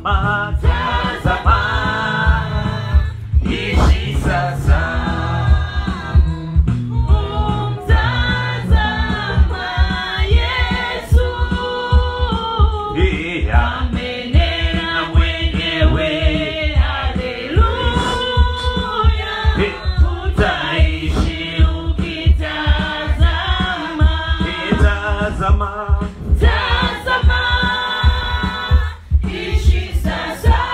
tazama, tazama, ishi sasa. Umtazama Yesu. Iya. Amenena mwenyewe, haleluya. Eh. Utaishi ukitazama. Tazama, Tazama, ishi sasa.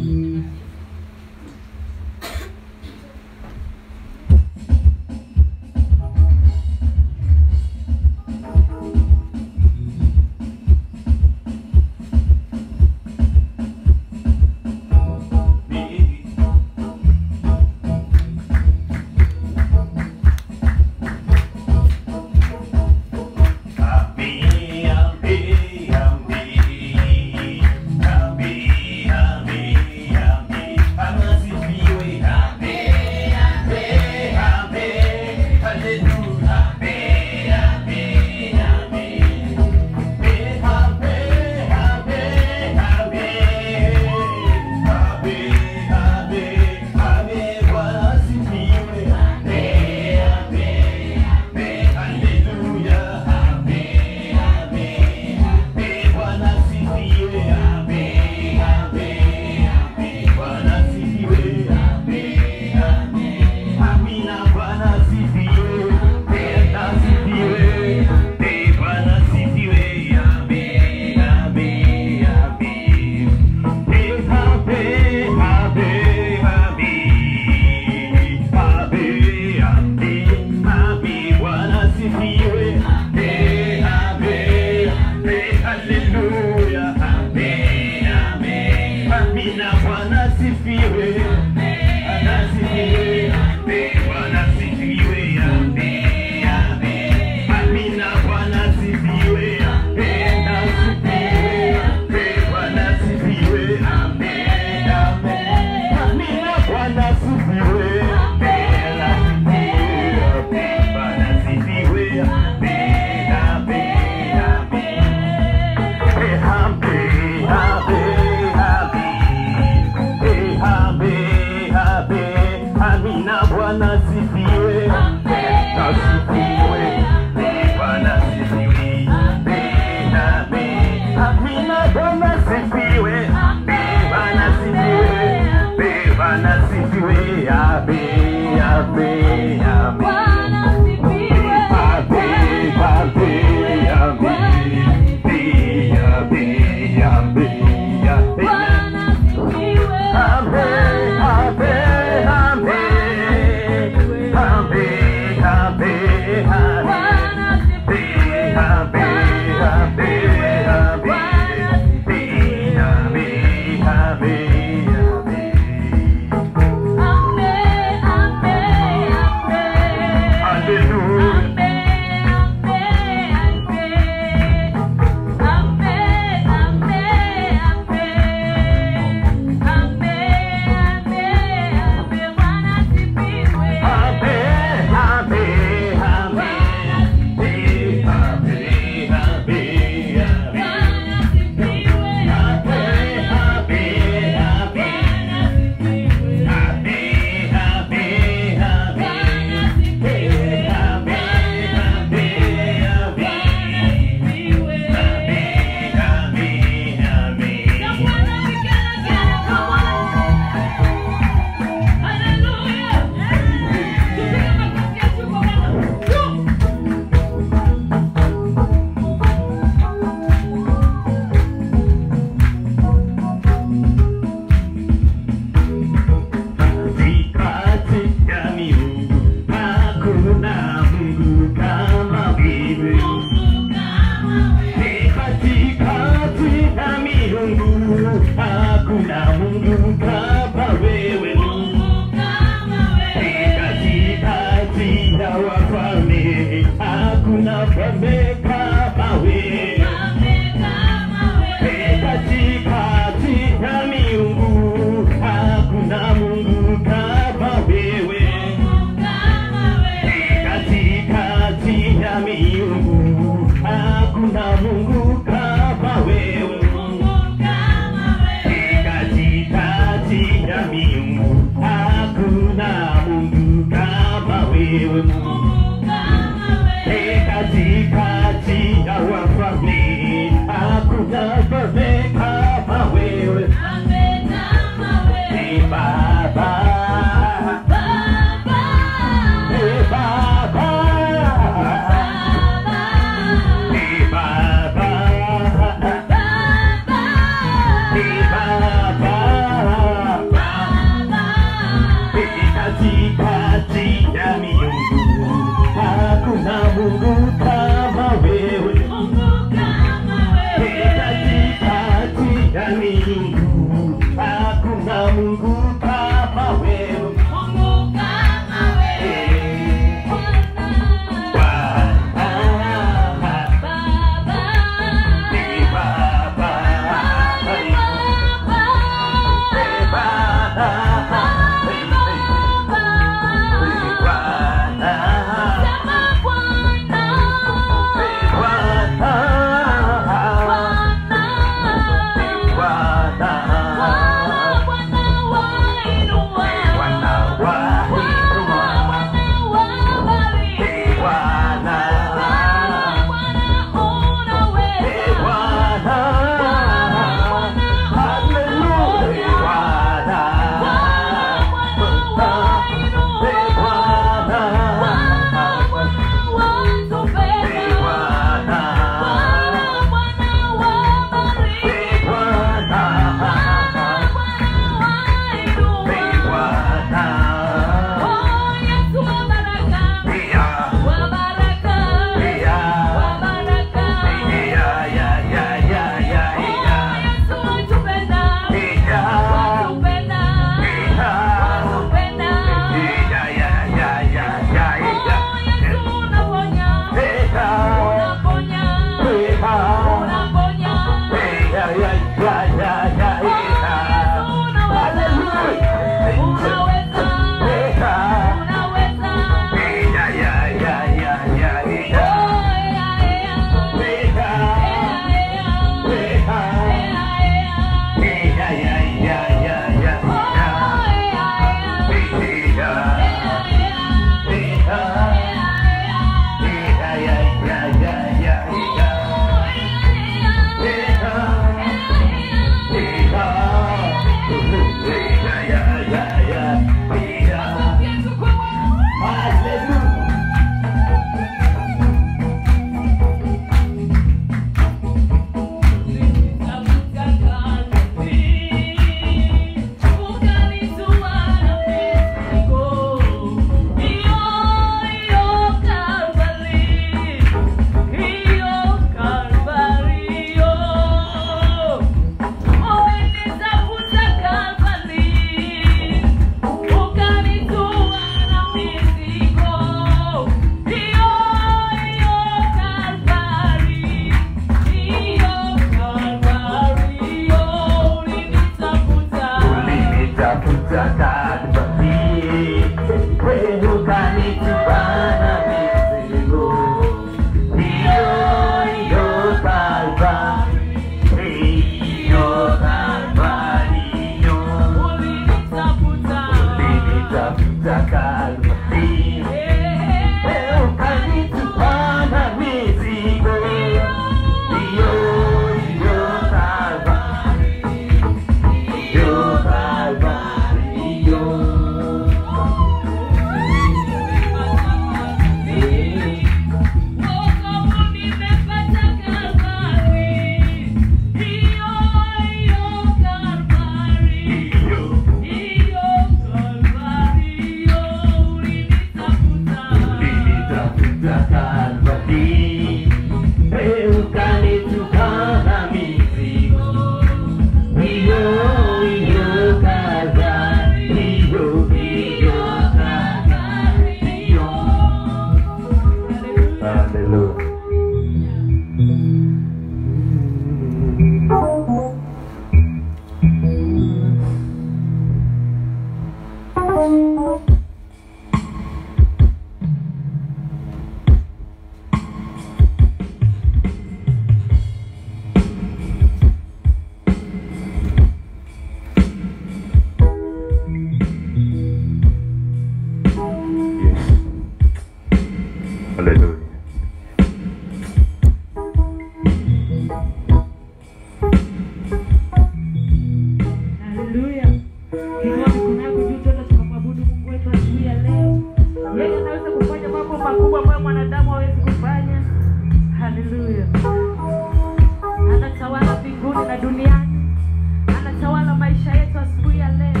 na duniani, anatawala maisha yetu asubuhi ya leo.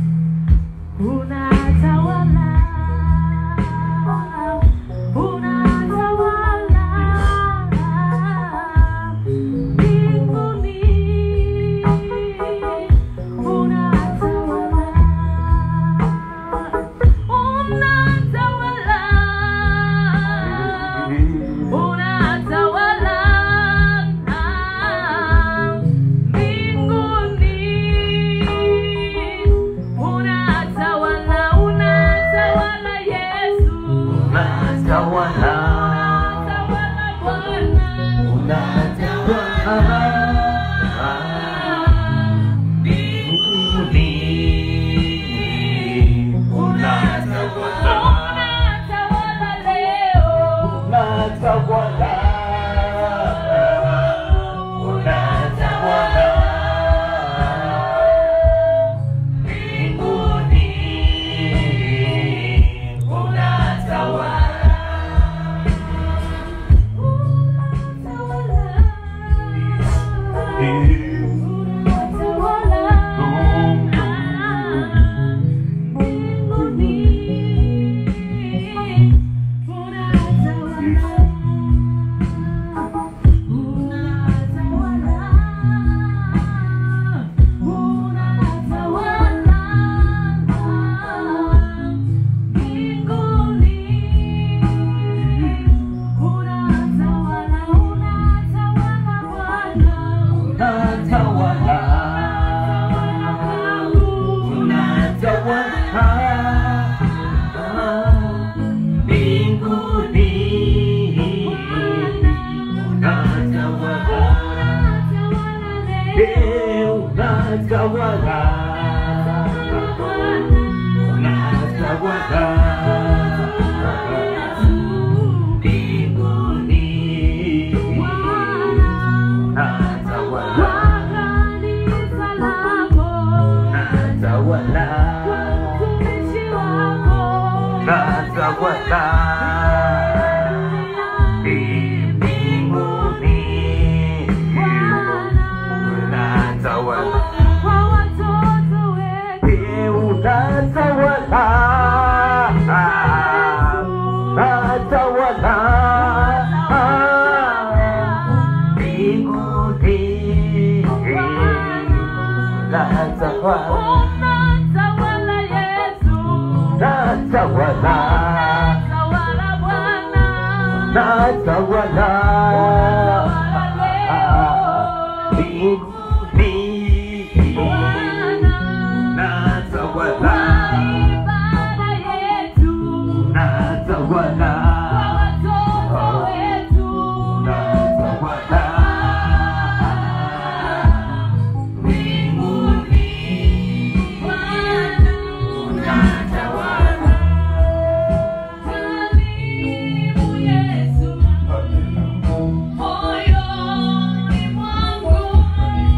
Unatawala, unatawala mbinguni, unatawala, unatawala, unatawala mbinguni, unatawala, unatawala Yesu, Unatawala, unatawala Bwana, unatawala mbinguni, unatawala, unatawala leo. unatawala, unatawala mbinguni, unatawala. Unatawala, unatawala mbinguni, unatawala, eh, unatawala, unatawala mbinguni, unatawala, unatawala, unatawala mbinguni, unatawala, eh, unatawala, unatawala mbinguni, unatawala, unatawala, unatawala mbinguni, unatawala, unatawala, unatawala mbinguni, unatawala. Moyoni mwangu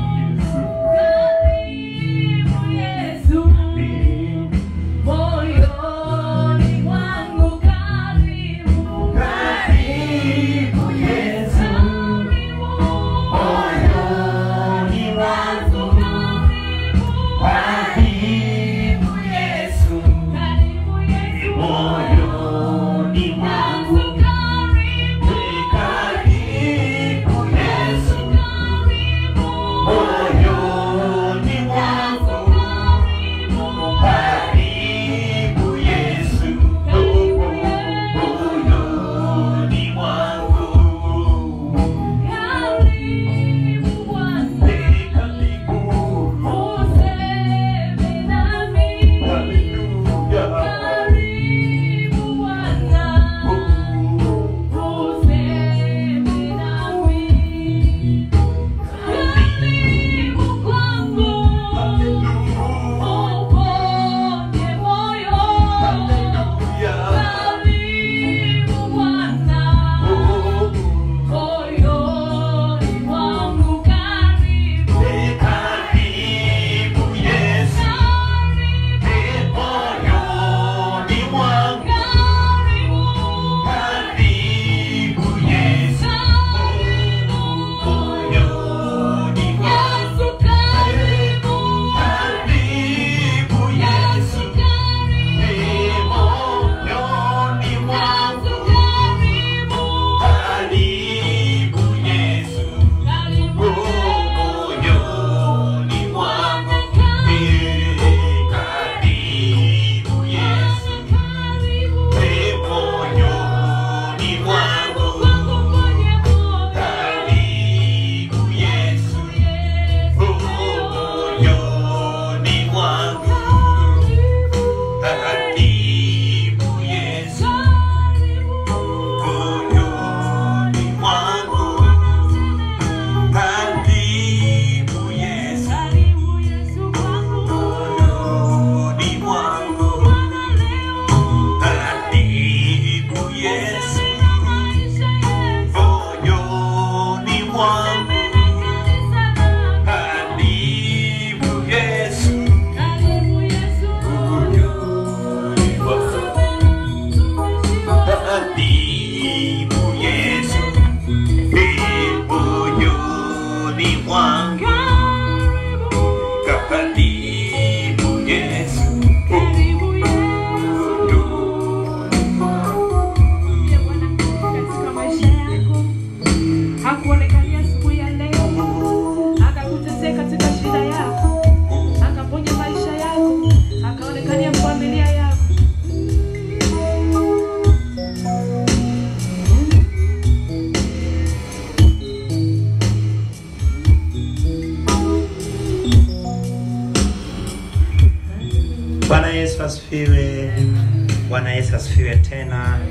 Yesu asifiwe. Bwana Yesu asifiwe tena.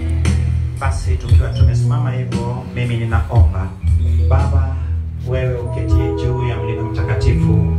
Basi tukiwa tumesimama hivyo, mimi ninaomba Baba, wewe uketie juu ya mlima mtakatifu,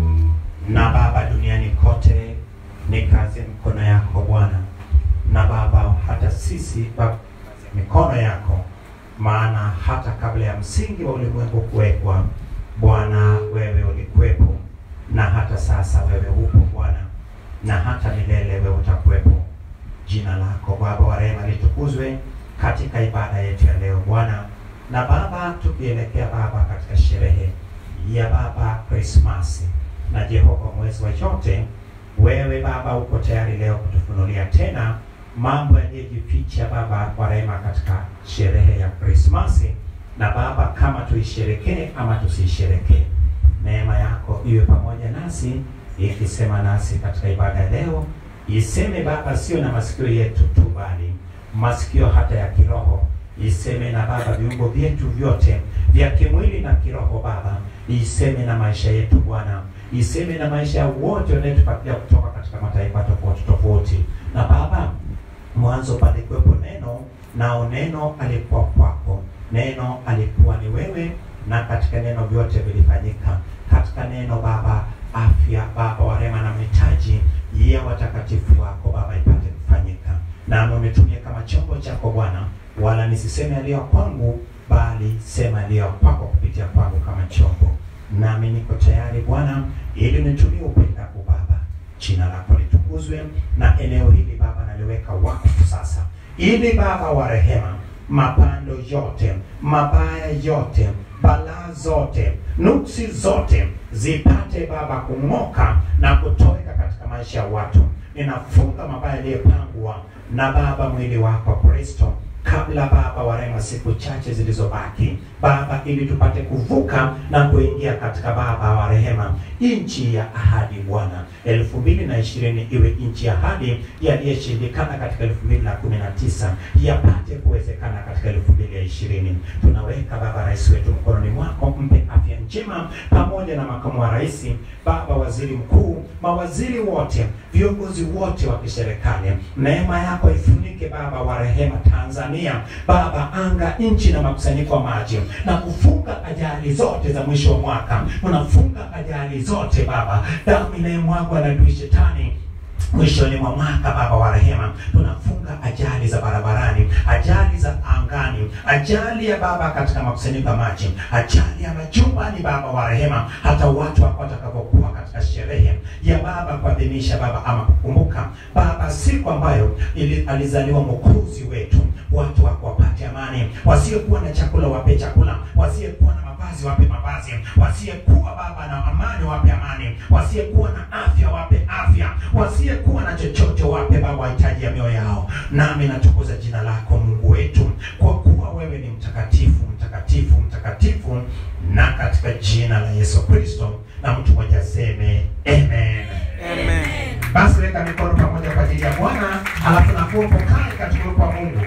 na Baba, duniani kote ni kazi ya mikono yako Bwana, na Baba, hata sisi Baba, kazi ya mikono yako, maana hata kabla ya msingi wa ulimwengu kuwekwa, Bwana wewe ulikuwepo, na hata sasa wewe upo Bwana, na hata milele wewe utakuwepo. Jina lako Baba wa rehema litukuzwe katika ibada yetu ya leo Bwana. Na Baba, tukielekea Baba katika sherehe ya Baba Krismasi na Jehova mwezi wa yote, wewe Baba uko tayari leo kutufunulia tena mambo yaliyojificha Baba wa rehema katika sherehe ya Krismasi, na Baba, kama tuisherekee ama tusiisherekee, neema yako iwe pamoja nasi ikisema nasi katika ibada ya leo iseme Baba, sio na masikio yetu tu, bali masikio hata ya kiroho. Iseme na Baba viungo vyetu vyote vya kimwili na kiroho Baba, iseme na maisha yetu Bwana, iseme na maisha ya wote wanayetupatia kutoka katika mataifa tofauti tofauti. Na Baba, mwanzo palikuwepo neno, nao neno alikuwa kwako, neno alikuwa ni wewe, na katika neno vyote vilifanyika. Katika neno Baba, afya Baba wa rehema na mahitaji ya watakatifu wako Baba ipate kufanyika, nami umetumia kama chombo chako Bwana, wala nisiseme yaliyo kwangu, bali sema yaliyo kwako kupitia kwangu kama chombo. Nami niko tayari Bwana, ili nitumie upendapo Baba. Jina lako litukuzwe, na eneo hili Baba naliweka wakfu sasa, ili Baba wa rehema, mapando yote mabaya yote balaa zote nuksi zote zipate Baba kung'oka na kutoweka katika maisha ya watu. Ninafunga mabaya yaliyopangwa na Baba mwili wako Kristo kabla Baba wa rehema, siku chache zilizobaki Baba, ili tupate kuvuka na kuingia katika Baba wa rehema, nchi ya ahadi Bwana. elfu mbili na ishirini iwe nchi ya ahadi, yaliyoshindikana katika elfu mbili na kumi na tisa yapate kuwezekana katika elfu mbili ya ishirini. Tunaweka Baba rais wetu mkononi mwako, mpe afya njema pamoja na makamu wa rais, Baba waziri mkuu, mawaziri wote, viongozi wote wa kiserikali, neema yako ifunike Baba wa rehema Tanzania, Baba anga, nchi na makusanyiko ya maji, na kufunga ajali zote za mwisho wa mwaka. Unafunga ajali zote Baba, damu inayomwagwa na adui shetani mwishoni mwa mwaka Baba wa rehema, tunafunga ajali za barabarani, ajali za angani, ajali ya Baba katika makusanyiko ya maji, ajali ya majumbani Baba wa rehema, hata watu wako watakapokuwa katika sherehe ya Baba kuadhimisha Baba ama kukumbuka Baba siku ambayo ili alizaliwa mwokozi wetu, watu wako wapate amani, wasiokuwa na chakula wape chakula, wasiokuwa na mavazi wape mavazi, wasiyekuwa Baba na amani wape amani, wasiyekuwa na afya wape afya, wasiyekuwa na chochote wape Baba wahitaji ya mioyo yao. Nami natukuza jina lako Mungu wetu, kwa kuwa wewe ni mtakatifu, mtakatifu, mtakatifu, na katika jina la Yesu Kristo, na mtu mmoja aseme amen. Amen. Basi weka mikono pamoja kwa ajili ya Bwana, halafu nakuwa upokae katika uwepo wa Mungu.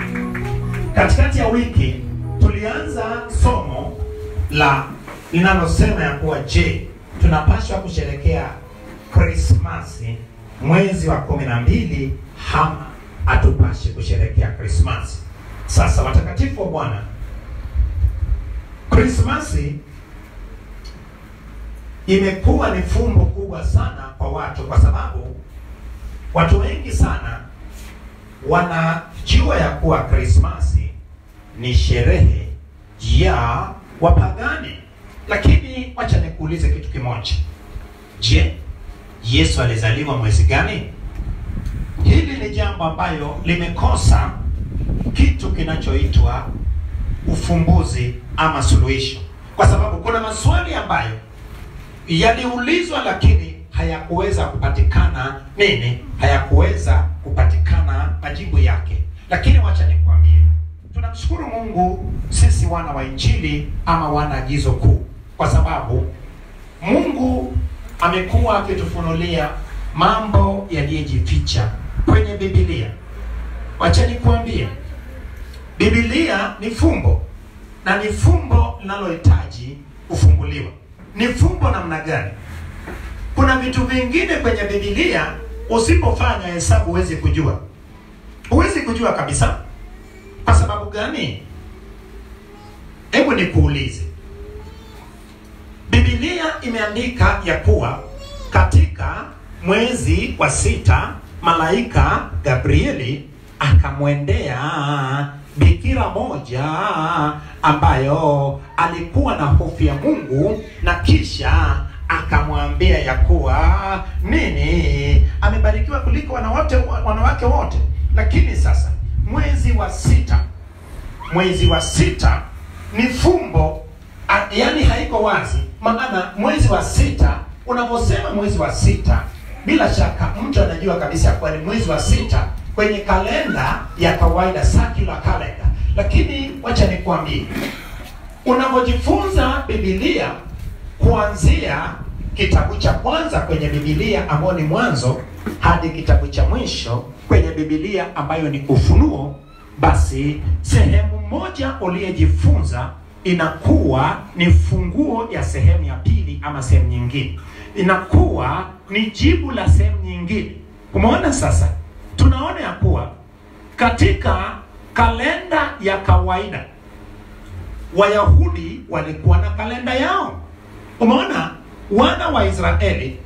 Katikati ya wiki tulianza somo la linalosema ya kuwa je, tunapaswa kusherekea Krismasi mwezi wa kumi na mbili ama hatupashi kusherekea Krismasi? Sasa watakatifu wa Bwana, Krismasi imekuwa ni fumbo kubwa sana kwa watu, kwa sababu watu wengi sana wanajua ya kuwa Krismasi ni sherehe ya wapagani. Lakini wacha nikuulize kitu kimoja. Je, Yesu alizaliwa mwezi gani? Hili ni jambo ambalo limekosa kitu kinachoitwa ufumbuzi ama suluhisho, kwa sababu kuna maswali ambayo yaliulizwa lakini hayakuweza kupatikana nini, hayakuweza kupatikana majibu yake. Lakini wacha nikwambie, tunamshukuru Mungu sisi wana wa Injili ama wana agizo kuu, kwa sababu Mungu amekuwa akitufunulia mambo yaliyojificha kwenye Biblia. Wacha nikwambie, Biblia ni fumbo na ni fumbo linalohitaji kufunguliwa. Ni fumbo namna gani? Kuna vitu vingine kwenye Biblia usipofanya hesabu huwezi kujua, huwezi kujua kabisa. Kwa sababu gani? Hebu nikuulize, Biblia imeandika ya kuwa katika mwezi wa sita malaika Gabrieli akamwendea bikira moja ambayo alikuwa na hofu ya Mungu na kisha akamwambia ya kuwa nini, amebarikiwa kuliko wanawake wanawake wote. Lakini sasa mwezi wa sita, mwezi wa sita ni fumbo a- yaani haiko wazi, maana mwezi wa sita, unaposema mwezi wa sita, bila shaka mtu anajua kabisa kuwa ni mwezi wa sita kwenye kalenda ya kawaida, secular calendar. Lakini wacha nikwambie, unapojifunza Biblia kuanzia kitabu cha kwanza kwenye Biblia ambayo ni Mwanzo hadi kitabu cha mwisho kwenye Biblia ambayo ni Ufunuo, basi sehemu moja uliyejifunza inakuwa ni funguo ya sehemu ya pili ama sehemu nyingine, inakuwa ni jibu la sehemu nyingine. Umeona sasa, tunaona ya kuwa katika kalenda ya kawaida Wayahudi walikuwa na kalenda yao. Umeona, wana wa Israeli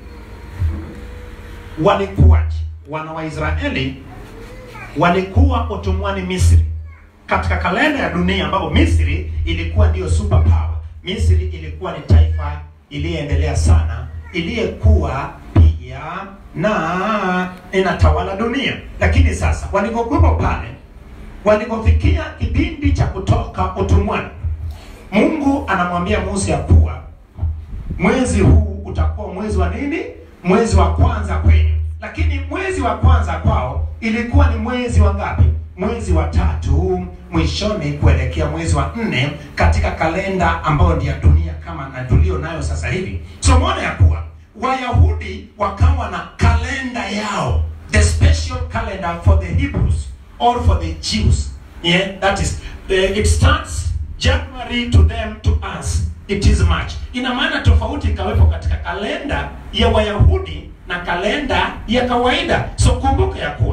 walikuwaje? Wana wa Israeli walikuwa utumwani Misri, katika kalenda ya dunia ambapo Misri ilikuwa ndiyo super power. Misri ilikuwa ni taifa iliyeendelea sana, iliyekuwa pia na inatawala dunia. Lakini sasa walipokuwepo pale, walipofikia kipindi cha kutoka utumwani, Mungu anamwambia Musa ya kuwa mwezi huu utakuwa mwezi wa nini? Mwezi wa kwanza kwenu. Lakini mwezi wa kwanza kwao ilikuwa ni mwezi wa ngapi? Mwezi wa tatu mwishoni kuelekea mwezi wa nne katika kalenda ambayo ni ya dunia kama na tulio nayo sasa hivi. So umeona ya kuwa Wayahudi wakawa na kalenda yao, the special calendar for the Hebrews or for the Jews. Yeah, that is uh, it starts January to them to us it is March. Ina maana tofauti ikawepo katika kalenda ya Wayahudi na kalenda ya kawaida. So kumbuka ya kuwa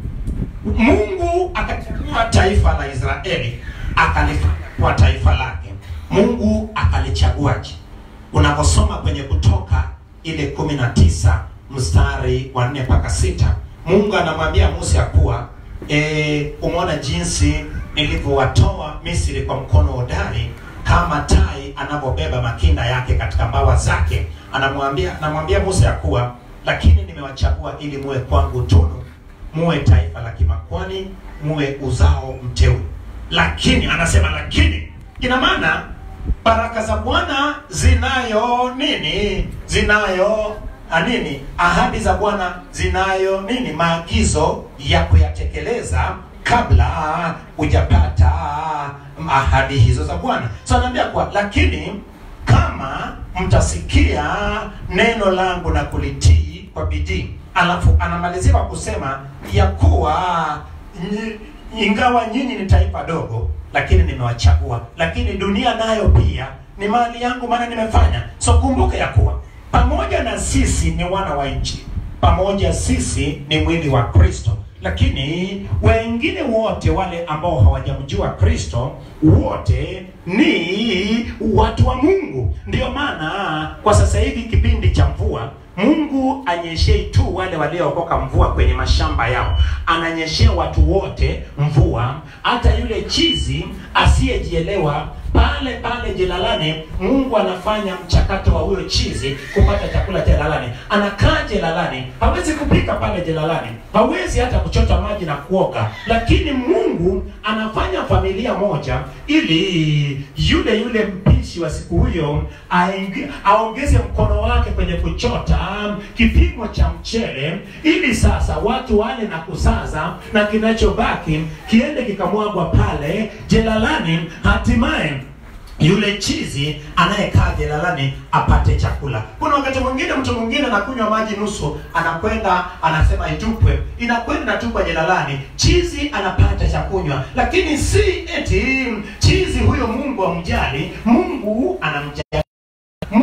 Mungu akachagua taifa la Israeli akalifanya kuwa taifa lake. Mungu akalichaguaje? Unaposoma kwenye Kutoka ile kumi na tisa mstari wa nne mpaka sita Mungu anamwambia Musa ya kuwa e, umeona jinsi nilivyowatoa Misri kwa mkono hodari kama tai anavyobeba makinda yake katika mbawa zake. Anamwambia anamwambia Musa ya kuwa lakini nimewachagua ili muwe kwangu tunu, muwe taifa la kimakwani, muwe uzao mteule. Lakini anasema lakini, ina maana baraka za Bwana zinayo nini? Zinayo a nini? Ahadi za Bwana zinayo nini? Maagizo ya kuyatekeleza kabla hujapata ahadi hizo za Bwana. So anaambia kwa lakini kama mtasikia neno langu na kulitii kwa bidii. Alafu anamalizia kwa kusema ya kuwa nyi- ingawa nyinyi ni taifa dogo, lakini nimewachagua, lakini dunia nayo pia ni mali yangu, maana nimefanya. So kumbuka ya kuwa pamoja na sisi ni wana wa nchi, pamoja sisi ni mwili wa Kristo, lakini wengine wote wale ambao hawajamjua Kristo wote ni watu wa Mungu. Ndiyo maana kwa sasa hivi kipindi cha mvua Mungu anyeshei tu wale waliookoka mvua kwenye mashamba yao, ananyeshea watu wote mvua. Hata yule chizi asiyejielewa pale pale jelalani, Mungu anafanya mchakato wa huyo chizi kupata chakula jelalani. Anakaa jelalani, hawezi kupika pale jelalani, hawezi hata kuchota maji na kuoga, lakini Mungu anafanya familia moja ili yule yule mpishi wa siku hiyo aingi- aongeze mkono wake kwenye kuchota kipimo cha mchele, ili sasa watu wale na kusaza, na kinachobaki kiende kikamwagwa pale jelalani, hatimaye yule chizi anayekaa jelalani apate chakula. Kuna wakati mwingine mtu mwingine anakunywa maji nusu, anakwenda anasema itupwe, inakwenda inatupwa jelalani, chizi anapata cha kunywa, lakini si eti chizi huyo Mungu amjali. Mungu anamjali Mungu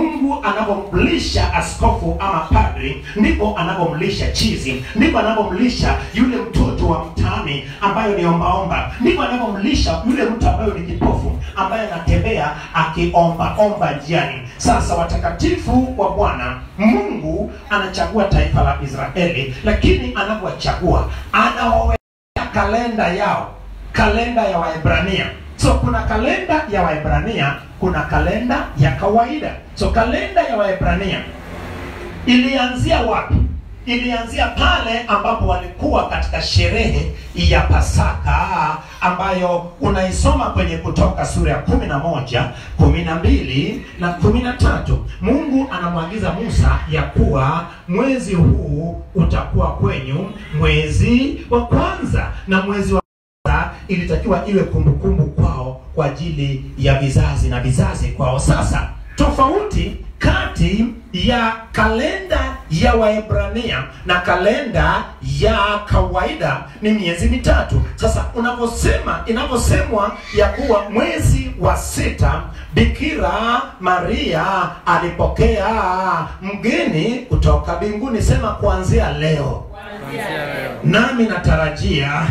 anavyomlisha askofu ama padri ndipo anavyomlisha chizi ndipo anavyomlisha yule mtoto wa mtaani ambayo ni ombaomba ndipo anavyomlisha yule mtu ambayo ni kipofu ambaye anatembea akiomba omba njiani sasa watakatifu wa bwana mungu anachagua taifa la israeli lakini anavyowachagua anawaweka kalenda yao kalenda ya waebrania so kuna kalenda ya waebrania kuna kalenda ya kawaida so kalenda ya waebrania ilianzia wapi ilianzia pale ambapo walikuwa katika sherehe ya pasaka ambayo unaisoma kwenye kutoka sura ya kumi na moja kumi na mbili na kumi na tatu mungu anamwagiza musa ya kuwa mwezi huu utakuwa kwenyu mwezi wa kwanza na mwezi wa kwanza ilitakiwa iwe kumbukumbu kwao kwa ajili ya vizazi na vizazi kwao sasa tofauti kati ya kalenda ya waebrania na kalenda ya kawaida ni miezi mitatu sasa unavyosema inavyosemwa ya kuwa mwezi wa sita bikira maria alipokea mgeni kutoka mbinguni sema kuanzia leo nami natarajia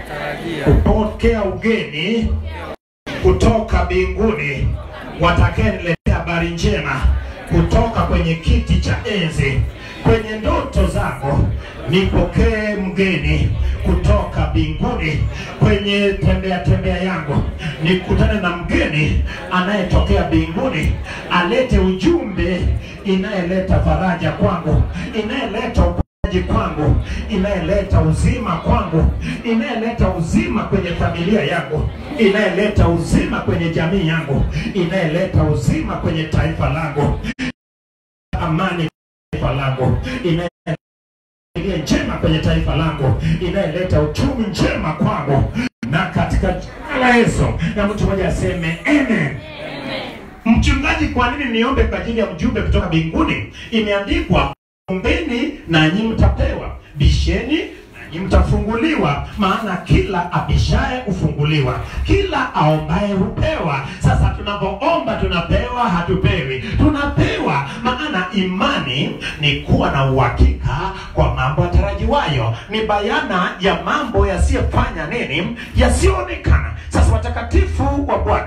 kupokea ugeni kutoka mbinguni watakayeniletea habari njema kutoka kwenye kiti cha enzi kwenye ndoto zako nipokee mgeni kutoka mbinguni kwenye tembea tembea yangu nikutane na mgeni anayetokea mbinguni alete ujumbe inayeleta faraja kwangu inayeleta uponyaji kwangu inayeleta uzima kwangu inayeleta uzima kwenye familia yangu inayeleta uzima kwenye jamii yangu inayeleta uzima kwenye taifa langu amani taifa langu inayeleta iliyo njema kwenye taifa langu inayeleta uchumi njema kwangu na katika jina la yesu na mtu mmoja aseme amen mchungaji kwa nini niombe kwa ajili ya mjumbe kutoka mbinguni imeandikwa ombeni nanyi mtapewa bisheni nanyi mtafunguliwa maana kila abishaye hufunguliwa kila aombaye hupewa sasa tunapoomba tunapewa hatupewi tunapewa maana imani ni kuwa na uhakika kwa mambo yatarajiwayo ni bayana ya mambo yasiyofanya nini yasiyoonekana sasa watakatifu wa bwana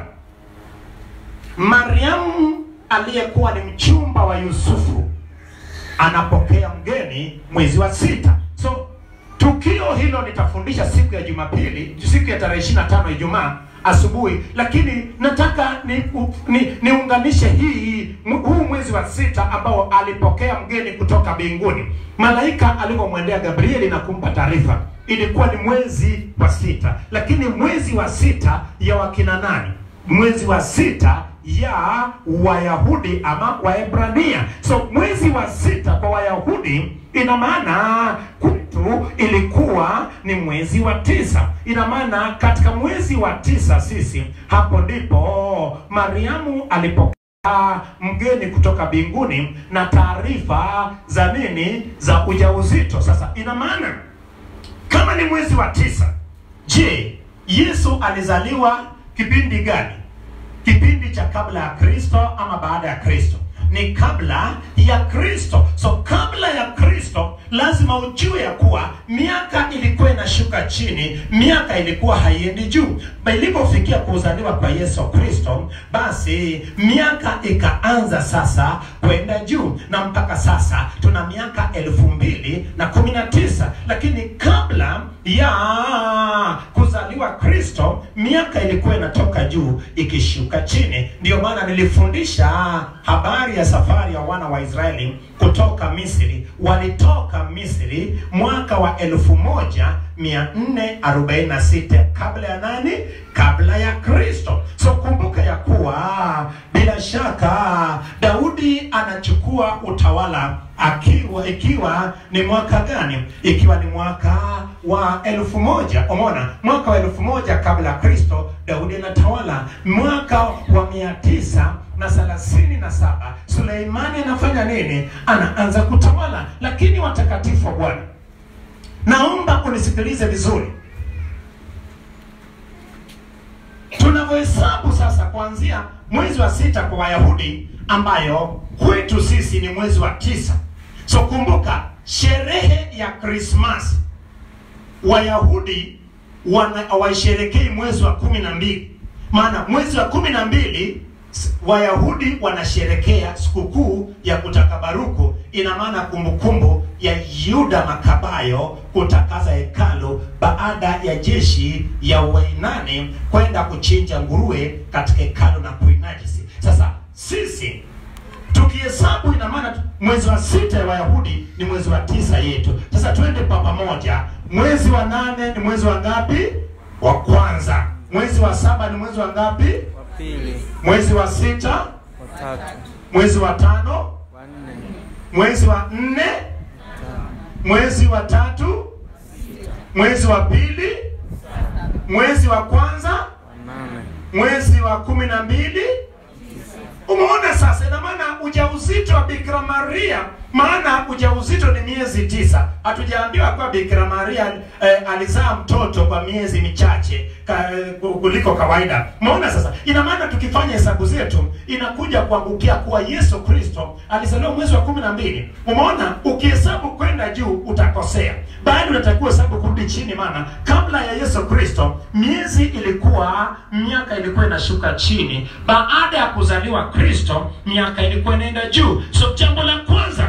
mariamu aliyekuwa ni mchumba wa yusufu anapokea mgeni mwezi wa sita so tukio hilo nitafundisha siku ya jumapili siku ya tarehe ishiri na tano ijumaa asubuhi lakini nataka ni, ni, niunganishe hii m- huu mwezi wa sita ambao alipokea mgeni kutoka mbinguni malaika alivyomwendea gabrieli na kumpa taarifa ilikuwa ni mwezi wa sita lakini mwezi wa sita ya wakina nani mwezi wa sita ya wayahudi ama waebrania so mwezi wa sita kwa wayahudi ina maana kwetu ilikuwa ni mwezi wa tisa ina maana katika mwezi wa tisa sisi hapo ndipo mariamu alipokea mgeni kutoka mbinguni na taarifa za nini za ujauzito sasa ina maana kama ni mwezi wa tisa je yesu alizaliwa kipindi gani kipindi cha kabla ya kristo ama baada ya kristo ni kabla ya kristo so kabla ya kristo lazima ujue ya kuwa miaka ilikuwa inashuka chini miaka ilikuwa haiendi juu Ba- ilipofikia kuzaliwa kwa yesu kristo basi miaka ikaanza sasa kwenda juu na mpaka sasa tuna miaka elfu mbili na kumi na tisa lakini kabla ya kuzaliwa kristo miaka ilikuwa inatoka juu ikishuka chini ndiyo maana nilifundisha habari ya safari ya wana wa israeli kutoka misri walitoka misri mwaka wa 1446 kabla ya nani kabla ya kristo so kumbuka ya kuwa bila shaka daudi anachukua utawala akiwa ikiwa ni mwaka gani ikiwa ni mwaka wa elfu moja umeona mwaka wa elfu moja kabla ya kristo daudi anatawala mwaka wa mia tisa na thelathini na saba suleimani anafanya nini anaanza kutawala lakini watakatifu wa bwana naomba unisikilize vizuri tunavyohesabu sasa kuanzia mwezi wa sita kwa wayahudi ambayo kwetu sisi ni mwezi wa tisa so kumbuka sherehe ya krismasi wayahudi wana- hawaisherekei mwezi wa kumi na mbili maana mwezi wa kumi na mbili s- wayahudi wanasherekea sikukuu ya kutakabaruku ina maana kumbukumbu ya yuda makabayo kutakaza hekalu baada ya jeshi ya wainani kwenda kuchinja nguruwe katika hekalu na kuinajisi sasa sisi tukihesabu ina maana tu- mwezi wa sita ya wayahudi ni mwezi wa tisa yetu sasa twende pa pamoja mwezi wa nane ni mwezi wa ngapi wa kwanza mwezi wa saba ni mwezi wa ngapi wa pili, mwezi wa sita wa tatu, mwezi wa tano wa nne, mwezi wa nne tano, mwezi wa tatu mwezi wa pili mwezi wa kwanza wa nane, mwezi wa kumi na mbili umeona sasa ina maana ujauzito wa bikira maria maana ujauzito ni miezi tisa hatujaambiwa kuwa bikira maria eh, alizaa mtoto kwa miezi michache ka, kuliko kawaida umeona sasa ina maana tukifanya hesabu zetu inakuja kuangukia kuwa yesu kristo alizaliwa mwezi wa kumi na mbili umeona ukihesabu kwenda juu utakosea bado unatakiwa hesabu kurudi chini maana kabla ya yesu kristo miezi ilikuwa miaka ilikuwa inashuka chini baada ya kuzaliwa kristo miaka ilikuwa inaenda juu so jambo la kwanza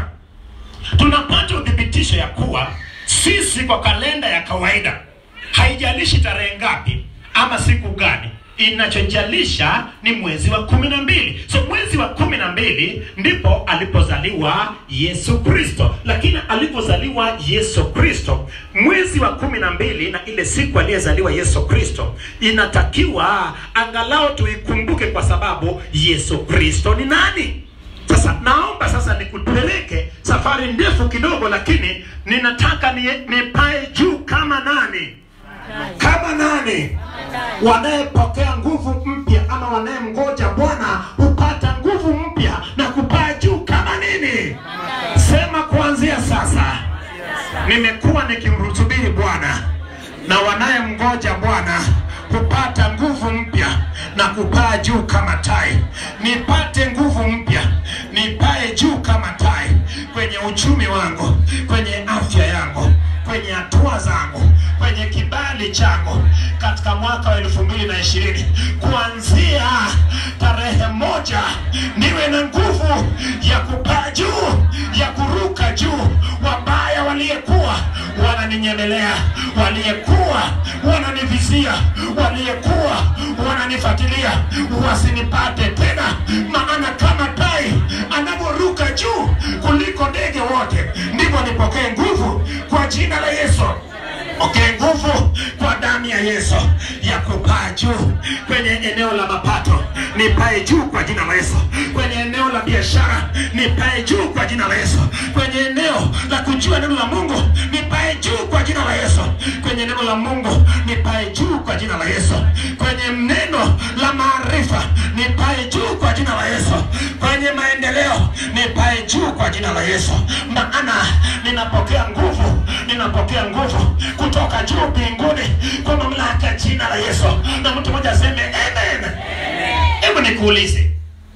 tunapata uthibitisho ya kuwa sisi kwa kalenda ya kawaida haijalishi tarehe ngapi ama siku gani inachojalisha ni mwezi wa kumi na mbili so mwezi wa kumi na mbili ndipo alipozaliwa yesu kristo lakini alipozaliwa yesu kristo mwezi wa kumi na mbili na ile siku aliyezaliwa yesu kristo inatakiwa angalau tuikumbuke kwa sababu yesu kristo ni nani sasa naomba sasa nikupeleke safari ndefu kidogo lakini ninataka ni- nipae juu kama nani kama nani wanayepokea nguvu mpya ama wanayemgoja bwana hupata nguvu mpya na kupaa juu kama nini sema kuanzia sasa nimekuwa nikimrutubiri bwana na wanayemgoja bwana hupata nguvu mpya na kupaa juu kama tai nipate nguvu mpya nipae juu kama tai kwenye uchumi wangu kwenye afya yangu kwenye hatua zangu kwenye kibali changu katika mwaka wa elfu mbili na ishirini kuanzia tarehe moja niwe na nguvu ya kupaa juu ya kuruka juu wabaya waliyekuwa wananinyemelea waliyekuwa wananivizia waliyekuwa wananifuatilia wasinipate tena maana kama tai anavyoruka juu kuliko ndege wote ndivyo nipokee nguvu kwa jina la yesu pokee nguvu kwa damu ya yesu ya kupaa juu kwenye eneo la mapato nipae juu kwa jina la yesu kwenye eneo la biashara nipae juu kwa jina la yesu kwenye eneo la kujua neno la mungu nipae juu kwa jina la yesu kwenye neno la mungu nipae juu kwa jina la yesu kwenye neno la maarifa nipae juu kwa jina la yesu kwenye maendeleo nipae juu kwa jina la yesu maana ninapokea nguvu ninapokea nguvu kutoka juu mbinguni kwa mamlaka ya jina la yesu na mtu mmoja aseme amen hebu nikuulize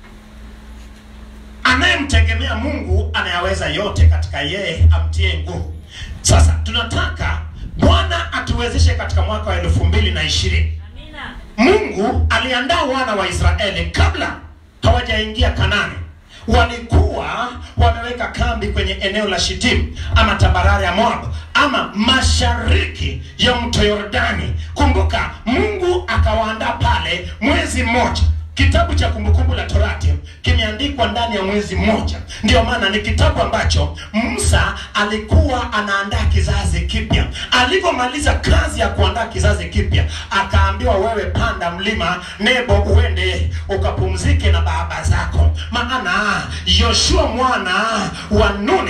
anayemtegemea mungu anayaweza yote katika yeye amtie nguvu sasa tunataka bwana atuwezeshe katika mwaka wa elfu mbili na ishirini mungu aliandaa wana wa israeli kabla hawajaingia kanani walikuwa wameweka kambi kwenye eneo la shitimu ama tambarare ya moab ama mashariki ya mto yordani kumbuka mungu akawaandaa pale mwezi mmoja kitabu cha kumbukumbu la torati kimeandikwa ndani ya mwezi mmoja ndio maana ni kitabu ambacho musa alikuwa anaandaa kizazi kipya alivyomaliza kazi ya kuandaa kizazi kipya akaambiwa wewe panda mlima nebo uende ukapumzike na baba zako maana yoshua mwana wa nuni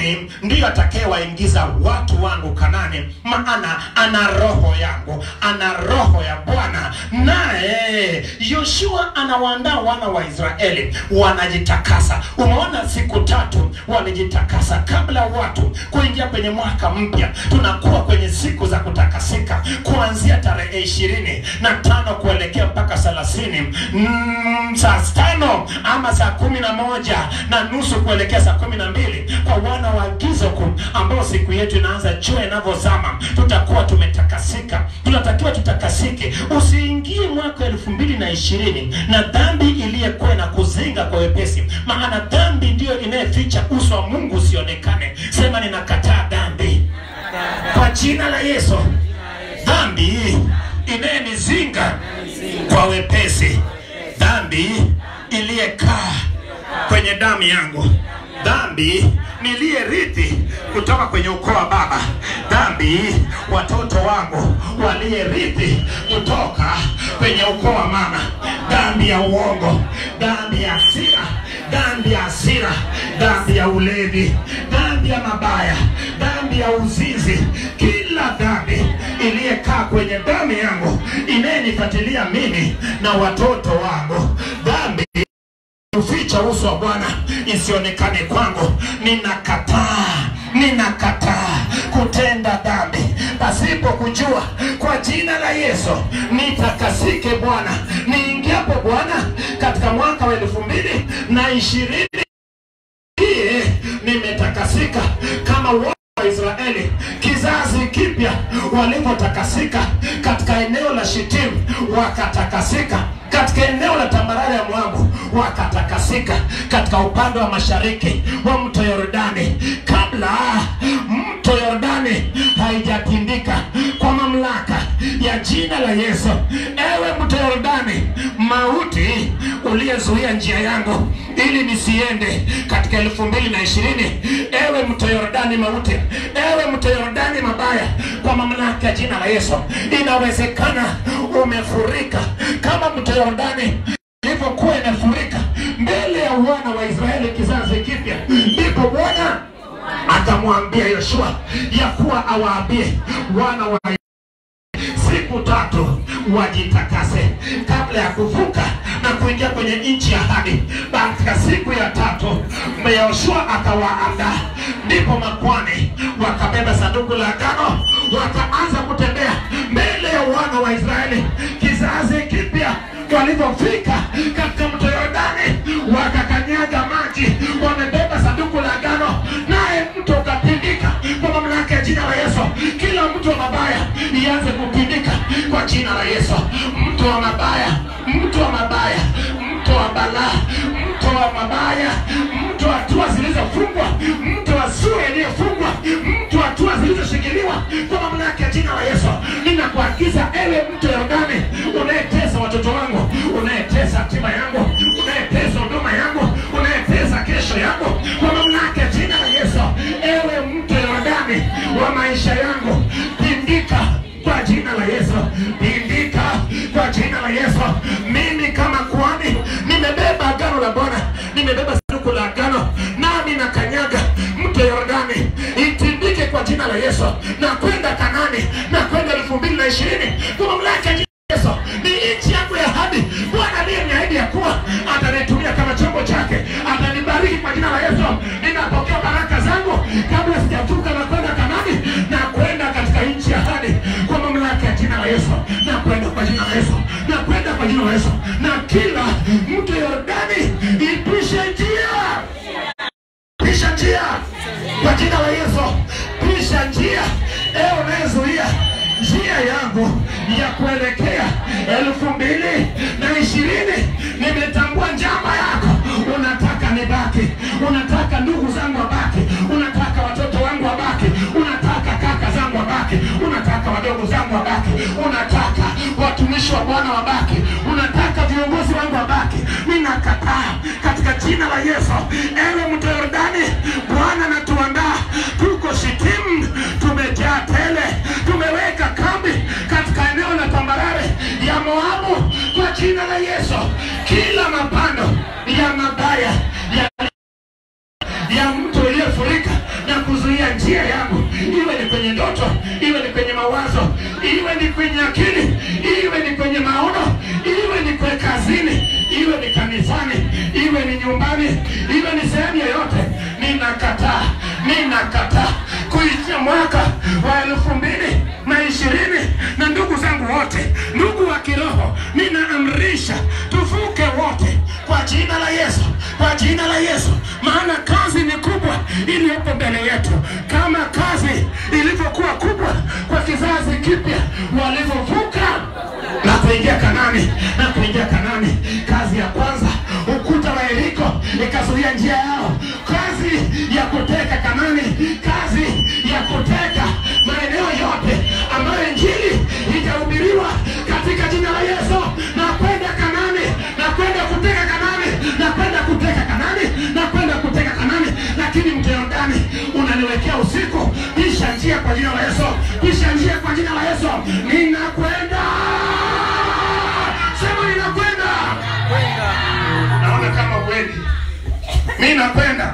mbinguni ndiyo atakayewaingiza watu wangu Kanani, maana ana roho yangu, ana roho ya Bwana. Naye Yoshua anawaandaa wana wa Israeli, wanajitakasa. Umeona, siku tatu walijitakasa kabla watu kuingia kwenye mwaka mpya. Tunakuwa kwenye siku za kutakasika kuanzia tarehe ishirini na tano kuelekea mpaka thelathini mm, saa tano ama saa kumi na moja na nusu kuelekea saa kumi na mbili kwa wana wa gizo kuu ambao siku yetu inaanza jua inavyozama tutakuwa tumetakasika tunatakiwa tutakasike usiingie mwaka elfu mbili na ishirini na dhambi iliyekuwa na kuzinga kwa wepesi maana dhambi ndiyo inayeficha uso wa mungu usionekane sema ninakataa dhambi kwa jina la yesu dhambi inayenizinga kwa wepesi dhambi iliyekaa kwenye damu yangu dhambi niliyerithi kutoka kwenye ukoo wa baba dhambi watoto wangu waliyerithi kutoka kwenye ukoo wa mama dhambi ya uongo dhambi ya hasira dhambi ya hasira dhambi ya ulevi dhambi ya mabaya dhambi ya uzinzi kila dhambi iliyekaa kwenye damu yangu inayenifuatilia mimi na watoto wangu dhambi kuficha uso wa Bwana isionekane kwangu. Ninakataa, ninakataa kutenda dhambi pasipo kujua. Kwa jina la Yesu nitakasike Bwana, niingiapo Bwana katika mwaka wa elfu mbili na ishirini hii nimetakasika kama wana wa Israeli, kizazi kipya walivyotakasika katika eneo la Shitimu, wakatakasika katika eneo la tambarare ya Moabu, wakatakasika katika upande wa mashariki wa mto Yordani, kabla mto Yordani haijatindika kwa mamlaka ya jina la Yesu. Ewe mto Yordani, mauti uliyezuia njia yangu ili nisiende katika elfu mbili na ishirini. Ewe mto Yordani mauti, ewe mto Yordani mabaya, kwa mamlaka ya jina la Yesu, inawezekana umefurika kama mto Yordani ilivyokuwa imefurika mbele ya wana wa Israeli kizazi kipya, ndipo Bwana akamwambia Yoshua ya kuwa awaambie wana wa siku tatu wajitakase kabla ya kuvuka na kuingia kwenye nchi ya ahadi. Katika siku ya tatu Yoshua akawaandaa, ndipo makwani wakabeba sanduku la agano, wakaanza kutembea mbele ya wana wa Israeli kizazi kipya. Walivyofika katika mto Yordani, wakakanyaga maji, wamebeba sanduku la agano, naye mto ukapindika kwa mamlaka ya jina la Yesu. Kila mtu wa mabaya ianze kupindika kwa jina la Yesu. Mto wa mabaya, mto wa mabaya, mto wa balaa, mto wa mabaya, mto wa hatua zilizofungwa, mto wa sura iliyofungwa, mto wa hatua zilizoshikiliwa kwa mamlaka ya jina la Yesu. Ninakuagiza ewe mto Yordani unayetesa watoto wangu, unayetesa hatima yangu, unayetesa huduma yangu, unayetesa kesho yangu, kwa mamlaka ya jina la Yesu, ewe mto Yordani wa maisha yangu, pindika kwa jina la Yesu, pindika kwa jina la Yesu. Mimi kama kuhani nimebeba agano la Bwana, nimebeba sanduku la agano, nami nakanyaga mto Yordani, itindike kwa jina la Yesu, na kwenda Kanani, na kwenda elfu mbili na ishirini kwa mamlaka ya jina la Yesu. Ni nchi yangu ya ahadi. Bwana aliyeniahidi ya kuwa atanitumia kama chombo chake, atanibariki kwa jina la Yesu. Ninapokea baraka zangu kabla sijavuka na kwenda Kanani na kwenda katika nchi ya ahadi kwa mamlaka ya jina la Yesu, na kwenda kwa jina la Yesu, na kwenda kwa jina la Yesu, na kila mtu Yordani ipishe njia pisha njia kwa jina la Yesu, pisha njia. Ewe unayezuia njia yangu ya kuelekea elfu mbili na ishirini, nimetambua njama yako. Unataka nibaki, unataka ndugu zangu wabaki, unataka watoto wangu wabaki, unataka kaka zangu wabaki, unataka wadogo zangu wabaki, unataka watumishi wa Bwana wabaki, unataka viongozi wangu wabaki. Ninakataa katika jina la Yesu. Ewe mto Yordani, Bwana anatuandaa, tuko Shitimu, tumejaa tele, tumeweka kambi katika eneo la tambarare ya Moabu kwa jina la Yesu. Kila mapando ya mabaya ya ya mto iliyofurika na njia yangu, iwe ni kwenye ndoto, iwe ni kwenye mawazo, iwe ni kwenye akili, iwe ni kwenye maono, iwe ni kwenye kazini, iwe ni kanisani, iwe ni nyumbani, iwe ni sehemu yoyote, ninakataa, ninakataa kuishia mwaka wa elfu mbili na ishirini na ndugu zangu wote, ndugu wa kiroho, ninaamrisha tuvuke wote kwa jina la Yesu, kwa jina la Yesu, maana kazi ni kubwa iliyopo mbele yetu, kama kazi ilivyokuwa kubwa kwa kizazi kipya walivyovuka na kuingia Kanani na kuingia Kanani. Kazi ya kwanza, ukuta wa Yeriko ikazuia njia yao. Kazi ya kuteka Kanani, kazi ya kuteka maeneo yote ambayo injili itahubiriwa katika jina la Yesu, na kwenda Kanani, na kwenda kuteka Kanani, na kwenda kuteka Kanani, na kwenda kuteka Kanani. Lakini mto Yordani unaniwekea usiku, pisha njia kwa jina la Yesu, pisha njia kwa jina la Yesu. Ninakwenda, sema ninakwenda. Naona kama kweli mi nakwenda,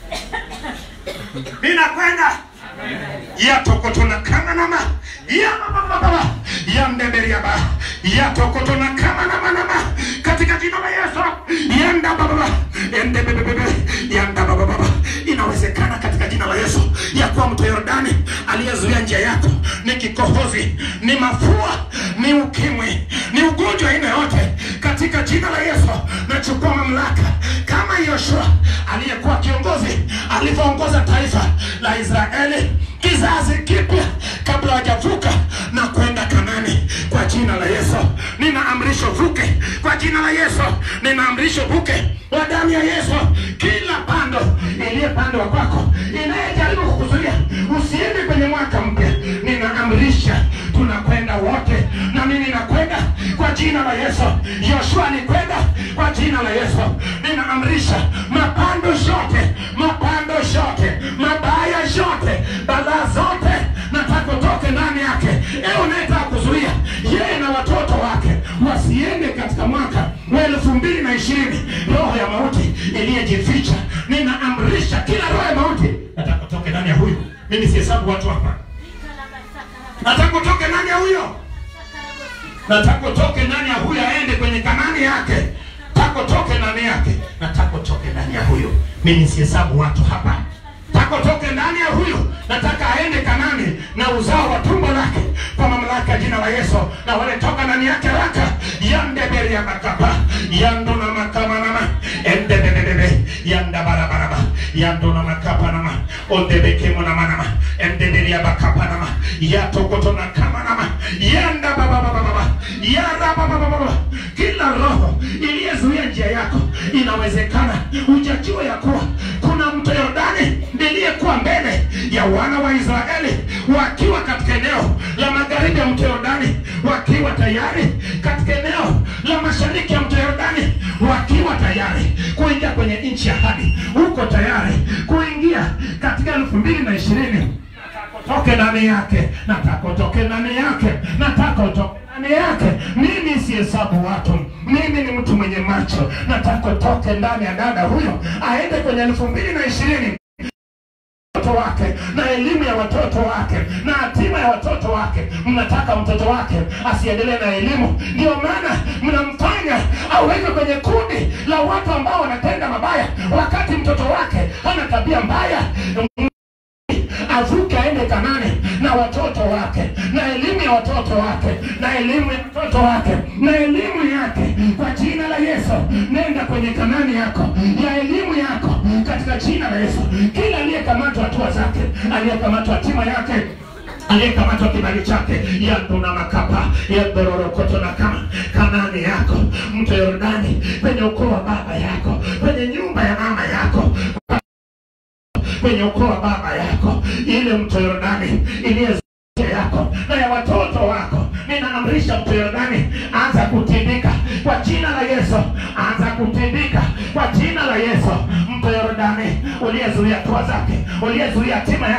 mi nakwenda yatokotona kama nama yamabababa yandeberiaba yatokotona kama nama nama katika jina la Yesu yanda bababa endebebebebe yanda bababa inawezekana katika jina la Yesu ya kuwa mto Yordani aliyezuia njia yako ni kikohozi ni mafua ni ukimwi ni ugonjwa aina yote katika jina la Yesu nachukua mamlaka kama Yoshua aliyekuwa kiongozi alivyoongoza taifa la Israeli kizazi kipya kabla hawajavuka na kwenda Kanani kwa jina la Yesu. Ninaamrisha vuke kwa jina la Yesu, ninaamrisha vuke kwa damu ya Yesu. Kila pando iliyepandwa kwako inayejaribu kukuzuia usiende kwenye mwaka mpya, ninaamrisha tunakwenda wote, na mimi nakwenda kwa jina la Yesu. Yoshua alikwenda kwa jina la Yesu. Ninaamrisha mapando yote, mapando yote, mabaya yote, balaa zote, nataka utoke ndani yake. Ewe unayetaka kuzuia yeye na watoto wake wasiende katika mwaka wa elfu mbili na ishirini, roho ya mauti iliyejificha, ninaamrisha kila roho ya mauti nataka utoke ndani ya huyu. Mimi sihesabu watu hapa, nataka utoke ndani ya huyo nataka utoke ndani ya huyo aende kwenye kanani yake tako toke ndani yake nataka utoke ndani ya huyo mimi sihesabu watu hapa tako toke ndani ya huyo nataka aende kanani na uzao wa tumbo lake kwa mamlaka ya jina la yesu na wale toka ndani yake raka yandeberi ya makapa yandona makamanama endebebebebe yanda barabaraba yandona makapanama ondebekemona endeberi ya bakapanama yatokotona kamanama yanda bababababa yara bababababa kila roho iliyezuia njia yako inawezekana ujajua ya kuwa kuna mto Yordani iliyekuwa mbele ya wana wa Israeli wakiwa katika eneo la magharibi ya mto Yordani, wakiwa tayari katika eneo la mashariki ya mto Yordani, wakiwa tayari kuingia kwenye nchi ya ahadi, uko tayari kuingia katika elfu mbili na ishirini toke ndani yake, nataka utoke ndani yake, nataka utoke ndani yake. Mimi sihesabu watu, mimi ni mtu mwenye macho, nataka utoke ndani ya dada huyo, aende kwenye elfu mbili na ishirini watoto wake na elimu ya watoto wake na hatima ya watoto wake. Mnataka mtoto wake asiendelee na elimu, ndio maana mnamfanya aweke kwenye kundi la watu ambao wanatenda mabaya, wakati mtoto wake hana tabia mbaya avuke aende Kanani na watoto wake na elimu ya watoto wake na elimu ya watoto wake na elimu yake kwa jina la Yesu. Nenda kwenye Kanani yako ya elimu yako katika jina la Yesu. Kila aliyekamatwa hatua zake, aliyekamatwa hatima yake aliyekamatwa kibali chake yanduna makapa yandororokoto na kama Kanani yako mto Yordani kwenye ukoo wa baba yako kwenye nyumba ya mama yako kwenye ukoo wa baba yako, ile mto Yordani iliye yako na ya watoto wako, ninaamrisha mto Yordani anza kutindika kwa jina la Yesu, anza kutindika kwa jina la Yesu. Mto Yordani uliyezuia hatua zake, uliyezuia hatima yake,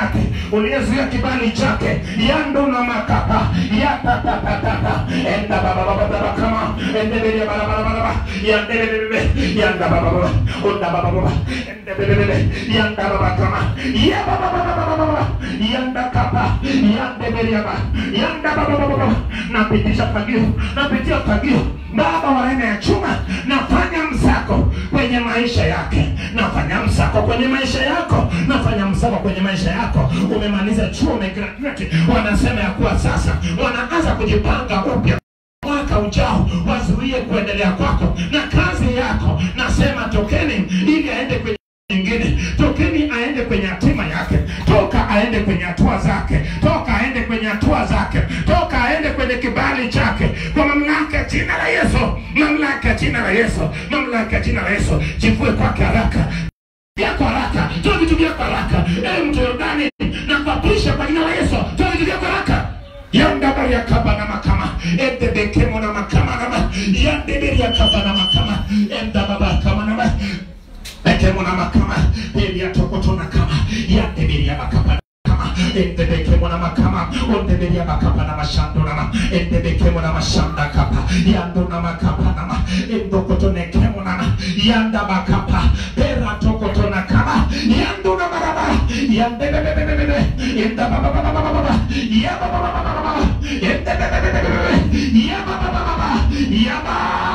uliyezuia kibali chake yando na makapa yatatatata enda baba baba baba kama endebele baba baba baba yandebele yanda baba baba onda baba baba endebele yanda baba kama ya baba baba baba baba yanda kapa yandebele baba yanda baba baba baba napitisha fagio napitia fagio baba wa aina ya chuma nafanya msako kwenye maisha yake nafanya msako kwenye maisha yako nafanya msako kwenye maisha yako umemaliza chuo umegraduate wanasema ya kuwa sasa wanaanza kujipanga upya mwaka ujao wazuie kuendelea kwako na kazi yako nasema tokeni ili aende kwenye nyingine tokeni aende kwenye hatima yake toka aende kwenye hatua zake toka aende kwenye hatua zake toka aende kwenye kibali chake kwa mamlaka ya jina la yesu mamlaka ya jina la yesu mamlaka ya jina la yesu jivue kwake haraka vyako haraka toa vitu vyako haraka e mtu yordani na kuapisha kwa jina la yesu toa vitu vyako haraka yandabari yakaba na makama endebekemo na makama nama yandeberi yakaba na makama endababa kama nama ekemo na makama eliatokoto na kama yandeberi ya makama kama endebekemo na makama ondeberi ya makapa na mashando nama endebekemo na mashanda kapa yando na makapa nama endokoto nekemo nama yanda makapa pera tokoto na kama yando na maraba yandebebebebebe yanda baba baba baba baba ya baba baba baba baba yandebebebebebe ya baba baba baba ya ba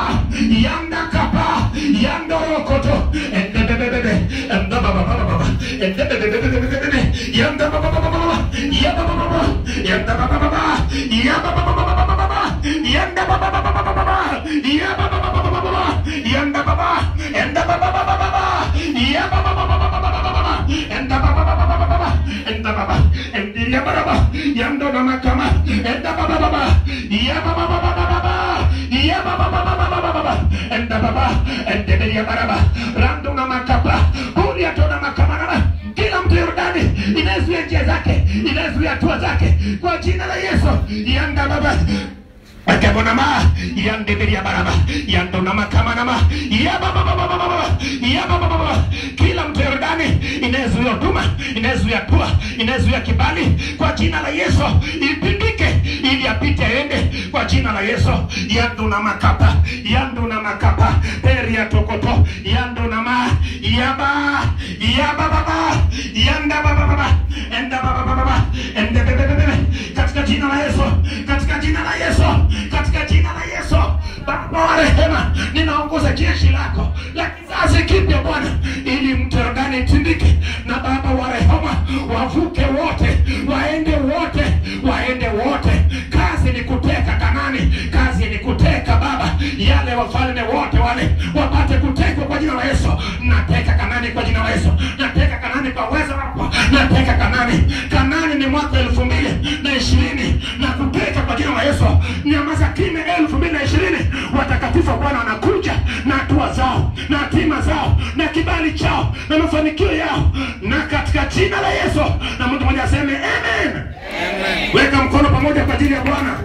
yanda kapa yando rokoto endebebebebe enda baba baba baba endebebebebebe yanda baba baba baba ya baba baba yanda baba baba ya baba baba baba yanda baba baba baba ya baba baba baba yanda baba enda baba baba baba ya baba baba baba enda baba baba baba enda baba endi ya baba yando na makama enda baba baba ya baba baba baba ya baba baba baba enda baba ende ya baba rando na makapa kulia tona makama na kila mtu Yordani inazuia njia zake inazuia hatua zake kwa jina la Yesu yanda baba akabonama yandeberia baraba yandonama kamanama yababababababa yababababa kila mtu Yordani inayezuia huduma inayezuia hatua inayezuia kibali kwa jina la Yesu ipindike ili apite aende kwa jina la Yesu yanduna makapa yanduna makapa peria tokoto yanduna ma yaba yabababa yanda bababa enda bababa ende bebebebe katika jina la Yesu katika jina la Yesu katika jina la Yesu Baba wa rehema ninaongoza jeshi lako la kizazi kipya Bwana ili mto Yordani itindike na Baba wa rehema wavuke wote waende wote waende wote kazi ni kuteka Kanani kazi ni kuteka Baba yale wafalme wote wale wapate kutekwa kwa jina la Yesu nateka Kanani kwa jina la Yesu nateka Kanani kwa uwezo wako nateka Kanani Kanani ni mwaka elfu mbili na ishirini na kuteka kwa jina la Yesu nyamaza kimya elfu mbili na ishirini watakatifu wa Bwana wanakuja na hatua zao na hatima zao na kibali chao na mafanikio yao na katika jina la Yesu na mtu mmoja aseme amen. Weka mkono pamoja kwa ajili ya Bwana.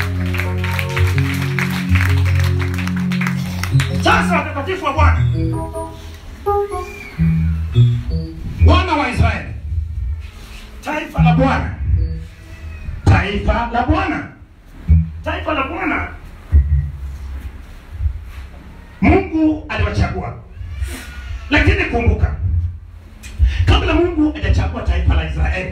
Sasa watakatifu wa Bwana, wana wa Israeli, taifa la Bwana, taifa la Bwana, taifa la Bwana. Mungu aliwachagua, lakini kumbuka, kabla Mungu hajachagua taifa la Israeli,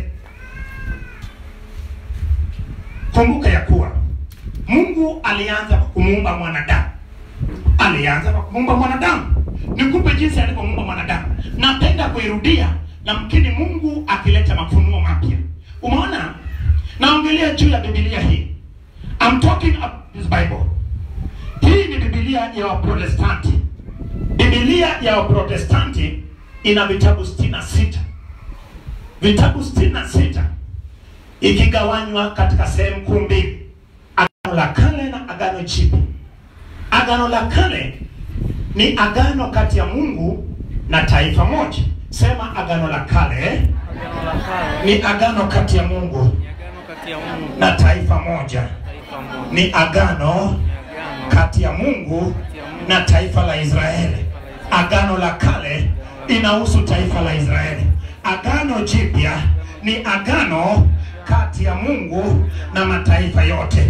kumbuka ya kuwa Mungu alianza kwa kumuumba mwanadamu alianza kwa kumuumba mwanadamu. Nikupe jinsi alivyomuumba mwanadamu. Napenda kuirudia na mkini Mungu akileta mafunuo mapya. Umeona, naongelea juu ya Biblia hii. I'm talking about this Bible. Hii ni Biblia ya Waprotestanti. Biblia ya Waprotestanti ina vitabu sitini na sita vitabu sitini na sita ikigawanywa katika sehemu kuu mbili, Agano la Kale na Agano Jipya. Agano la Kale ni agano kati ya Mungu na taifa moja. Sema agano la kale Agano la kale ni agano kati ya Mungu ni agano kati ya Mungu na taifa moja. taifa moja. Ni agano Ni agano kati ya Mungu na taifa la Israeli. Agano la kale inahusu taifa la Israeli. Agano jipya ni agano kati ya Mungu na mataifa yote,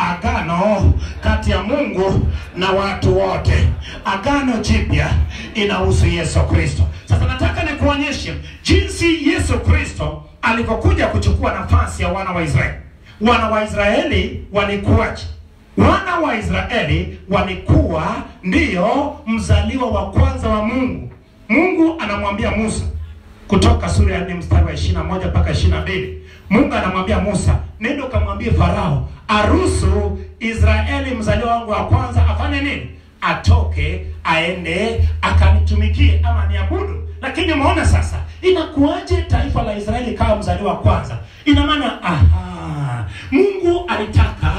agano kati ya Mungu na watu wote. Agano jipya inahusu Yesu Kristo. Sasa nataka nikuonyeshe jinsi Yesu Kristo alivyokuja kuchukua nafasi ya wana wa Israeli. Wana wa Israeli walikuwaje? Wana wa Israeli walikuwa ndiyo mzaliwa wa kwanza wa Mungu. Mungu anamwambia Musa kutoka sura ya 4 mstari wa 21 mpaka 22. Mungu anamwambia Musa, nenda ukamwambie Farao aruhusu Israeli mzaliwa wangu wa kwanza afanye nini? Atoke aende akanitumikie ama niabudu. Lakini umeona sasa, inakuwaje taifa la Israeli kama mzaliwa wa kwanza? Ina maana aha, Mungu alitaka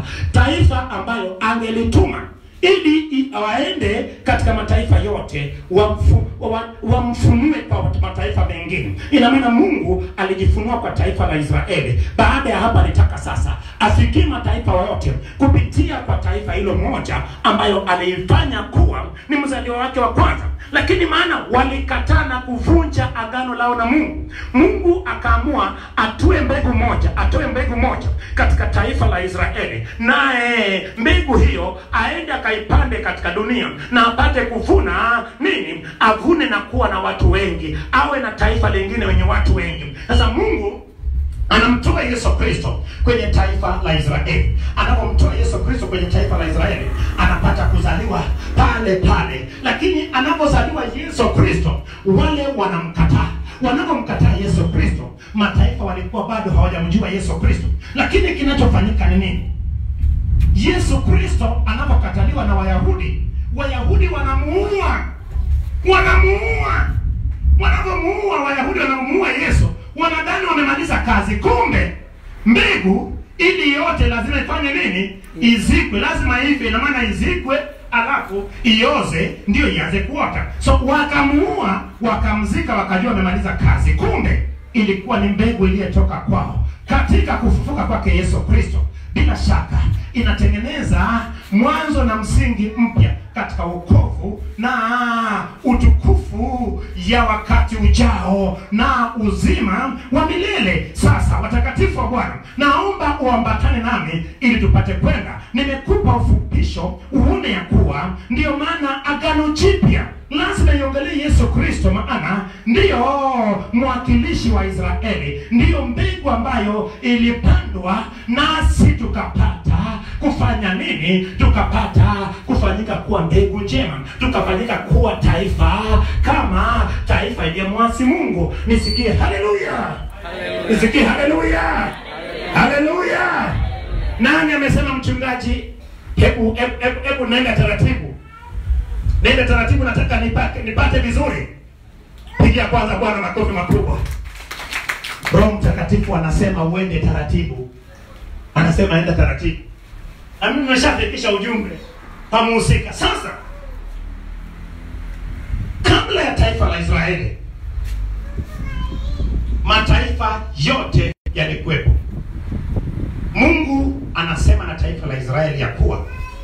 taifa ambayo angelituma ili i- waende katika mataifa yote wamfu- wa- wamfunue kwa mataifa mengine. Ina maana Mungu alijifunua kwa taifa la Israeli. Baada ya hapa, alitaka sasa afikie mataifa yote kupitia kwa taifa hilo moja ambayo aliifanya kuwa ni mzaliwa wake wa kwanza, lakini maana walikataa na kuvunja agano lao na Mungu. Mungu akaamua atue mbegu moja, atoe mbegu moja katika taifa la Israeli, naye mbegu hiyo aende akaipande katika dunia na apate kuvuna nini? Avune na kuwa na watu wengi, awe na taifa lingine wenye watu wengi. Sasa Mungu anamtoa Yesu Kristo kwenye taifa la Israeli. Anapomtoa Yesu Kristo kwenye taifa la Israeli, anapata kuzaliwa pale pale, lakini anapozaliwa Yesu Kristo, wale wanamkataa. Wanapomkataa Yesu Kristo, mataifa walikuwa bado hawajamjua Yesu Kristo. Lakini kinachofanyika ni nini? Yesu Kristo anapokataliwa na Wayahudi, Wayahudi wanamuua, wanamuua. Wanapomuua Wayahudi, wanamuua Yesu, wanadhani wamemaliza kazi, kumbe mbegu ili yote lazima ifanye nini? Izikwe, lazima ife. Ina maana izikwe, alafu ioze, ndio ianze kuota. So wakamuua, wakamzika, wakajua wamemaliza kazi, kumbe ilikuwa ni mbegu iliyotoka kwao. Katika kufufuka kwake Yesu Kristo, bila shaka inatengeneza mwanzo na msingi mpya katika wokovu na utukufu ya wakati ujao na uzima wa milele. Sasa watakatifu wa Bwana, naomba uambatane nami ili tupate kwenda. Nimekupa ufupisho uone ya kuwa ndiyo maana agano jipya lazima iongelee Yesu Kristo, maana ndiyo mwakilishi wa Israeli, ndiyo mbegu ambayo ilipandwa nasi tukapata kufanya nini? Tukapata kufanyika kuwa mbegu njema, tukafanyika kuwa taifa kama taifa iliyemwasi Mungu. Nisikie haleluya, nisikie haleluya, haleluya. Nani amesema mchungaji? Hebu hebu hebu, hebu naenda taratibu nenda taratibu, nataka nipate nipate vizuri. Pigia kwanza Bwana makofi makubwa. Roho Mtakatifu anasema uende taratibu, anasema enda taratibu, na mimi nimeshafikisha ujumbe pamuhusika. Sasa kabla ya taifa la Israeli, mataifa yote yalikuwepo. Mungu anasema na taifa la Israeli ya kuwa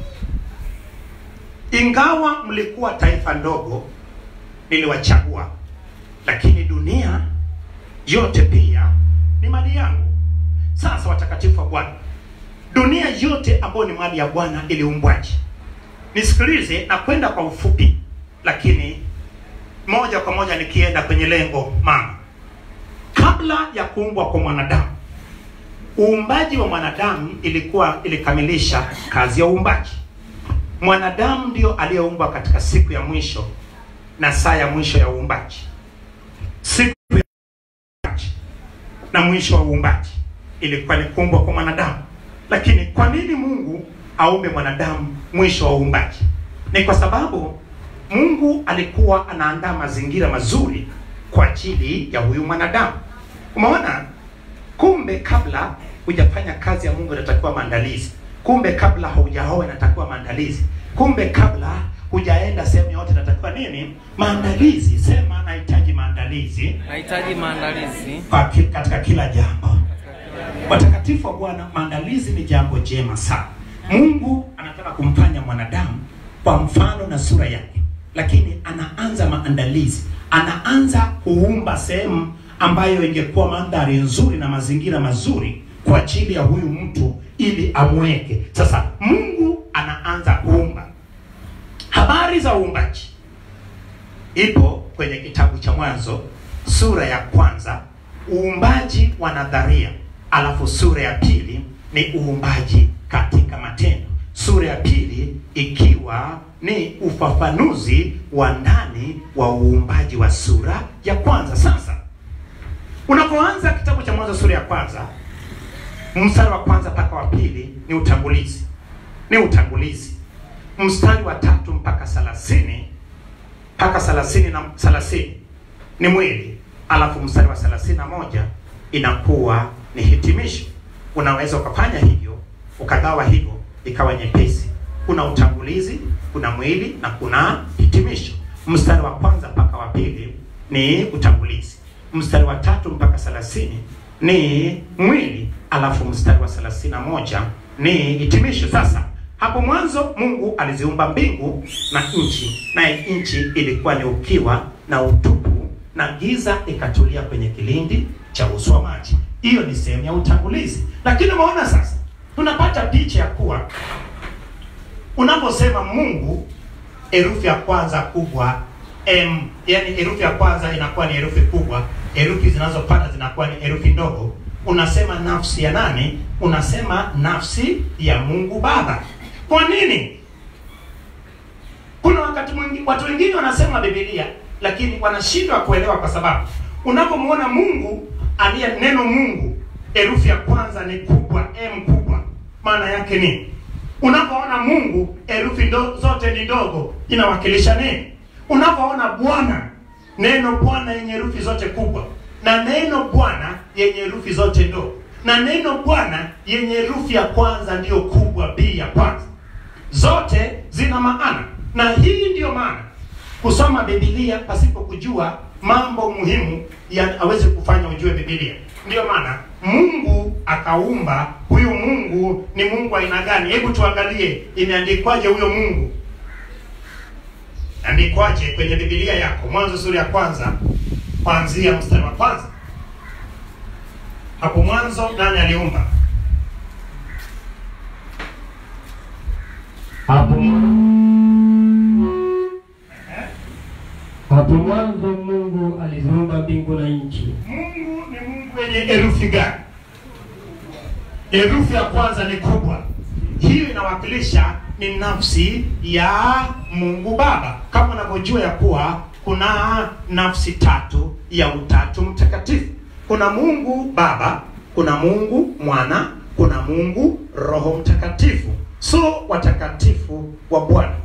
ingawa mlikuwa taifa ndogo, niliwachagua, lakini dunia yote pia ni mali yangu. Sasa watakatifu wa Bwana, dunia yote ambayo ni mali ya Bwana iliumbwaje? Nisikilize na kwenda kwa ufupi, lakini moja kwa moja nikienda kwenye lengo mama. Kabla ya kuumbwa kwa mwanadamu, uumbaji wa mwanadamu ilikuwa ilikamilisha kazi ya uumbaji mwanadamu ndio aliyeumbwa katika siku ya mwisho na saa ya mwisho ya uumbaji, siku ya uumbaji na mwisho wa uumbaji ilikuwa ni kuumbwa kwa mwanadamu. Lakini kwa nini Mungu aumbe mwanadamu mwisho wa uumbaji? Ni kwa sababu Mungu alikuwa anaandaa mazingira mazuri kwa ajili ya huyu mwanadamu. Umeona, kumbe kabla hujafanya kazi ya Mungu inatakiwa maandalizi kumbe kabla haujaoa inatakiwa maandalizi. Kumbe kabla hujaenda sehemu yote inatakiwa nini? Maandalizi. Sema nahitaji maandalizi Nahitaji maandalizi kwa ki- katika kila jambo. Watakatifu wa Bwana, maandalizi ni jambo jema sana. Mungu anataka kumfanya mwanadamu kwa mfano na sura yake, lakini anaanza maandalizi, anaanza kuumba sehemu ambayo ingekuwa mandhari nzuri na mazingira mazuri kwa ajili ya huyu mtu ili amweke. Sasa Mungu anaanza kuumba. Habari za uumbaji ipo kwenye kitabu cha Mwanzo sura ya kwanza, uumbaji wa nadharia, alafu sura ya pili ni uumbaji katika matendo, sura ya pili ikiwa ni ufafanuzi wa ndani wa uumbaji wa sura ya kwanza. Sasa unapoanza kitabu cha Mwanzo sura ya kwanza mstari wa kwanza mpaka wa pili ni utangulizi, ni utangulizi. Mstari wa tatu mpaka thelathini mpaka thelathini na thelathini ni mwili, alafu mstari wa thelathini na moja inakuwa ni hitimisho. Unaweza ukafanya hivyo ukagawa hivyo ikawa nyepesi. Kuna utangulizi, kuna mwili na kuna hitimisho. Mstari wa kwanza mpaka wa pili ni utangulizi, mstari wa tatu mpaka thelathini ni mwili, alafu mstari wa thelathini na moja ni hitimisho. Sasa hapo mwanzo Mungu aliziumba mbingu na nchi, naye nchi ilikuwa ni ukiwa na utupu, na giza ikatulia kwenye kilindi cha uso wa maji. Hiyo ni sehemu ya utangulizi, lakini umeona sasa, tunapata picha ya kuwa unaposema Mungu, herufi ya kwanza kubwa M, yani herufi ya kwanza inakuwa ni herufi kubwa, herufi zinazopata zinakuwa ni herufi ndogo. Unasema nafsi ya nani? Unasema nafsi ya Mungu Baba. Kwa nini? Kuna wakati mwingi watu wengine wanasema Biblia lakini wanashindwa kuelewa, kwa sababu unapomwona Mungu aliye neno Mungu, herufi ya kwanza ni kubwa, M kubwa, maana yake nini? Unapoona Mungu herufi ndo, zote ni ndogo, inawakilisha nini? Unapoona Bwana, neno Bwana yenye herufi zote kubwa, na neno Bwana yenye herufi zote ndogo, na neno Bwana yenye herufi ya kwanza ndiyo kubwa, B ya kwanza, zote zina maana, na hii ndiyo maana kusoma Biblia pasipo kujua mambo muhimu ya aweze kufanya ujue Biblia. Ndiyo maana Mungu akaumba. Huyu Mungu ni Mungu aina gani? Hebu tuangalie, imeandikwaje huyo Mungu? Andikwaje kwenye Biblia yako? Mwanzo sura ya kwanza kuanzia mstari wa kwanza. Hapo mwanzo nani aliumba? Hapo hapo mwanzo Mungu aliziumba mbingu na nchi. Mungu ni Mungu wenye herufi gani? Herufi ya kwanza ni kubwa. Hiyo inawakilisha ni nafsi ya Mungu Baba, kama unavyojua ya kuwa kuna nafsi tatu ya Utatu Mtakatifu. Kuna Mungu Baba, kuna Mungu Mwana, kuna Mungu Roho Mtakatifu, so watakatifu wa Bwana.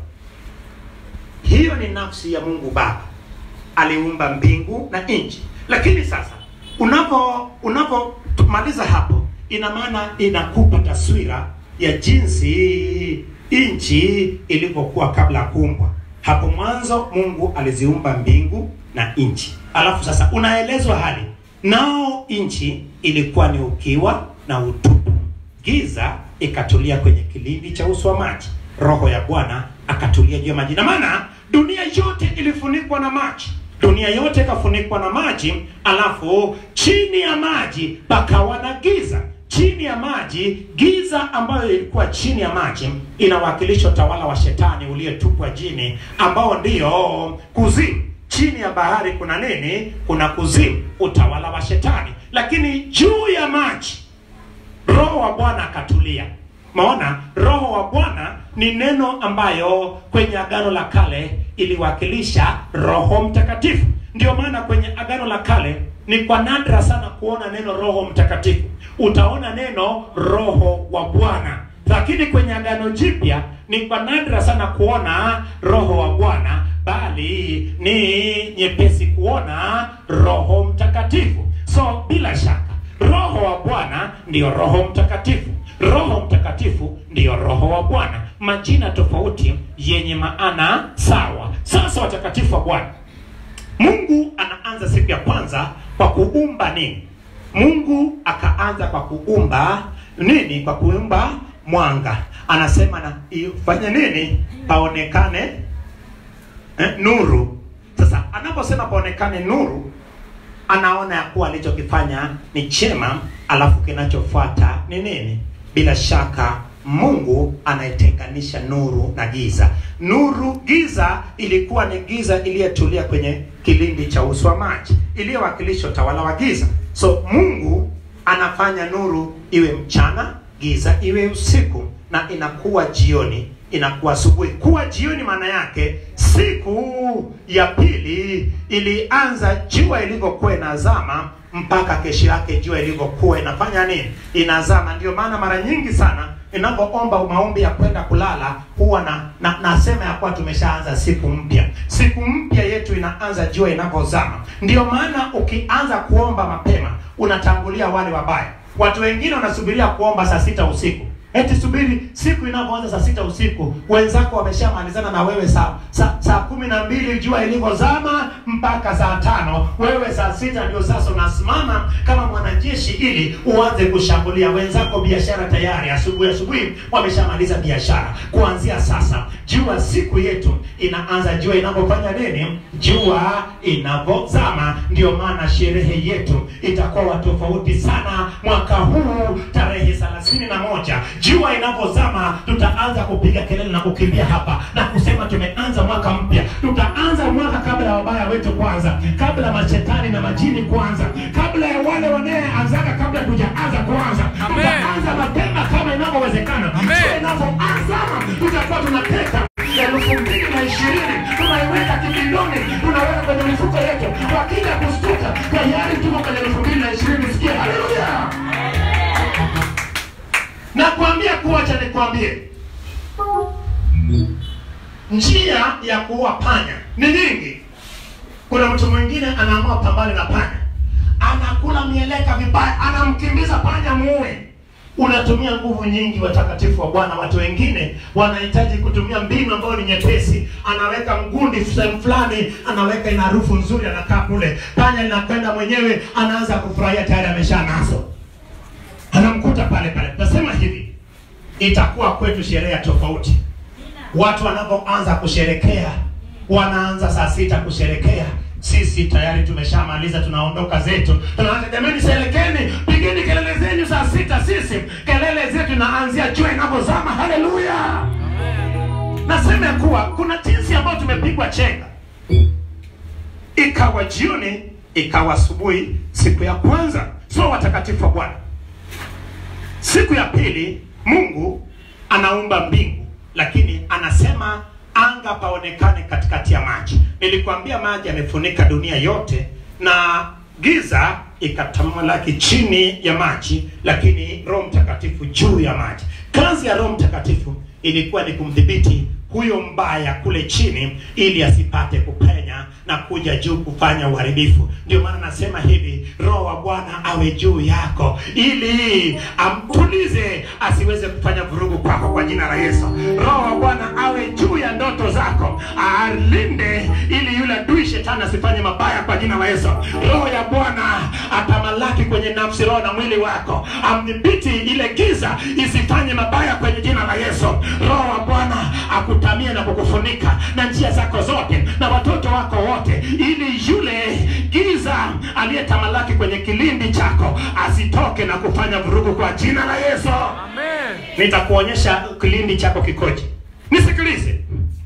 Hiyo ni nafsi ya Mungu Baba, aliumba mbingu na nchi. Lakini sasa unapo unapomaliza hapo, ina maana inakupa taswira ya jinsi nchi ilivyokuwa kabla ya kuumbwa. Hapo mwanzo Mungu aliziumba mbingu na nchi, alafu sasa unaelezwa hali nao, nchi ilikuwa ni ukiwa na utupu, giza ikatulia kwenye kilindi cha uso wa maji, roho ya Bwana akatulia juu ya maji. Na maana dunia yote ilifunikwa na maji, dunia yote ikafunikwa na maji, alafu chini ya maji pakawa na giza chini ya maji, giza ambayo ilikuwa chini ya maji inawakilisha utawala wa shetani uliyetupwa jini, ambao ndiyo kuzimu. Chini ya bahari kuna nini? Kuna kuzimu, utawala wa shetani. Lakini juu ya maji roho wa Bwana akatulia. Maona, roho wa Bwana ni neno ambayo kwenye agano la kale iliwakilisha Roho Mtakatifu. Ndio maana kwenye agano la kale ni kwa nadra sana kuona neno Roho Mtakatifu. Utaona neno Roho wa Bwana, lakini kwenye agano jipya ni kwa nadra sana kuona Roho wa Bwana, bali ni nyepesi kuona Roho Mtakatifu. So bila shaka Roho wa Bwana ndiyo Roho Mtakatifu. Roho Mtakatifu ndiyo Roho wa Bwana, majina tofauti yenye maana sawa. Sasa watakatifu wa Bwana, Mungu anaanza siku ya kwanza kwa kuumba nini? Mungu akaanza kwa kuumba nini? Kwa kuumba mwanga. Anasema na ifanye nini? Paonekane eh, nuru. Sasa anaposema paonekane nuru, anaona ya kuwa alichokifanya ni chema alafu kinachofuata ni nini bila shaka mungu anaitenganisha nuru na giza nuru giza ilikuwa ni giza iliyetulia kwenye kilindi cha uso wa maji iliyowakilisha utawala wa giza so mungu anafanya nuru iwe mchana giza iwe usiku na inakuwa jioni inakuwa asubuhi kuwa jioni maana yake siku ya pili ilianza jua ilivyokuwa inazama mpaka kesho yake jua ilivyokuwa inafanya nini inazama ndio maana mara nyingi sana ninapoomba maombi ya kwenda kulala huwa na, na nasema ya kuwa tumeshaanza siku mpya siku mpya yetu inaanza jua inavyozama ndio maana ukianza kuomba mapema unatangulia wale wabaya watu wengine wanasubiria kuomba saa sita usiku eti subiri siku inapoanza saa sita usiku wenzako wameshamalizana na wewe saa saa, saa kumi na mbili jua ilivyozama mpaka saa tano wewe saa sita ndio sasa unasimama kama mwanajeshi ili uanze kushambulia wenzako biashara tayari asubuhi asubuhi wameshamaliza biashara kuanzia sasa jua siku yetu inaanza jua inapofanya nini jua inavyozama ndio maana sherehe yetu itakuwa tofauti sana mwaka huu tarehe thelathini na moja jua inavyozama tutaanza kupiga kelele na kukimbia hapa na kusema tumeanza mwaka mpya tutaanza mwaka kabla ya wabaya wetu kwanza kabla ya mashetani na majini kwanza kabla ya wale wanayeanzaga kabla tujaanza kwanza tutaanza mapema kama inavyowezekana jua inavyoanza tutakuwa tunateka elfu mbili na ishirini tunaiweka kibindoni tunaweka kwenye mifuko yetu wakija kustuka tayari tuko kwenye elfu mbili na ishirini sikia haleluya nakwambia kuwacha nikwambie njia ya kuua panya ni nyingi kuna mtu mwingine anaamua pambane na panya anakula mieleka vibaya anamkimbiza panya muue unatumia nguvu nyingi watakatifu wa bwana watu wengine wanahitaji kutumia mbinu ambayo ni nyepesi anaweka mgundi sehemu fulani anaweka ina harufu nzuri anakaa kule panya linakwenda mwenyewe anaanza kufurahia tayari amesha nazo anamkuta pale pale tasema hivi itakuwa kwetu sherehe ya tofauti watu wanapoanza kusherekea wanaanza saa sita kusherekea sisi tayari tumeshamaliza tunaondoka zetu tunaanza jamani serekeni pigeni kelele zenyu saa sita sisi kelele zetu inaanzia jua inavyozama haleluya nasema ya kuwa kuna jinsi ambayo tumepigwa chenga ikawa jioni ikawa asubuhi siku ya kwanza so watakatifu wa bwana siku ya pili mungu anaumba mbingu lakini anasema anga paonekane katikati ya maji nilikwambia maji yamefunika dunia yote na giza ikatamalaki chini ya maji lakini roho mtakatifu juu ya maji kazi ya roho mtakatifu ilikuwa ni kumdhibiti huyo mbaya kule chini ili asipate kupenya na kuja juu kufanya uharibifu ndio maana nasema hivi roho wa bwana awe juu yako ili amtulize asiweze kufanya vurugu kwako kwa jina la yesu roho wa bwana awe juu ya ndoto zako alinde ili yule adui shetani asifanye mabaya kwa jina la yesu roho ya bwana atamalaki kwenye nafsi roho na mwili wako amdhibiti ile giza isifanye mabaya kwenye jina la yesu roho wa bwana akutamie na kukufunika na njia zako zote na watoto wako wote ili yule giza aliyetamalaki kwenye kilindi chako asitoke na kufanya vurugu kwa jina la yesu nitakuonyesha kilindi chako kikoje nisikilize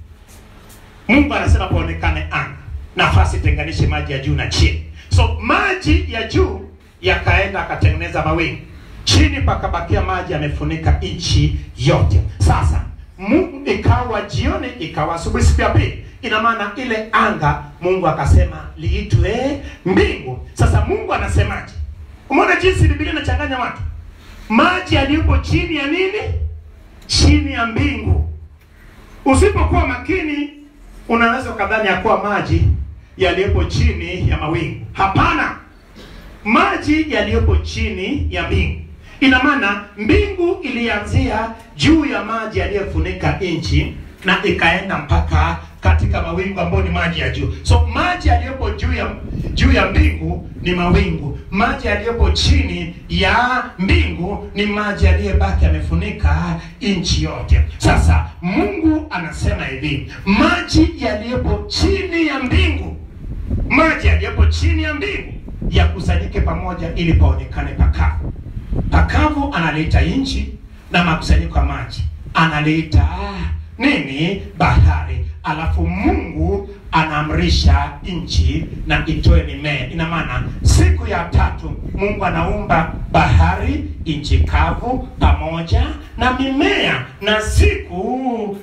mungu anasema paonekane anga nafasi tenganishe maji ya juu na chini so maji ya juu yakaenda akatengeneza mawingu chini pakabakia maji yamefunika nchi yote sasa mungu ikawa jioni ikawa asubuhi siku ya pili ina maana ile anga mungu akasema liitwe mbingu sasa mungu anasemaje umeona jinsi bibilia inachanganya watu maji yaliyopo chini ya nini chini ya mbingu usipokuwa makini unaweza ukadhani ya kuwa maji yaliyopo chini ya mawingu hapana maji yaliyopo chini ya mbingu ina maana mbingu ilianzia juu ya maji yaliyofunika nchi na ikaenda mpaka katika mawingu ambayo ni maji ya juu so maji yaliyopo juu ya juu ya mbingu ni mawingu maji yaliyopo chini ya mbingu ni maji yaliyobaki yamefunika nchi yote sasa mungu anasema hivi maji yaliyopo chini ya mbingu maji yaliyopo chini ya mbingu yakusanyike pamoja ili paonekane pakavu. Pakavu analiita nchi na makusanyiko ya maji analiita nini? Bahari. Alafu Mungu anaamrisha nchi na itoe mimea. Ina maana siku ya tatu Mungu anaumba bahari, nchi kavu pamoja na mimea, na siku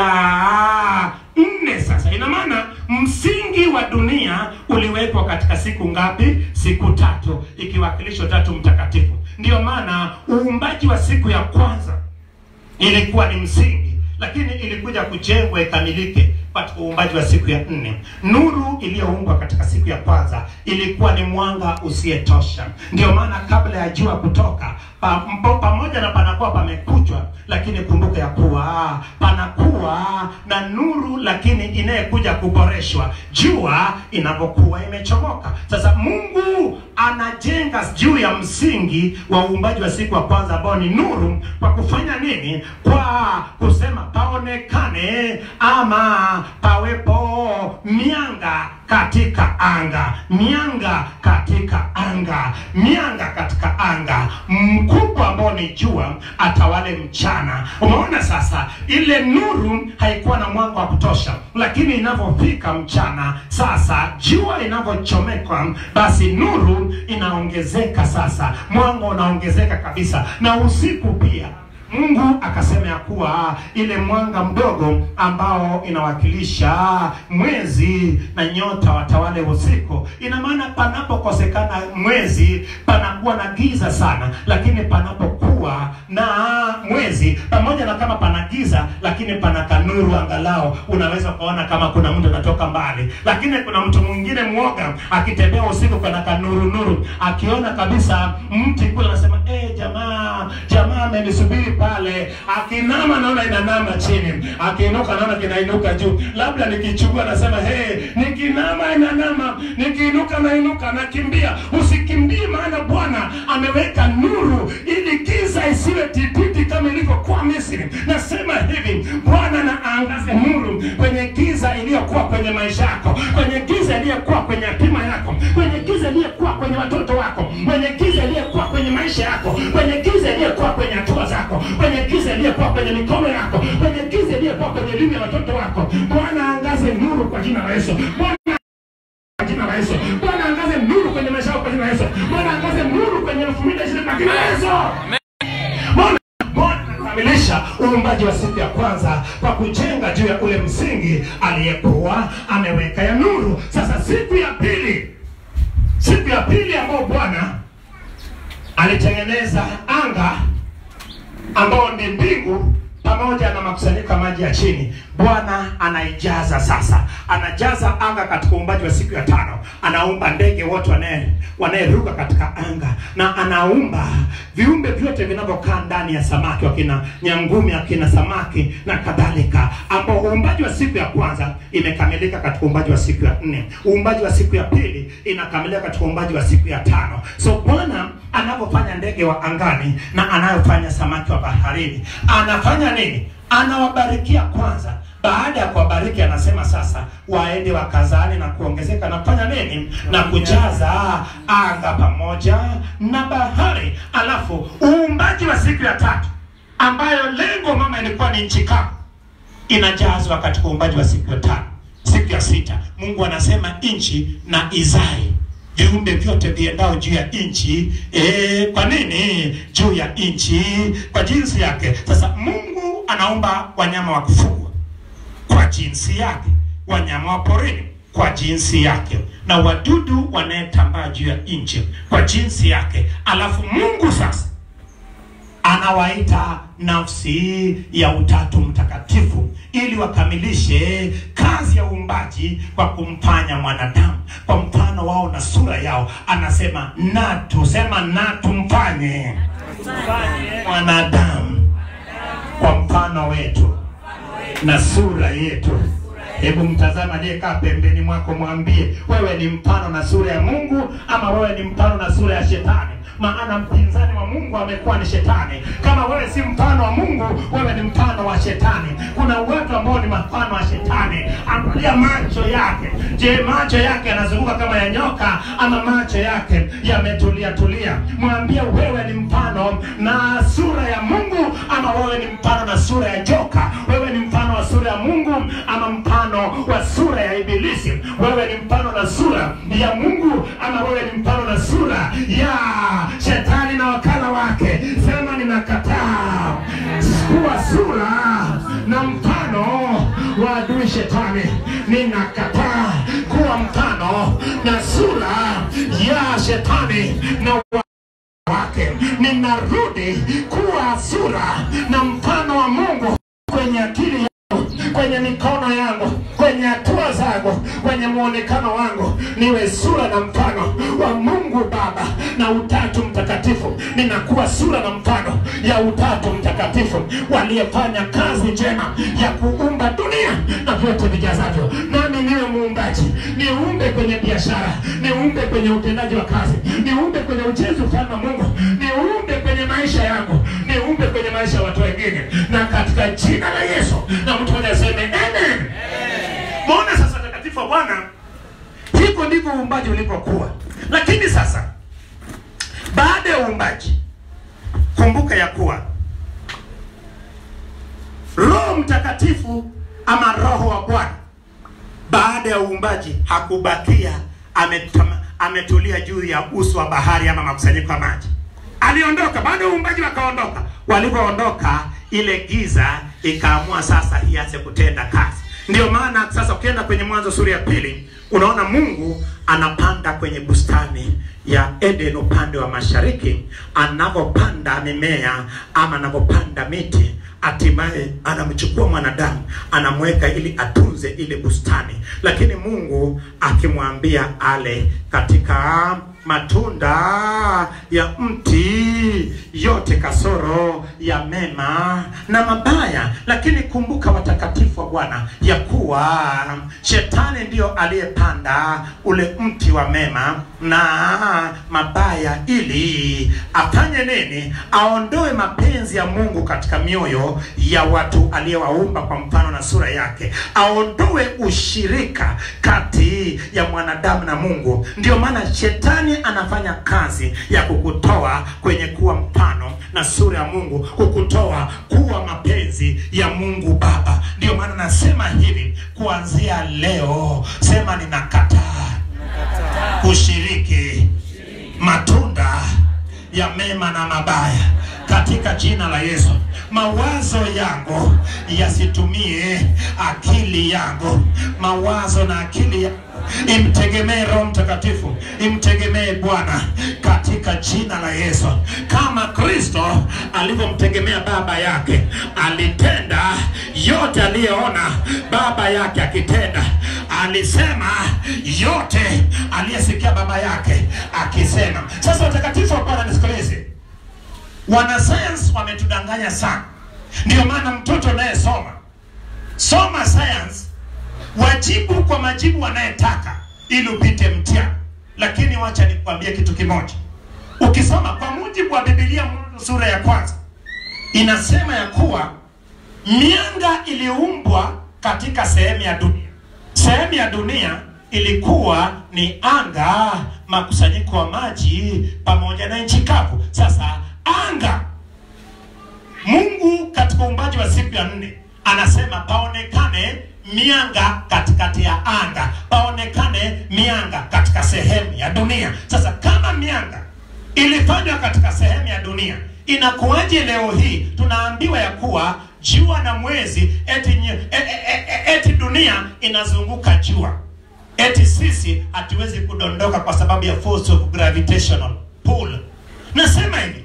ya nne sasa, ina maana msingi wa dunia uliwekwa katika siku ngapi? Siku tatu, ikiwakilisha Utatu Mtakatifu. Ndiyo maana uumbaji wa siku ya kwanza ilikuwa ni msingi lakini ilikuja kujengwa ikamilike katika uumbaji wa siku ya nne. Nuru iliyoumbwa katika siku ya kwanza ilikuwa ni mwanga usiyetosha. Ndio maana kabla ya jua kutoka pa, mpo, pamoja na panakuwa pamekuchwa, lakini kumbuka ya kuwa panakuwa na nuru, lakini inayekuja kuboreshwa jua inapokuwa imechomoka. Sasa Mungu anajenga juu ya msingi wa uumbaji wa siku ya kwanza ambao ni nuru, kwa kufanya nini? Kwa kusema paonekane ama pawepo mianga katika anga, mianga katika anga, mianga katika anga, mkubwa ambao ni jua atawale mchana. Umeona sasa, ile nuru haikuwa na mwanga wa kutosha, lakini inavyofika mchana, sasa jua inavyochomekwa, basi nuru inaongezeka, sasa mwanga unaongezeka kabisa, na usiku pia Mungu akasema ya kuwa ile mwanga mdogo ambao inawakilisha mwezi na nyota watawale usiku. Ina maana panapokosekana mwezi panakuwa na giza sana, lakini panapokuwa na mwezi, pamoja na kama pana giza, lakini pana kanuru, angalau unaweza kuona kama kuna mtu anatoka mbali. Lakini kuna mtu mwingine mwoga akitembea usiku, kuna kanuru nuru, akiona kabisa mti kule, anasema eh, jamaa jamaa amenisubiri pale. Akinama naona inanama chini, akiinuka naona kinainuka juu. Labda nikichukua nasema hey, nikinama inanama, nikiinuka nainuka, nakimbia. Usikimbie, maana Bwana ameweka nuru ili giza isiwe tititi kama ilivyokuwa Misri. Nasema hivi, Bwana na aangaze nuru kwenye giza iliyokuwa kwenye maisha yako, kwenye giza iliyokuwa kwenye hatima yako, kwenye giza iliyokuwa kwenye watoto wako, kwenye giza iliyokuwa kwenye maisha yako, kwenye giza iliyokuwa kwenye hatua zako, kwenye giza iliyokuwa kwenye mikono yako, kwenye giza iliyokuwa kwenye elimu ya watoto wako. Bwana aangaze nuru kwa jina la Yesu. Bwana kwa jina la Yesu. Bwana aangaze nuru kwenye maisha yako kwa jina la Yesu. Bwana aangaze nuru kwenye elfu mbili na ishirini kwa jina la Yesu. Bwana Bwana anakamilisha uumbaji wa siku ya kwanza kwa kujenga juu ya ule msingi aliyekuwa ameweka ya nuru. Sasa siku ya pili, siku ya pili ambayo Bwana alitengeneza anga ambao ni mbingu pamoja na makusanyiko ya maji ya chini. Bwana anaijaza sasa, anajaza anga katika uumbaji wa siku ya tano. Anaumba ndege wote wanaye wanayeruka katika anga, na anaumba viumbe vyote vinavyokaa ndani ya samaki, wakina nyangumi, akina samaki na kadhalika, ambao uumbaji wa siku ya kwanza imekamilika katika uumbaji wa siku ya nne. Uumbaji wa siku ya pili inakamilika katika uumbaji wa siku ya tano. So Bwana anapofanya ndege wa angani na anayofanya samaki wa baharini, anafanya nini? Anawabarikia kwanza. Baada ya kuwabariki, anasema sasa waende wakazane na kuongezeka na kufanya nini? Na kujaza anga pamoja na bahari. Alafu uumbaji wa siku ya tatu, ambayo lengo mama ilikuwa ni nchi kavu, inajazwa katika uumbaji wa siku ya tano. Siku ya sita, Mungu anasema nchi na izae viumbe vyote viendao juu ya nchi. E, kwa nini juu ya nchi? Kwa jinsi yake. Sasa Mungu anaumba wanyama wa kufugwa kwa jinsi yake, wanyama wa porini kwa jinsi yake, na wadudu wanayetambaa juu ya nchi kwa jinsi yake. Alafu Mungu sasa anawaita nafsi ya Utatu Mtakatifu ili wakamilishe kazi ya uumbaji kwa kumfanya mwanadamu kwa mfano wao na sura yao. Anasema na tusema na tumfanye mwanadamu kwa mfano wetu na sura yetu. Hebu mtazama aliyekaa pembeni mwako, mwambie wewe ni mfano na sura ya Mungu ama wewe ni mfano na sura ya Shetani? maana mpinzani wa mungu amekuwa ni shetani kama wewe si mfano wa mungu wewe ni mfano wa shetani kuna watu ambao ni mfano wa shetani angalia macho yake je macho yake yanazunguka kama ya nyoka ama macho yake yametulia tulia mwambie wewe ni mfano na sura ya mungu ama wewe ni mfano na sura ya joka wewe ni mfano wa sura ya mungu ama mfano wa sura ya ibilisi wewe ni mfano na sura ya mungu ama wewe ni mfano na sura ya shetani na wakala wake sema ninakataa kuwa sura na mfano wa adui shetani ninakataa kuwa mfano na sura ya shetani na wa wake ninarudi kuwa sura na mfano wa mungu kwenye akili yangu kwenye mikono yangu kwenye hatua zangu kwenye muonekano wangu niwe sura na mfano wa mungu baba na utatu mtakatifu ninakuwa sura na mfano ya utatu mtakatifu waliyefanya kazi njema ya kuumba dunia na vyote vijazavyo nami niwe muumbaji niumbe kwenye biashara niumbe kwenye utendaji wa kazi niumbe kwenye ujenzi ufalme wa mungu niumbe kwenye maisha yangu niumbe kwenye maisha ya watu wengine na katika jina la yesu na mtu mmoja aseme amen mwone sasa takatifu wa bwana hivyo ndivyo uumbaji ulipokuwa lakini sasa baada ya uumbaji kumbuka ya kuwa roho mtakatifu ama roho wa bwana baada ya uumbaji hakubakia ametama, ametulia juu ya uso wa bahari ama makusanyiko ya maji aliondoka baada ya uumbaji wakaondoka walivyoondoka ile giza ikaamua sasa ianze kutenda kazi ndio maana sasa ukienda kwenye mwanzo sura ya pili unaona mungu anapanda kwenye bustani ya eden upande wa mashariki anavyopanda mimea ama anavyopanda miti hatimaye anamchukua mwanadamu anamweka ili atunze ile bustani lakini mungu akimwambia ale katika matunda ya mti yote kasoro ya mema na mabaya lakini kumbuka watakatifu wa bwana ya kuwa shetani ndiyo aliyepanda ule mti wa mema na mabaya ili afanye nini aondoe mapenzi ya mungu katika mioyo ya watu aliyewaumba kwa mfano na sura yake aondoe ushirika kati ya mwanadamu na mungu ndio maana shetani anafanya kazi ya kukutoa kwenye kuwa mfano na sura ya mungu kukutoa kuwa mapenzi ya mungu baba ndio maana nasema hivi kuanzia leo sema ninakataa kushiriki matunda ya mema na mabaya katika jina la yesu mawazo yangu yasitumie akili yangu mawazo na akili yangu imtegemee roho mtakatifu imtegemee bwana katika jina la yesu kama kristo alivyomtegemea baba yake alitenda yote aliyeona baba yake akitenda alisema yote aliyesikia baba yake akisema sasa watakatifu wa bwana nisikilize wanasayansi wametudanganya sana ndio maana mtoto unayesoma soma science wajibu kwa majibu wanayetaka ili upite mtihani lakini wacha nikwambie kitu kimoja ukisoma kwa mujibu wa bibilia mwanzo sura ya kwanza inasema ya kuwa mianga iliumbwa katika sehemu ya dunia sehemu ya dunia ilikuwa ni anga makusanyiko wa maji pamoja na nchi kavu sasa anga mungu katika uumbaji wa siku ya nne anasema paonekane mianga katikati ya anga paonekane mianga katika sehemu ya dunia sasa kama mianga ilifanywa katika sehemu ya dunia inakuwaje leo hii tunaambiwa ya kuwa jua na mwezi eti, nye, e, e, e, eti dunia inazunguka jua eti sisi hatuwezi kudondoka kwa sababu ya force of gravitational pull nasema hivi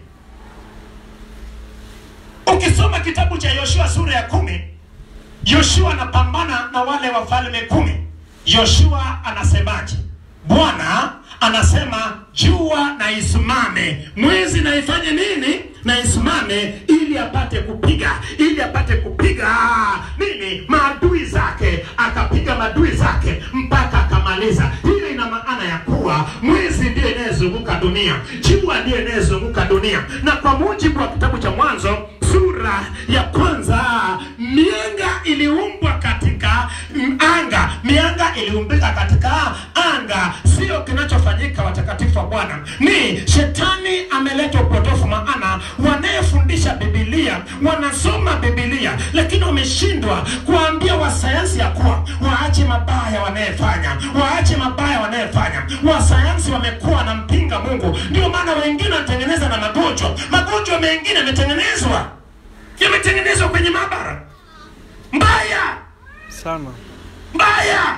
ukisoma kitabu cha yoshua sura ya kumi yoshua anapambana na wale wafalme kumi yoshua anasemaje bwana anasema jua na isimame mwezi na ifanye nini na isimame ili apate kupiga ili apate kupiga nini maadui zake akapiga maadui zake mpaka akamaliza hili ina maana ya kuwa mwezi ndiyo inayezunguka dunia, jua ndiyo inayezunguka dunia, na kwa mujibu wa kitabu cha Mwanzo sura ya kwanza, mianga iliumbwa katika mm, anga, mianga iliumbika katika anga. Sio kinachofanyika watakatifu wa Bwana, ni shetani ameleta upotofu, maana wanayefundisha Biblia wanasoma Biblia, lakini wameshindwa kuwaambia wasayansi ya kuwa waache mabaya wanayefanya, waache mabaya wanayefanya. Wasayansi wamekuwa na mpinga Mungu, ndio maana wengine wanatengeneza na magonjwa. Magonjwa mengine yametengenezwa yametengenezwa kwenye maabara. Mbaya sana mbaya.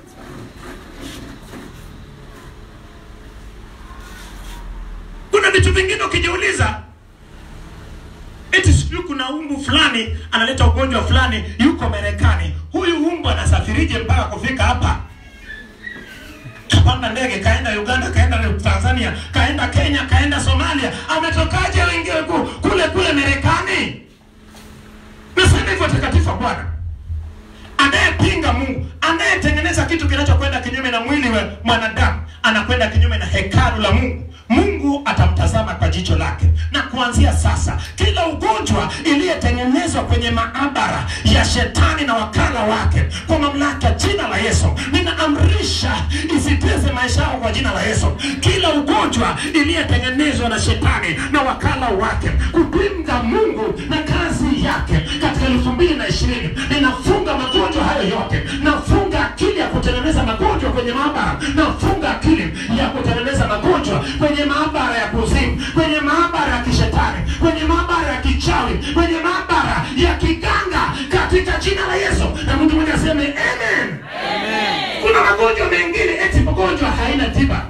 Kuna vitu vingine ukijiuliza, eti sijui kuna umbu fulani analeta ugonjwa fulani, yuko Marekani. Huyu umbu anasafirije mpaka kufika hapa? Kapanda ndege kaenda Uganda, kaenda Tanzania, kaenda Kenya, kaenda Somalia, ametokaje wengine ku- kule kule Marekani? Nasema hivyo watakatifu wa Bwana anayepinga Mungu, anayetengeneza kitu kinachokwenda kinyume na mwili wa mwanadamu, anakwenda kinyume na hekalu la Mungu. Mungu atamtazama kwa jicho lake, na kuanzia sasa, kila ugonjwa iliyetengenezwa kwenye maabara ya shetani na wakala wake, kwa mamlaka ya jina la Yesu, ninaamrisha isiteze maisha yao kwa jina la Yesu. Kila ugonjwa iliyetengenezwa na shetani na wakala wake kupinga Mungu na kazi yake katika elfu mbili na ishirini ninafunga magonjwa hayo yote, nafunga akili ya kutengeneza magonjwa kwenye maabara, nafunga akili ya kutengeneza magonjwa kwenye maabara ya kuzimu, kwenye maabara ya kishetani, kwenye maabara ya kichawi, kwenye maabara ya kiganga katika jina la Yesu. Na mtu mmoja aseme amen. Kuna magonjwa mengine eti magonjwa haina tiba.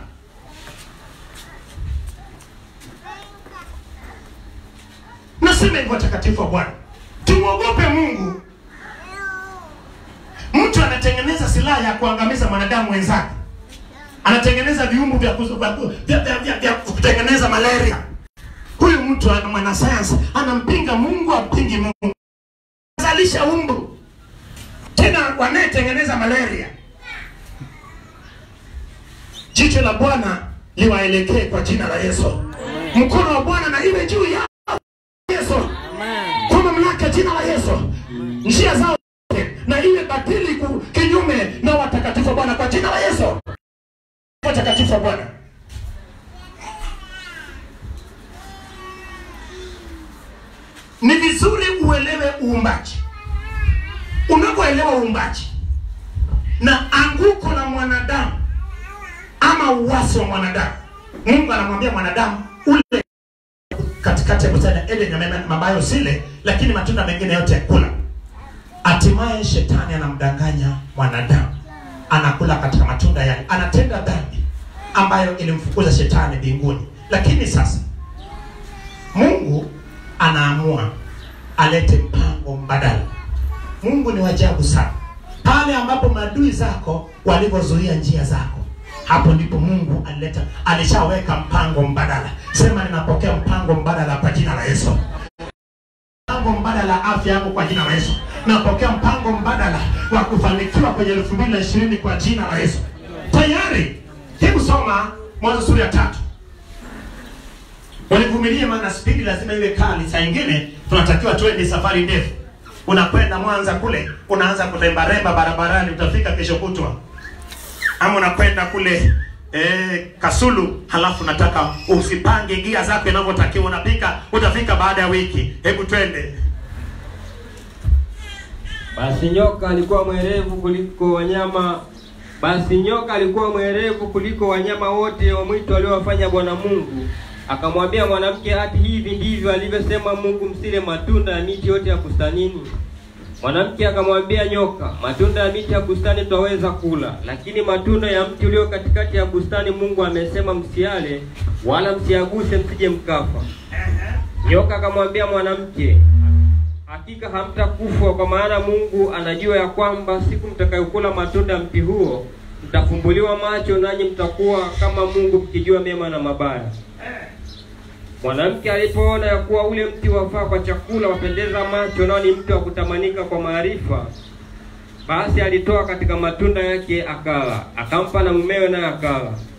Nasema hivyo watakatifu wa Bwana, tumwogope Mungu. Mtu anatengeneza silaha ya kuangamiza mwanadamu wenzake, anatengeneza viumbu vya, kuzu- vya, vya, vya, vya, vya kutengeneza malaria. Huyu mtu ana mwanasayansi anampinga Mungu, ampingi Mungu, zalisha umbu tena wanayetengeneza malaria. Jicho la Bwana liwaelekee kwa jina la Yesu, mkono wa Bwana na iwe juu ya Yesu kwa mamlaka ya jina la Yesu, njia zao zote na iwe batili ku- kinyume na watakatifu wa Bwana kwa jina la Yesu. Watakatifu wa Bwana, ni vizuri uelewe uumbaji. Unapoelewa uumbaji na anguko la mwanadamu ama uwasi wa mwanadamu, Mungu anamwambia mwanadamu ule katikati ya bustani ya Eden amema mabayo usile, lakini matunda mengine yote kula. Hatimaye shetani anamdanganya mwanadamu, anakula katika matunda yale, anatenda dhambi ambayo ilimfukuza shetani mbinguni. Lakini sasa Mungu anaamua alete mpango mbadala. Mungu ni wajabu sana. Pale ambapo maadui zako walivyozuia njia zako, hapo ndipo Mungu alileta, alishaweka mpango mbadala. Sema, ninapokea mpango mbadala kwa jina la Yesu. Mpango mbadala wa afya yangu kwa jina la Yesu. Napokea mpango mbadala wa kufanikiwa kwenye elfu mbili na ishirini kwa jina la Yesu. Tayari, hebu soma Mwanzo sura ya tatu. Walivumilia, maana spidi lazima iwe kali. Saa ingine tunatakiwa tuende safari ndefu, unakwenda Mwanza kule, unaanza kurembaremba barabarani, utafika kesho kutwa, ama unakwenda kule eh, Kasulu, halafu nataka usipange gia zako inavyotakiwa, unapika utafika baada ya wiki. Hebu twende. Basi nyoka alikuwa mwerevu kuliko wanyama basi nyoka alikuwa mwerevu kuliko wanyama wote wa mwitu waliowafanya Bwana Mungu. Akamwambia mwanamke, hati hivi ndivyo alivyosema Mungu, msile matunda ya miti yote ya bustanini. Mwanamke akamwambia nyoka, matunda ya miti ya bustani twaweza kula, lakini matunda ya mti ulio katikati ya bustani Mungu amesema msiale, wala msiaguse, msije mkafa. Nyoka akamwambia mwanamke, hakika hamtakufa, kwa maana Mungu anajua ya kwamba siku mtakayokula matunda ya mti huo mtafumbuliwa macho, nanyi mtakuwa kama Mungu, mkijua mema na mabaya. Mwanamke alipoona ya kuwa ule mti wafaa kwa chakula, wapendeza macho, nao ni mti wa kutamanika kwa maarifa, basi alitoa katika matunda yake akala, akampa na mumewe, naye akala.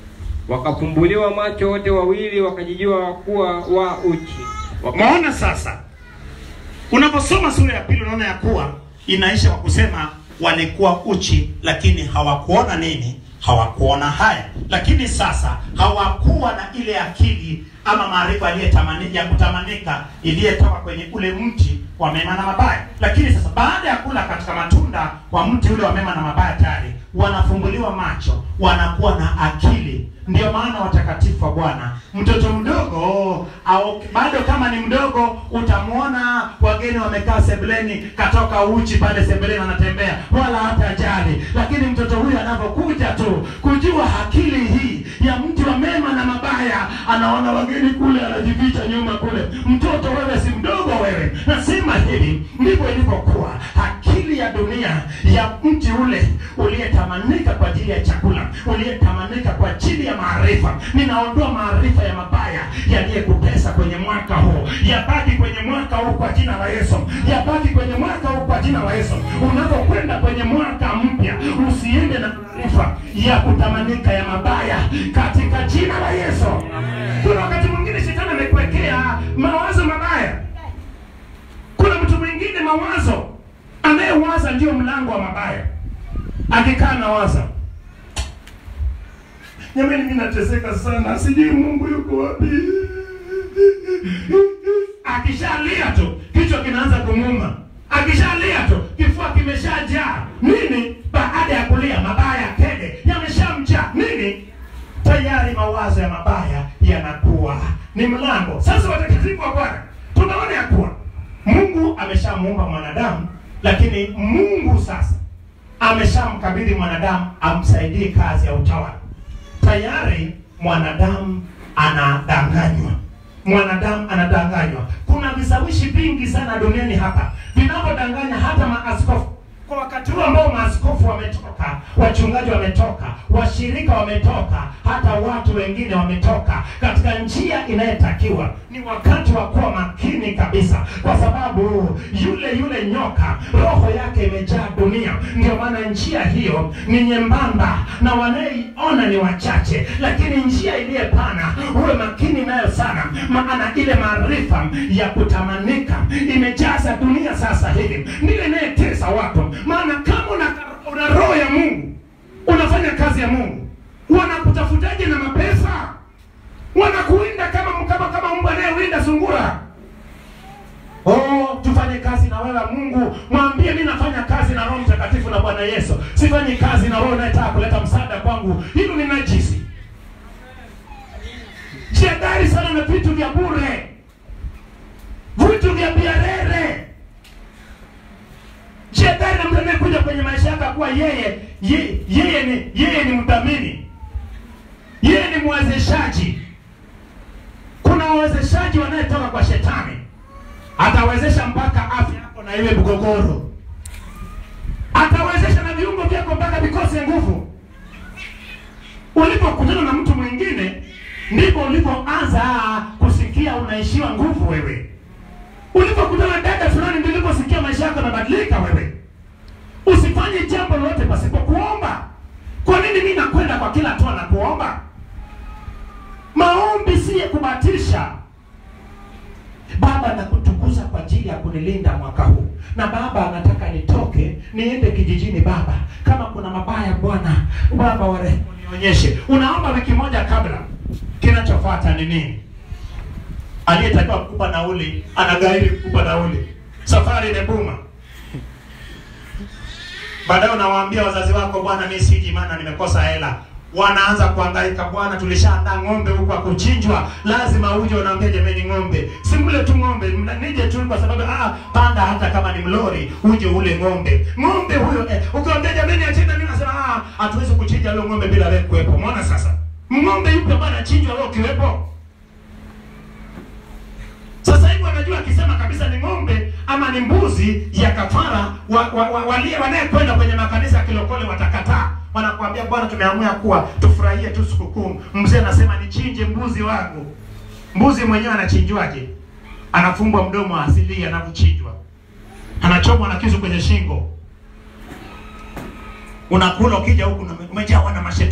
wakafumbuliwa macho wote wawili, wakajijua kuwa wa uchi. Waka- Umeona sasa, unaposoma sura ya pili unaona ya kuwa inaisha kwa kusema walikuwa uchi, lakini hawakuona nini? Hawakuona haya. Lakini sasa hawakuwa na ile akili ama maarifa aliyetamani ya kutamanika iliyetoka kwenye ule mti wa mema na mabaya. Lakini sasa baada ya kula katika matunda wa mti ule wa mema na mabaya, tayari wanafumbuliwa macho, wanakuwa na akili. Ndio maana watakatifu wa Bwana, mtoto mdogo au bado kama ni mdogo, utamwona wageni wamekaa sebuleni, katoka uchi pale sebuleni anatembea, wala hata jali. Lakini mtoto huyu anapokuja tu kujua akili hii ya mti wa mema na mabaya, anaona wageni kule, anajificha nyuma kule. Mtoto wewe si mdogo wewe. Nasema hivi ndivyo ilivyokuwa akili ya dunia ya mti ule uliyetamanika kwa ajili ya chakula, uliyetamanika kwa ajili ya maarifa. Ninaondoa maarifa ya mabaya yaliyekutesa kwenye mwaka huu, yabaki kwenye mwaka huu kwa jina la Yesu, yabaki kwenye mwaka huu kwa jina la Yesu. Unapokwenda kwenye mwaka mpya, usiende na maarifa ya kutamanika ya mabaya katika jina la Yesu. Kuna wakati mwingine shetani amekuwekea mawazo mabaya. Kuna mtu mwingine mawazo anayewaza ndio mlango wa mabaya. Akikaa na waza, jamani, mimi nateseka sana, sijui Mungu yuko wapi. Akishalia tu kichwa kinaanza kumuma, akishalia tu kifua kimeshajaa nini. Baada ya kulia mabaya kede yameshamjaa nini, tayari mawazo ya mabaya yanakuwa ni mlango. Sasa watakatifu wa Bwana, tunaona ya kuwa Mungu ameshamuumba mwanadamu, lakini Mungu sasa ameshamkabidhi mwanadamu amsaidie kazi ya utawala. Tayari mwanadamu anadanganywa, mwanadamu anadanganywa. Kuna vishawishi vingi sana duniani hapa vinavyodanganya hata maaskofu kwa wakati huu ambao maaskofu wametoka, wachungaji wametoka, washirika wametoka, hata watu wengine wametoka katika njia inayotakiwa. Ni wakati wa kuwa makini kabisa, kwa sababu yule yule nyoka roho yake imejaa dunia. Ndio maana njia hiyo ni nyembamba na wanayeiona ni wachache, lakini njia iliyepana uwe makini nayo sana, maana ile maarifa ya kutamanika imejaza dunia sasa hivi, ndiyo inayetesa watu. Maana kama una, una roho ya Mungu unafanya kazi ya Mungu, wanakutafutaje na mapesa? Wanakuwinda kama kama kama mbwa anayewinda sungura. Oh, tufanye kazi na wewe Mungu. Mwambie mimi nafanya kazi na Roho Mtakatifu na Bwana Yesu. Sifanyi kazi na wewe unayetaka kuleta msaada kwangu. Hilo ni najisi. Jiadhari sana na vitu vya bure, vitu vya biarere. Jiadhari na mtu anayekuja kwenye maisha yako kuwa yeye ye, yeye ni yeye ni mdhamini, yeye ni mwezeshaji. Kuna wawezeshaji wanayetoka kwa shetani atawezesha mpaka afya yako na iwe mgogoro, atawezesha na viungo vyako mpaka vikose nguvu. Ulipokutana na mtu mwingine, ndipo ulipoanza kusikia unaishiwa nguvu wewe. Ulipokutana na dada fulani, ndipo uliposikia maisha yako yanabadilika wewe. Usifanye jambo lolote pasipo kuomba. Kwa nini mimi nakwenda kwa kila hatua na kuomba? Maombi si ya kubatisha. Baba, nakutukuza kwa ajili ya kunilinda mwaka huu, na Baba, nataka nitoke niende kijijini. Baba, kama kuna mabaya Bwana, Baba wa rehema, nionyeshe. Unaomba wiki moja kabla, kinachofuata ni nini? Aliyetakiwa kukupa nauli anagairi kukupa nauli, safari imebuma. Baadaye unawaambia wazazi wako, bwana, mimi siji, maana nimekosa hela wanaanza kuhangaika, bwana, tulishaandaa ng'ombe huko akuchinjwa, lazima uje. Unaambia jameni, ng'ombe si mle tu ng'ombe, mna- nije tu kwa sababu ah, panda hata kama ni mlori, uje ule ng'ombe. Ng'ombe huyo eh, ukiambia jameni, achinja, mimi nasema ah, hatuwezi kuchinja leo ng'ombe bila wewe kuwepo. Umeona sasa, ng'ombe yupo bwana, chinjwa wewe ukiwepo. Sasa hivi wanajua akisema kabisa ni ng'ombe ama ni mbuzi ya kafara, wa, wa, wa, wale wanayekwenda kwenye makanisa ya kilokole watakataa. Wanakuambia bwana, tumeamua kuwa tufurahie tu sikukuu. Mzee anasema nichinje mbuzi wangu. Mbuzi mwenyewe anachinjwaje? Anafumbwa mdomo asili anavyochinjwa, anachomwa na kisu kwenye shingo, unakula ukija huku na- umejawa na mashetani.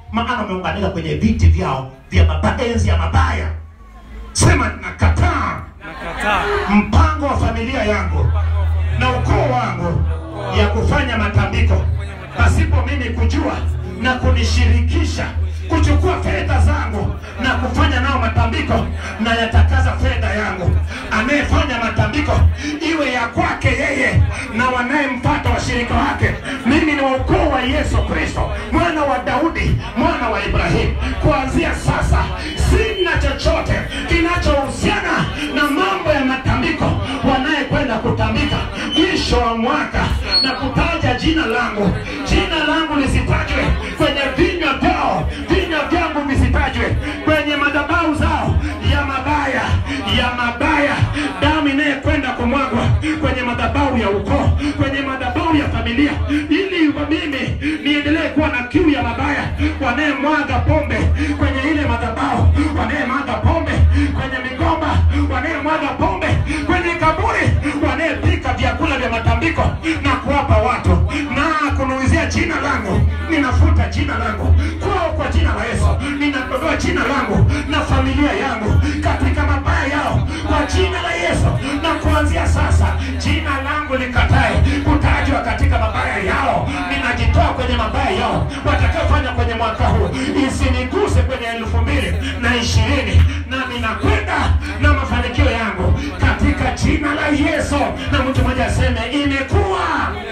maana umeunganika kwenye viti vyao vya maba- enzi ya mabaya sema nakataa nakataa mpango wa familia yangu na ukoo wangu ya kufanya matambiko pasipo mimi kujua na kunishirikisha kuchukua fedha zangu na kufanya nao matambiko na yatakaza fedha yangu anayefanya matambiko iwe ya kwake yeye na wanayemfata washirika wake mimi ni wa ukoo wa yesu kristo mwana wa daudi mwana wa ibrahimu kuanzia sasa sina chochote kinachohusiana na mambo ya matambiko wanayekwenda kutambika mwisho wa mwaka na kutaja jina langu jina langu lisitajwe kwenye vinywa vyao vinywa vyangu visitajwe kwenye madhabahu zao ya mabaya ya mabaya damu inayekwenda kumwagwa kwenye madhabahu ya ukoo kwenye madhabahu ya familia ili kwa mimi niendelee kuwa na kiu ya mabaya wanayemwaga pombe kwenye ile madhabahu wanayemwaga pombe kwenye migomba wanayemwaga pombe kwenye kaburi wanayepika vyakula vya matambiko na kuwapa watu na kunuizia jina langu ninafuta jina langu kwao kwa jina la yesu ninaondoa jina langu na familia yangu katika mabaya yao kwa jina la yesu na kuanzia sasa jina langu likatae kutajwa katika mabaya yao ninajitoa kwenye mabaya yao watakaofanya kwenye mwaka huu isiniguse kwenye elfu mbili na ishirini na ninakwenda na mafanikio yangu katika jina la yesu na mtu mmoja aseme imekuwa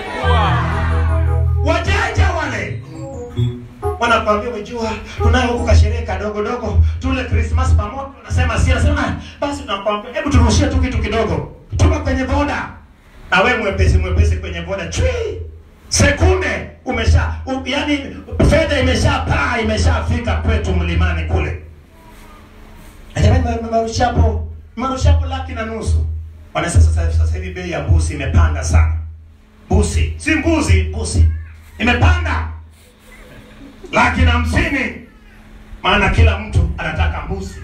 wajanja wale wanakwambia umejua tunayo huku kasherehe kadogo dogo tule krismas pamoja unasema si nasema "Ah, basi tunakwambia hebu turushie tu kitu kidogo tuma kwenye boda na we mwepesi mwepesi kwenye boda chui sekunde umesha u, yani fedha imeshapaa imeshafika kwetu mlimani kule jamani ma- ma- marushapo marushapo laki na nusu wanasema sasa sasa hivi bei ya mbuzi imepanda sana busi si mbuzi busi imepanda laki na hamsini maana kila mtu anataka mbuzi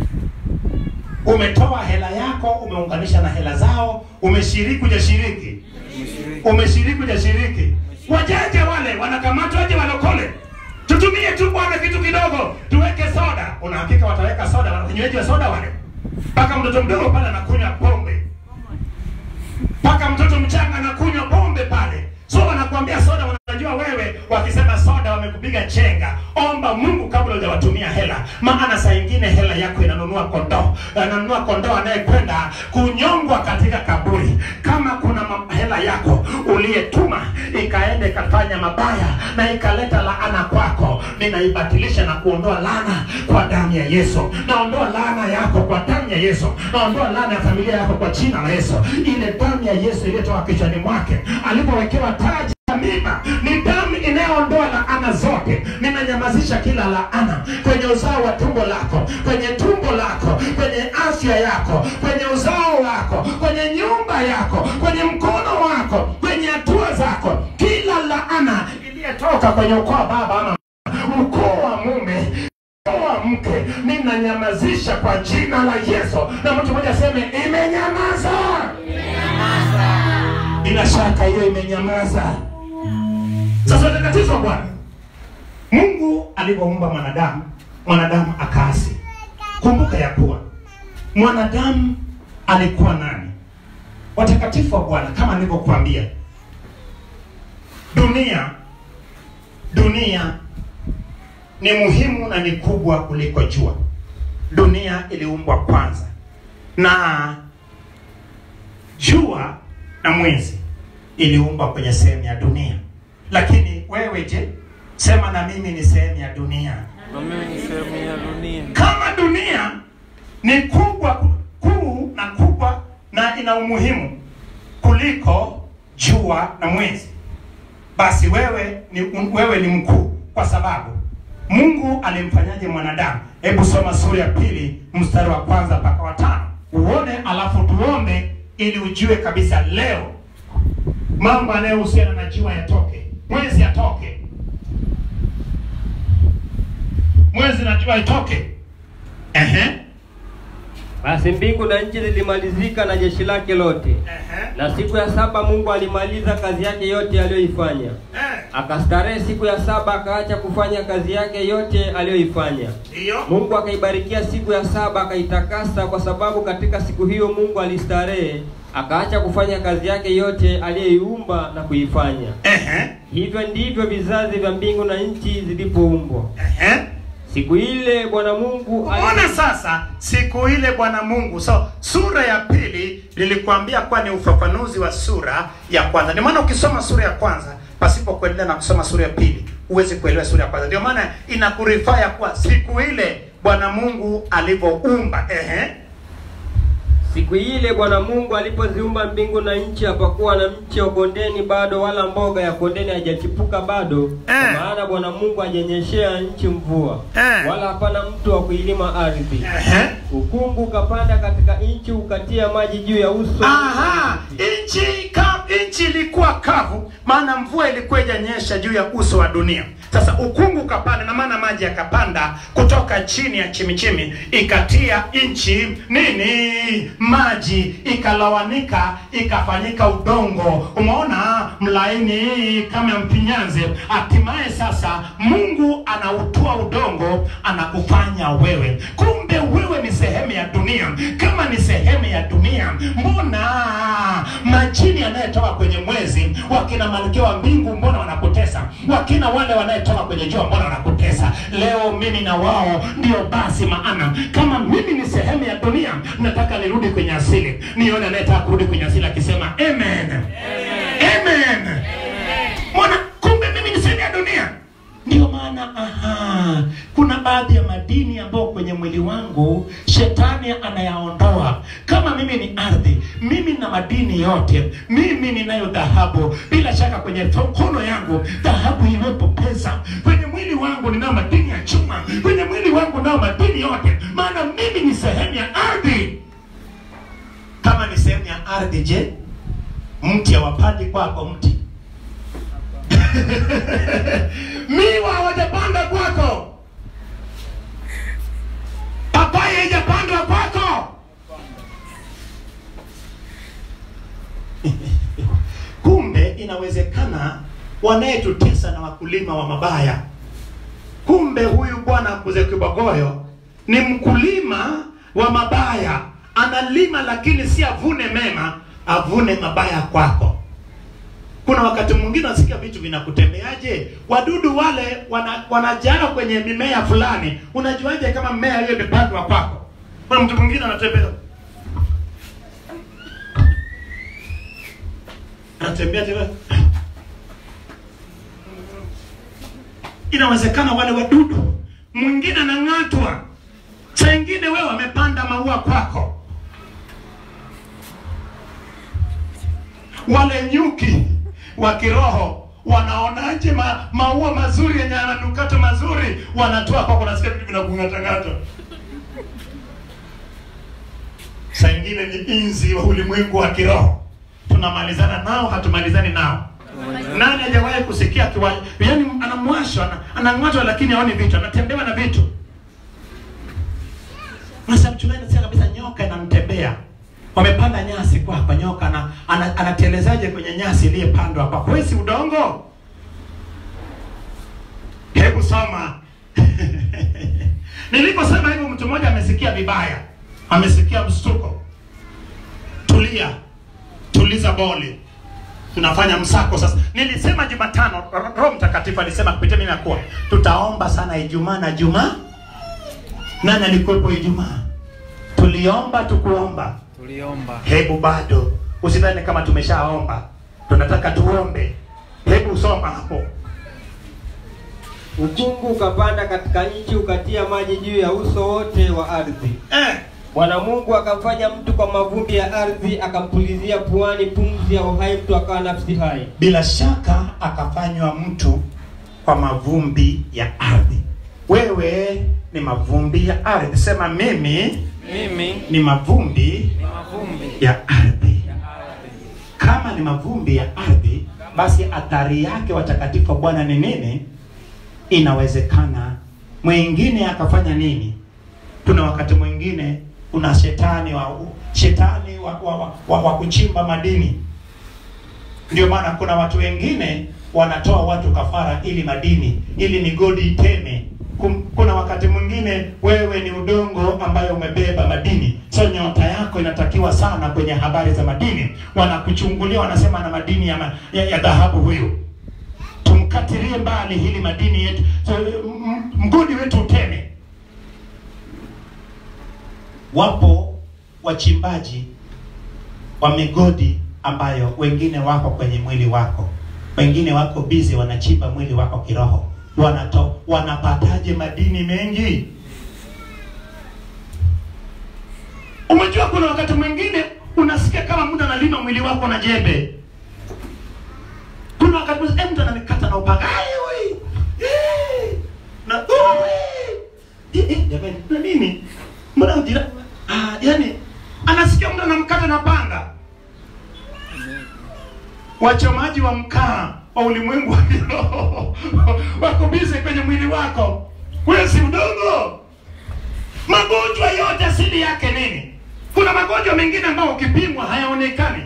umetoa hela yako umeunganisha na hela zao umeshiriki ujashiriki umeshiriki ujashiriki wajanja wale wanakamatwaje walokole tutumie tu bwana kitu kidogo tuweke soda unahakika wataweka soda wanyweji wa soda wale mpaka mtoto mdogo pale anakunywa pombe mpaka mtoto mchanga anakunywa pombe pale so wanakuambia soda wanajua wewe wakisema soda wamekupiga chenga omba mungu kabla hujawatumia hela maana saa ingine hela yako inanunua kondoo ananunua kondoo anayekwenda kunyongwa katika kaburi kama kuna ma- hela yako uliyetuma ikaenda ikafanya mabaya na ikaleta laana kwako ninaibatilisha na kuondoa laana kwa damu ya yesu naondoa laana yako kwa damu ya yesu naondoa laana ya familia yako kwa jina la yesu ile damu ya yesu iliyotoka kichwani mwake alipowekewa taji ya mimba ni damu inayoondoa laana zote ninanyamazisha kila laana kwenye uzao wa tumbo lako kwenye tumbo lako kwenye afya yako kwenye uzao wako kwenye nyumba yako kwenye mkono wako kwenye hatua zako kila laana iliyetoka kwenye ukoo wa baba ama ukoo wa mume ukoo wa mke ninanyamazisha kwa jina la yesu na mtu mmoja aseme imenyamaza bila shaka hiyo imenyamaza sasa tatizo wa bwana mungu alivyoumba mwanadamu mwanadamu akaasi kumbuka ya kuwa mwanadamu alikuwa nani watakatifu wa bwana kama nilivyokuambia dunia dunia ni muhimu na ni kubwa kuliko jua dunia iliumbwa kwanza na jua na mwezi iliumbwa kwenye sehemu ya dunia lakini wewe je sema na mimi ni sehemu ya dunia na mimi ni sehemu ya dunia kama dunia ni kubwa kuu na kubwa na ina umuhimu kuliko jua na mwezi basi wewe ni wewe ni mkuu kwa sababu mungu alimfanyaje mwanadamu hebu soma sura ya pili mstari wa kwanza mpaka wa tano uone alafu tuombe ili ujue kabisa leo mambo yanayohusiana na jua yatoke mwezi yatoke mwezi na jua itoke Ehe. Basi mbingu na nchi zilimalizika na jeshi lake lote. Ehe. Na siku ya saba Mungu alimaliza kazi yake yote aliyoifanya. Eh, Akastarehe siku ya saba, akaacha kufanya kazi yake yote aliyoifanya. Ndiyo. Mungu akaibarikia siku ya saba, akaitakasa, kwa sababu katika siku hiyo Mungu alistarehe, akaacha kufanya kazi yake yote aliyoiumba na kuifanya. Ehe. Hivyo ndivyo vizazi vya mbingu na nchi zilipoumbwa. Ehe. Siku ile Bwana Mungu ali- Umeona sasa siku ile Bwana Mungu. So sura ya pili nilikwambia kuwa ni ufafanuzi wa sura ya kwanza. Ndio maana ukisoma sura ya kwanza pasipo kuendelea na kusoma sura ya pili huwezi kuelewa sura ya kwanza. Ndio maana inakurifaya kuwa siku ile Bwana Mungu alivyoumba. Ehe. Siku ile Bwana Mungu alipoziumba mbingu na nchi, hapakuwa na mche wa kondeni bado, wala mboga ya kondeni haijachipuka bado, kwa Eh. maana Bwana Mungu hajanyeshea nchi mvua, Eh. wala hapana mtu wa kuilima ardhi. Ehe. Ukungu ukapanda katika nchi, ukatia maji juu ya uso. Aha, nchi ka, nchi ilikuwa kavu, maana mvua ilikuwa ijanyesha juu ya uso wa dunia. Sasa ukungu ukapanda, na maana maji yakapanda kutoka chini ya chimichimi, ikatia nchi nini, maji ikalawanika, ikafanyika udongo. Umeona mlaini kama mpinyanze. Hatimaye sasa Mungu anautoa udongo, anakufanya wewe. Kumbe wewe ni sehemu ya dunia. Kama ni sehemu ya dunia, mbona majini yanayetoka kwenye mwezi, wakina malkia wa mbingu, mbona wanakutesa? Wakina wale wanayetoka kwenye jua, mbona wanakutesa? Leo mimi na wao ndio basi, maana kama mimi ni sehemu ya dunia, nataka nirudi kwenye asili, nione anayetaka kurudi kwenye asili akisema amen, amen. Mbona kumbe mimi ni sehemu ya dunia. Ndio maana aha, kuna baadhi ya madini ambayo kwenye mwili wangu shetani anayaondoa. Kama mimi ni ardhi, mimi na madini yote, mimi ninayo dhahabu. Bila shaka kwenye mkono yangu dhahabu iwepo pesa, kwenye mwili wangu ninao madini ya chuma, kwenye mwili wangu nao madini yote, maana mimi ni sehemu ya ardhi. Kama ni sehemu ya ardhi, je, mti hawapandi kwako mti miwa hawajapanda kwako, papai haijapandwa kwako. Kumbe inawezekana wanayetutesa na wakulima wa mabaya. Kumbe huyu bwana Mzee Kibogoyo ni mkulima wa mabaya, analima lakini si avune mema, avune mabaya kwako. Kuna wakati mwingine unasikia vitu vinakutembeaje, wadudu wale wana, wanajaa kwenye mimea fulani. Unajuaje kama mmea hiyo imepandwa kwako? Kuna mtu mwingine anatembea anatembea tena, inawezekana wale wadudu, mwingine anang'atwa, saa ingine wewe wamepanda maua kwako, wale nyuki wa kiroho wanaonaje ma, maua mazuri yenye yananukato mazuri wanatoa kwako, nasikia vitu vinakung'atang'ata. Saa ingine ni inzi wa ulimwengu wa kiroho, tunamalizana nao, hatumalizani nao. Nani hajawahi kusikia kiwa, yani anamwashwa ana- anang'atwa, lakini haoni vitu, anatembewa na vitu. Sasa mchungaji anasema kabisa nyoka inamtembea. Wamepanda nyasi kwa hapa, nyoka ana, ana, anatelezaje kwenye nyasi iliyopandwa hapa? Wewe si udongo? Hebu soma. Niliposema hivyo, mtu mmoja amesikia vibaya, amesikia mshtuko. Tulia, tuliza boli, tunafanya msako sasa. Nilisema Jumatano, Ro- Roho Mtakatifu alisema kupitia mimi nakuwa tutaomba sana Ijumaa na Jumaa. Nani alikuwepo Ijumaa? Tuliomba tukuomba tuliomba hebu bado usidhani kama tumeshaomba tunataka tuombe hebu soma hapo Ukungu ukapanda katika nchi, ukatia maji juu ya uso wote wa ardhi. eh, Bwana Mungu akamfanya mtu kwa mavumbi ya ardhi, akampulizia puani pumzi ya uhai, mtu akawa nafsi hai. bila shaka akafanywa mtu kwa mavumbi ya ardhi wewe ni mavumbi ya ardhi sema mimi mimi ni mavumbi ni mavumbi ya ardhi ya ardhi kama ni mavumbi ya ardhi basi athari yake watakatifu wa bwana ni nini inawezekana mwingine akafanya nini tuna wakati mwingine kuna shetani wa shetani wa, wa, wa, wa, wa kuchimba madini ndio maana kuna watu wengine wanatoa watu kafara ili madini ili migodi iteme Kum- kuna wakati mwingine wewe ni udongo ambayo umebeba madini so nyota yako inatakiwa sana kwenye habari za madini wanakuchungulia wanasema na madini ya, ma, ya, ya dhahabu huyu tumkatilie mbali hili madini yetu so, m- mgodi wetu uteme wapo wachimbaji wa migodi ambayo wengine wako kwenye mwili wako wengine wako bizi wanachimba mwili wako kiroho wanato wanapataje madini mengi umejua kuna wakati mwingine unasikia kama mtu analima mwili wako na jembe kuna wakati mwingine, eh, mtu ananikata na upanga Ai, oi! Eh! na oi! Eh, eh, jamani na nini mbona ujira ah, yani anasikia mtu anamkata na panga wachomaji wa mkaa wa ulimwengu wa kiroho wako bize kwenye mwili wako wewe si udongo magonjwa yote asili yake nini kuna magonjwa mengine ambayo ukipimwa hayaonekani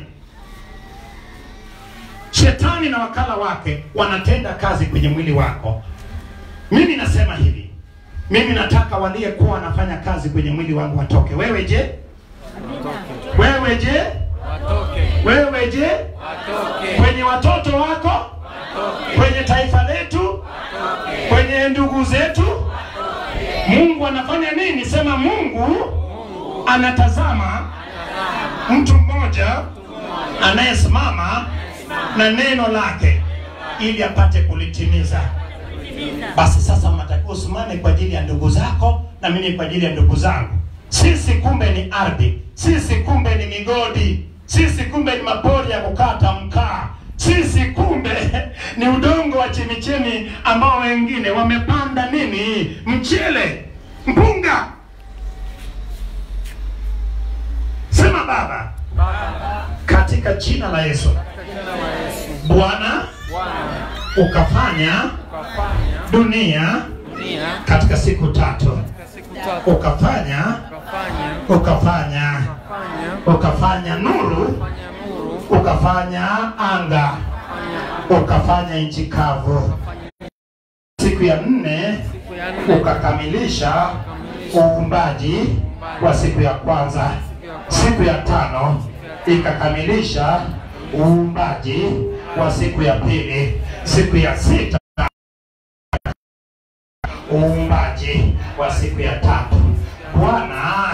shetani na wakala wake wanatenda kazi kwenye mwili wako mimi nasema hivi mimi nataka waliyekuwa wanafanya kazi kwenye mwili wangu watoke wewe je wewe je Watoke. wewe je Watoke. kwenye watoto wako kwenye taifa letu kwenye ndugu zetu mungu anafanya nini sema mungu anatazama mtu mmoja anayesimama na neno lake ili apate kulitimiza basi sasa unatakiwa usimame kwa ajili ya ndugu zako na mimi kwa ajili ya ndugu zangu sisi kumbe ni ardhi sisi kumbe ni migodi sisi kumbe ni mapori ya kukata mkaa sisi kumbe ni udongo wa chemichemi ambao wengine wamepanda nini mchele mpunga sema baba katika jina la yesu bwana Bwana ukafanya ukafanya dunia dunia katika siku tatu katika siku tatu ukafanya ukafanya ukafanya ukafanya ukafanya nuru ukafanya nuru ukafanya anga ukafanya ukafanya nchi kavu siku ya nne siku ya nne ukakamilisha uumbaji wa siku ya kwanza siku ya tano ikakamilisha uumbaji wa siku ya pili siku ya sita uumbaji wa siku ya tatu bwana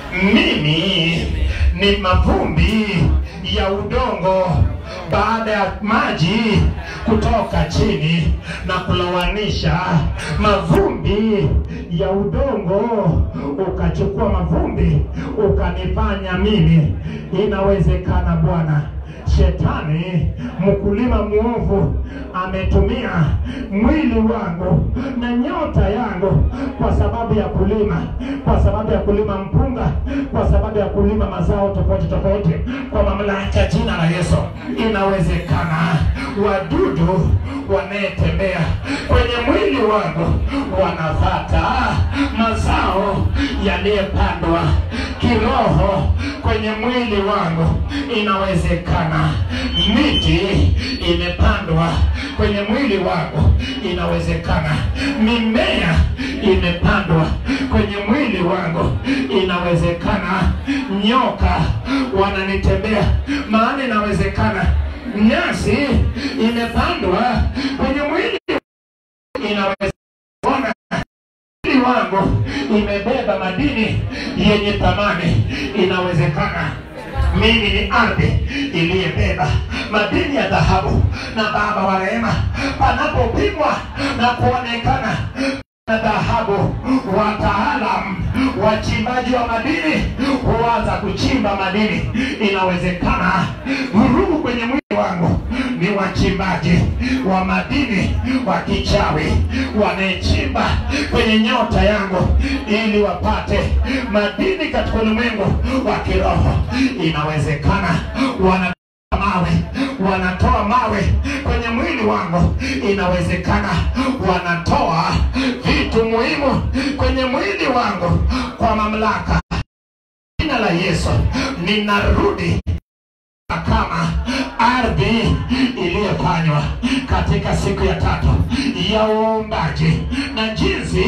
mimi ni mavumbi ya udongo baada ya maji kutoka chini na kulowanisha mavumbi ya udongo ukachukua mavumbi ukanifanya mimi inawezekana bwana shetani mkulima mwovu ametumia mwili wangu na nyota yangu kwa sababu ya kulima kwa sababu ya kulima mpunga kwa sababu ya kulima mazao tofauti tofauti kwa mamlaka ya jina la yesu inawezekana wadudu wanayetembea kwenye mwili wangu wanafata mazao yaliyepandwa kiroho kwenye mwili wangu inawezekana miti imepandwa kwenye mwili wangu inawezekana mimea imepandwa kwenye mwili wangu inawezekana nyoka wananitembea maana inawezekana nyasi imepandwa kwenye mwili inawezekana mwili wangu imebeba madini yenye thamani inawezekana mimi ni ardhi iliyebeba madini ya dhahabu na baba wa rehema panapopimwa na kuonekana na dhahabu wataalam wachimbaji wa madini huanza kuchimba madini inawezekana vurugu kwenye mwili wangu ni wachimbaji wa madini wa kichawi wanayechimba kwenye nyota yangu ili wapate madini katika ulimwengu wa kiroho inawezekana wana mawe wanatoa mawe kwenye mwili wangu inawezekana wanatoa vitu muhimu kwenye mwili wangu kwa mamlaka la Yesu ninarudi kama ardhi iliyofanywa katika siku ya tatu ya uumbaji na jinsi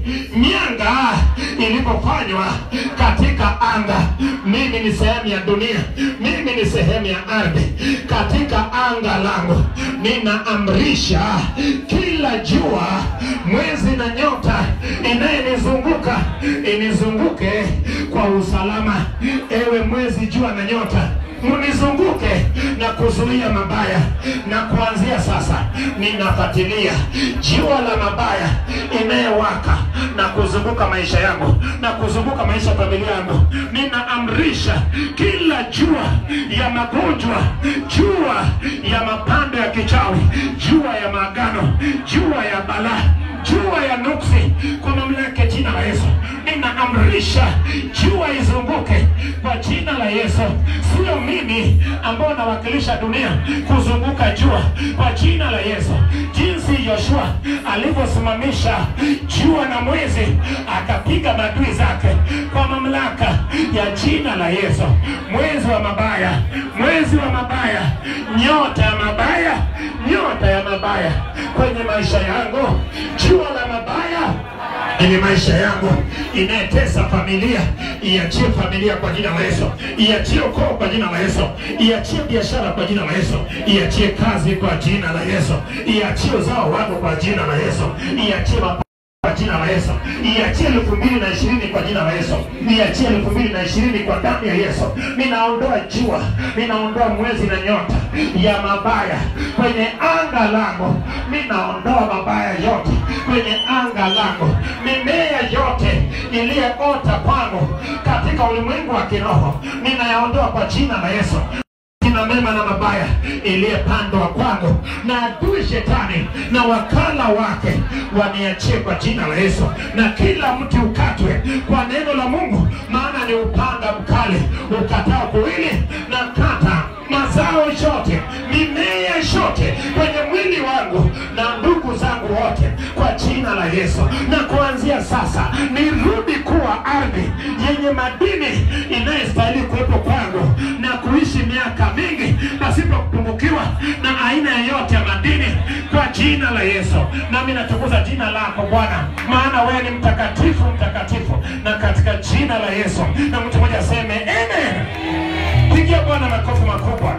mianga ilivyofanywa katika anga. Mimi ni sehemu ya dunia, mimi ni sehemu ya ardhi. Katika anga langu ninaamrisha kila jua, mwezi na nyota inayenizunguka inizunguke kwa usalama. Ewe mwezi, jua na nyota munizunguke na kuzuia mabaya, na kuanzia sasa ninafuatilia jua la mabaya inayowaka na kuzunguka maisha yangu na kuzunguka maisha ya familia yangu. Ninaamrisha kila jua ya magonjwa, jua ya mapando ya kichawi, jua ya maagano, jua ya balaa jua ya nuksi kwa mamlaka ya jina la Yesu. Ninaamrisha jua izunguke kwa jina la Yesu. Sio mimi ambao nawakilisha dunia kuzunguka jua kwa jina la Yesu. Jinsi Yoshua alivyosimamisha jua na mwezi akapiga maadui zake kwa mamlaka ya jina la Yesu. Mwezi wa mabaya, mwezi wa mabaya, nyota ya mabaya, nyota ya mabaya kwenye maisha yangu, jua la mabaya kwenye maisha yangu inayetesa familia, iachie familia kwa jina la Yesu, iachie ukoo kwa jina la Yesu, iachie biashara kwa jina la Yesu, iachie kazi kwa jina la Yesu, iachie uzao wako kwa jina la Yesu, iachie mapato kwa jina la Yesu, iachie elfu mbili na ishirini kwa jina la Yesu, iachie elfu mbili na ishirini kwa damu ya Yesu. Ninaondoa jua, ninaondoa mwezi na nyota ya mabaya kwenye anga langu, ninaondoa mabaya yote kwenye anga langu, mimea yote iliyoota kwangu katika ulimwengu wa kiroho ninayaondoa kwa jina la Yesu na mema na mabaya iliyepandwa kwangu na adui shetani na wakala wake waniachie kwa jina la Yesu, na kila mti ukatwe kwa neno la Mungu, maana ni upanga mkali ukatao kuwili na kata mazao yote, mimea yote kwenye mwili wangu na ndugu zangu wote kwa jina la Yesu. Na kuanzia sasa nirudi kuwa ardhi yenye madini inayostahili kuwepo kwangu na kuishi miaka mingi pasipo kupungukiwa na aina yoyote ya madini kwa jina la Yesu. Nami natukuza jina lako Bwana, maana wewe ni mtakatifu, mtakatifu, na katika jina la Yesu. Na mtu mmoja aseme amen. Pigia Bwana makofi makubwa.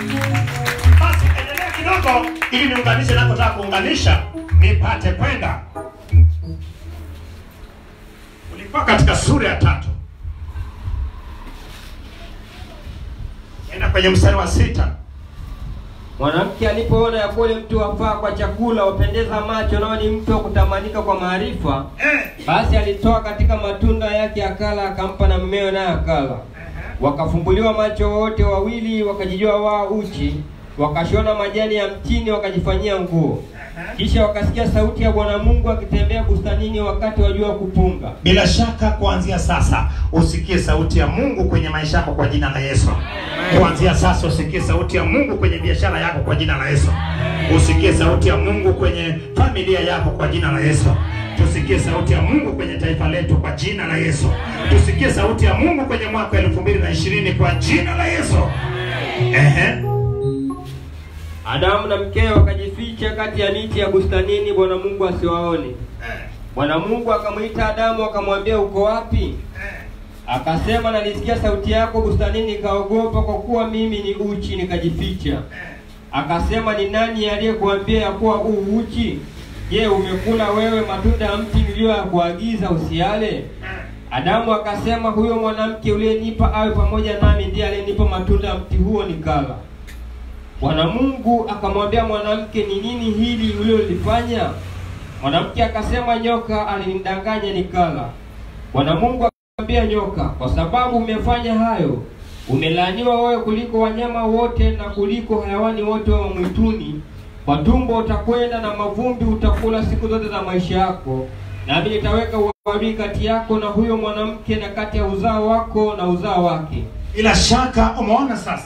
Basi endelea kidogo, ili niunganishe nakotaka kuunganisha, nipate kwenda. Ulikuwa katika sura ya tatu, enda kwenye mstari wa sita. Mwanamke alipoona ya kuwa ule mti wafaa kwa chakula, wapendeza macho, nao ni mti wa kutamanika kwa maarifa, Eh, basi alitoa katika matunda yake akala, akampa na mmewe naye akala. Wakafumbuliwa macho wote wawili, wakajijua wao uchi, wakashona majani ya mtini, wakajifanyia nguo. Kisha wakasikia sauti ya Bwana Mungu akitembea bustanini wakati wa jua kupunga. Bila shaka kuanzia sasa usikie sauti ya Mungu kwenye maisha yako kwa jina la Yesu. Kuanzia sasa usikie sauti ya Mungu kwenye biashara yako kwa jina la Yesu. Usikie sauti ya Mungu kwenye familia yako kwa jina la Yesu. Tusikie sauti ya Mungu kwenye taifa letu kwa jina la Yesu. Tusikie sauti ya Mungu kwenye mwaka elfu mbili na ishirini kwa jina la Yesu. Ehe. Adamu na mkewe wakajificha kati ya miti ya bustanini, Bwana Mungu asiwaone. Bwana Mungu akamwita Adamu akamwambia, uko wapi? Akasema, nalisikia sauti yako bustanini, nikaogopa, kwa kuwa mimi ni uchi, nikajificha. Akasema, ni nani aliyekuambia ya kuwa u uchi? Je, umekula wewe matunda ya mti niliyokuagiza usiale? Adamu akasema, huyo mwanamke uliyenipa awe pamoja nami ndiye aliyenipa matunda ya mti huo nikala. Bwana Mungu akamwambia mwanamke, ni nini hili ulilolifanya? Mwanamke akasema, nyoka alinidanganya nikala. Bwana Mungu akamwambia nyoka, kwa sababu umefanya hayo, umelaaniwa wewe kuliko wanyama wote na kuliko hayawani wote wa mwituni. Kwa tumbo utakwenda na mavumbi utakula siku zote za maisha yako, nami nitaweka uadui kati yako na huyo mwanamke na kati ya uzao wako na uzao wake. Bila shaka umeona sasa,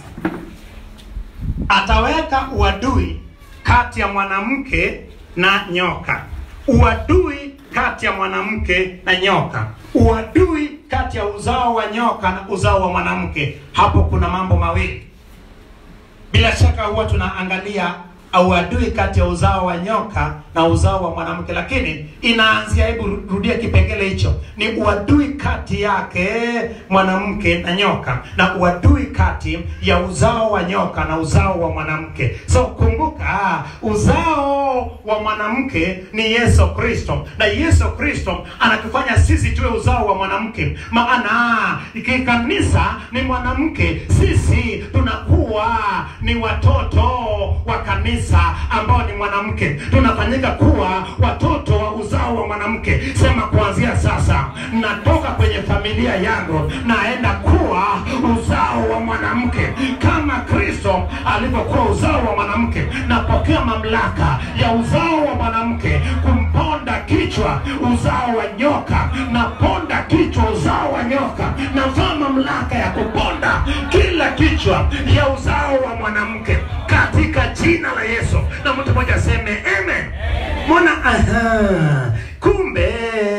ataweka uadui kati ya mwanamke na nyoka, uadui kati ya mwanamke na nyoka uadui kati ya uzao wa nyoka na uzao wa mwanamke hapo kuna mambo mawili bila shaka huwa tunaangalia uadui kati ya uzao wa nyoka na uzao wa mwanamke lakini inaanzia hebu rudia kipengele hicho ni uadui kati yake mwanamke na nyoka na uadui kati ya uzao wa nyoka na uzao wa mwanamke so kumbuka uzao wa mwanamke ni yesu kristo na yesu kristo anatufanya sisi tuwe uzao wa mwanamke maana kikanisa ni mwanamke sisi tunakuwa ni watoto wa kanisa ambao ni mwanamke tunafanyika kuwa watoto wa uzao wa mwanamke sema kuanzia sasa natoka kwenye familia yangu naenda kuwa uzao wa mwanamke kama kristo alivyokuwa uzao wa mwanamke napokea mamlaka ya uzao wa mwanamke kumponda kichwa uzao wa nyoka naponda kichwa uzao wa nyoka navaa mamlaka ya kuponda kila kichwa ya uzao wa mwanamke katika jina la yesu na mtu mmoja aseme amen mwana aha kumbe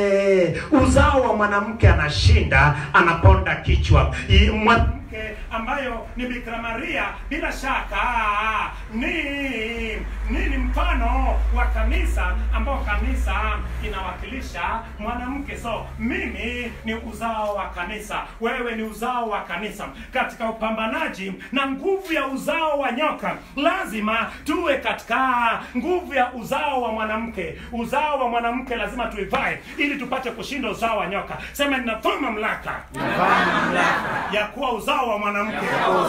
uzao wa mwanamke anashinda anaponda kichwa I- mwanamke ambayo ni bikira maria bila shaka ni nini mfano wa kanisa ambao kanisa inawakilisha mwanamke so mimi ni uzao wa kanisa wewe ni uzao wa kanisa katika upambanaji na nguvu ya uzao wa nyoka lazima tuwe katika nguvu ya uzao wa mwanamke uzao wa mwanamke lazima tuivae ili tupate kushinda uzao wa nyoka sema ninavaa mamlaka ya kuwa uzao wa mwanamke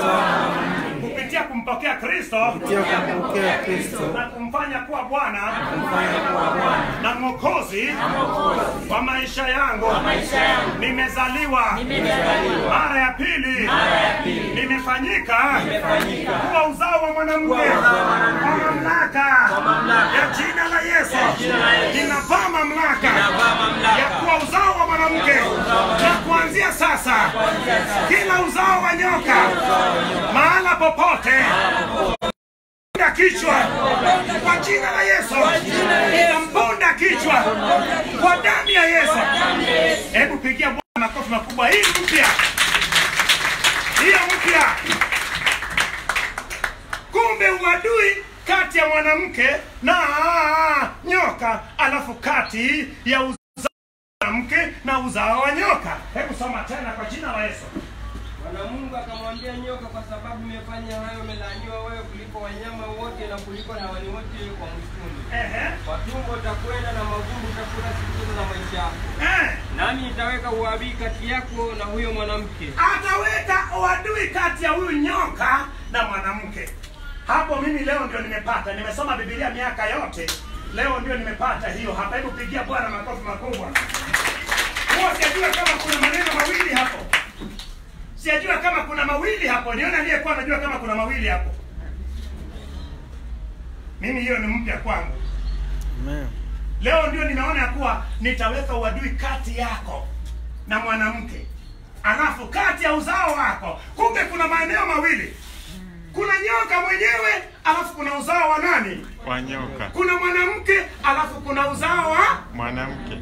kupitia kumpokea kristo kumpokea Kristo na kumfanya kuwa bwana na mwokozi wa maisha yangu nimezaliwa mara ya pili nimefanyika kuwa uzao wa mwanamke kwa mamlaka ya jina la yesu ninavaa mamlaka ya kuwa uzao wa mwanamke na kuanzia sasa kila uzao wa nyoka mahala popote Ponda kichwa kwa jina la Yesu, ninamponda kichwa kwa damu ya Yesu. Hebu pigia Bwana makofi makubwa. Hii mpya, hiyo mpya. Kumbe uadui kati ya mwanamke na nyoka, alafu kati ya uzao wa mwanamke na uzao wa nyoka. Hebu soma tena kwa jina la Yesu. Bwana Mungu akamwambia nyoka, kwa sababu umefanya hayo, umelaaniwa wewe kuliko wanyama wote na kuliko hewani wote wa mwituni. Ehe, Kwa tumbo utakwenda na mavumbi utakula siku zote za maisha yako, eh. nami nitaweka uadui kati yako na huyo mwanamke, ataweka uadui kati ya huyu nyoka na mwanamke hapo mimi leo ndio nimepata nimesoma bibilia miaka yote leo ndio nimepata hiyo hapa hebu pigia bwana makofi makubwa huwa sijajua kama kuna maneno mawili hapo sijajua kama kuna mawili hapo nione aliyekuwa anajua kama kuna mawili hapo mimi hiyo ni mpya kwangu Amen. leo ndio nimeona ya kuwa nitaweka uadui kati yako na mwanamke alafu kati ya uzao wako kumbe kuna maeneo mawili kuna nyoka mwenyewe alafu kuna uzao wa nani wa nyoka kuna mwanamke alafu kuna uzao wa mwanamke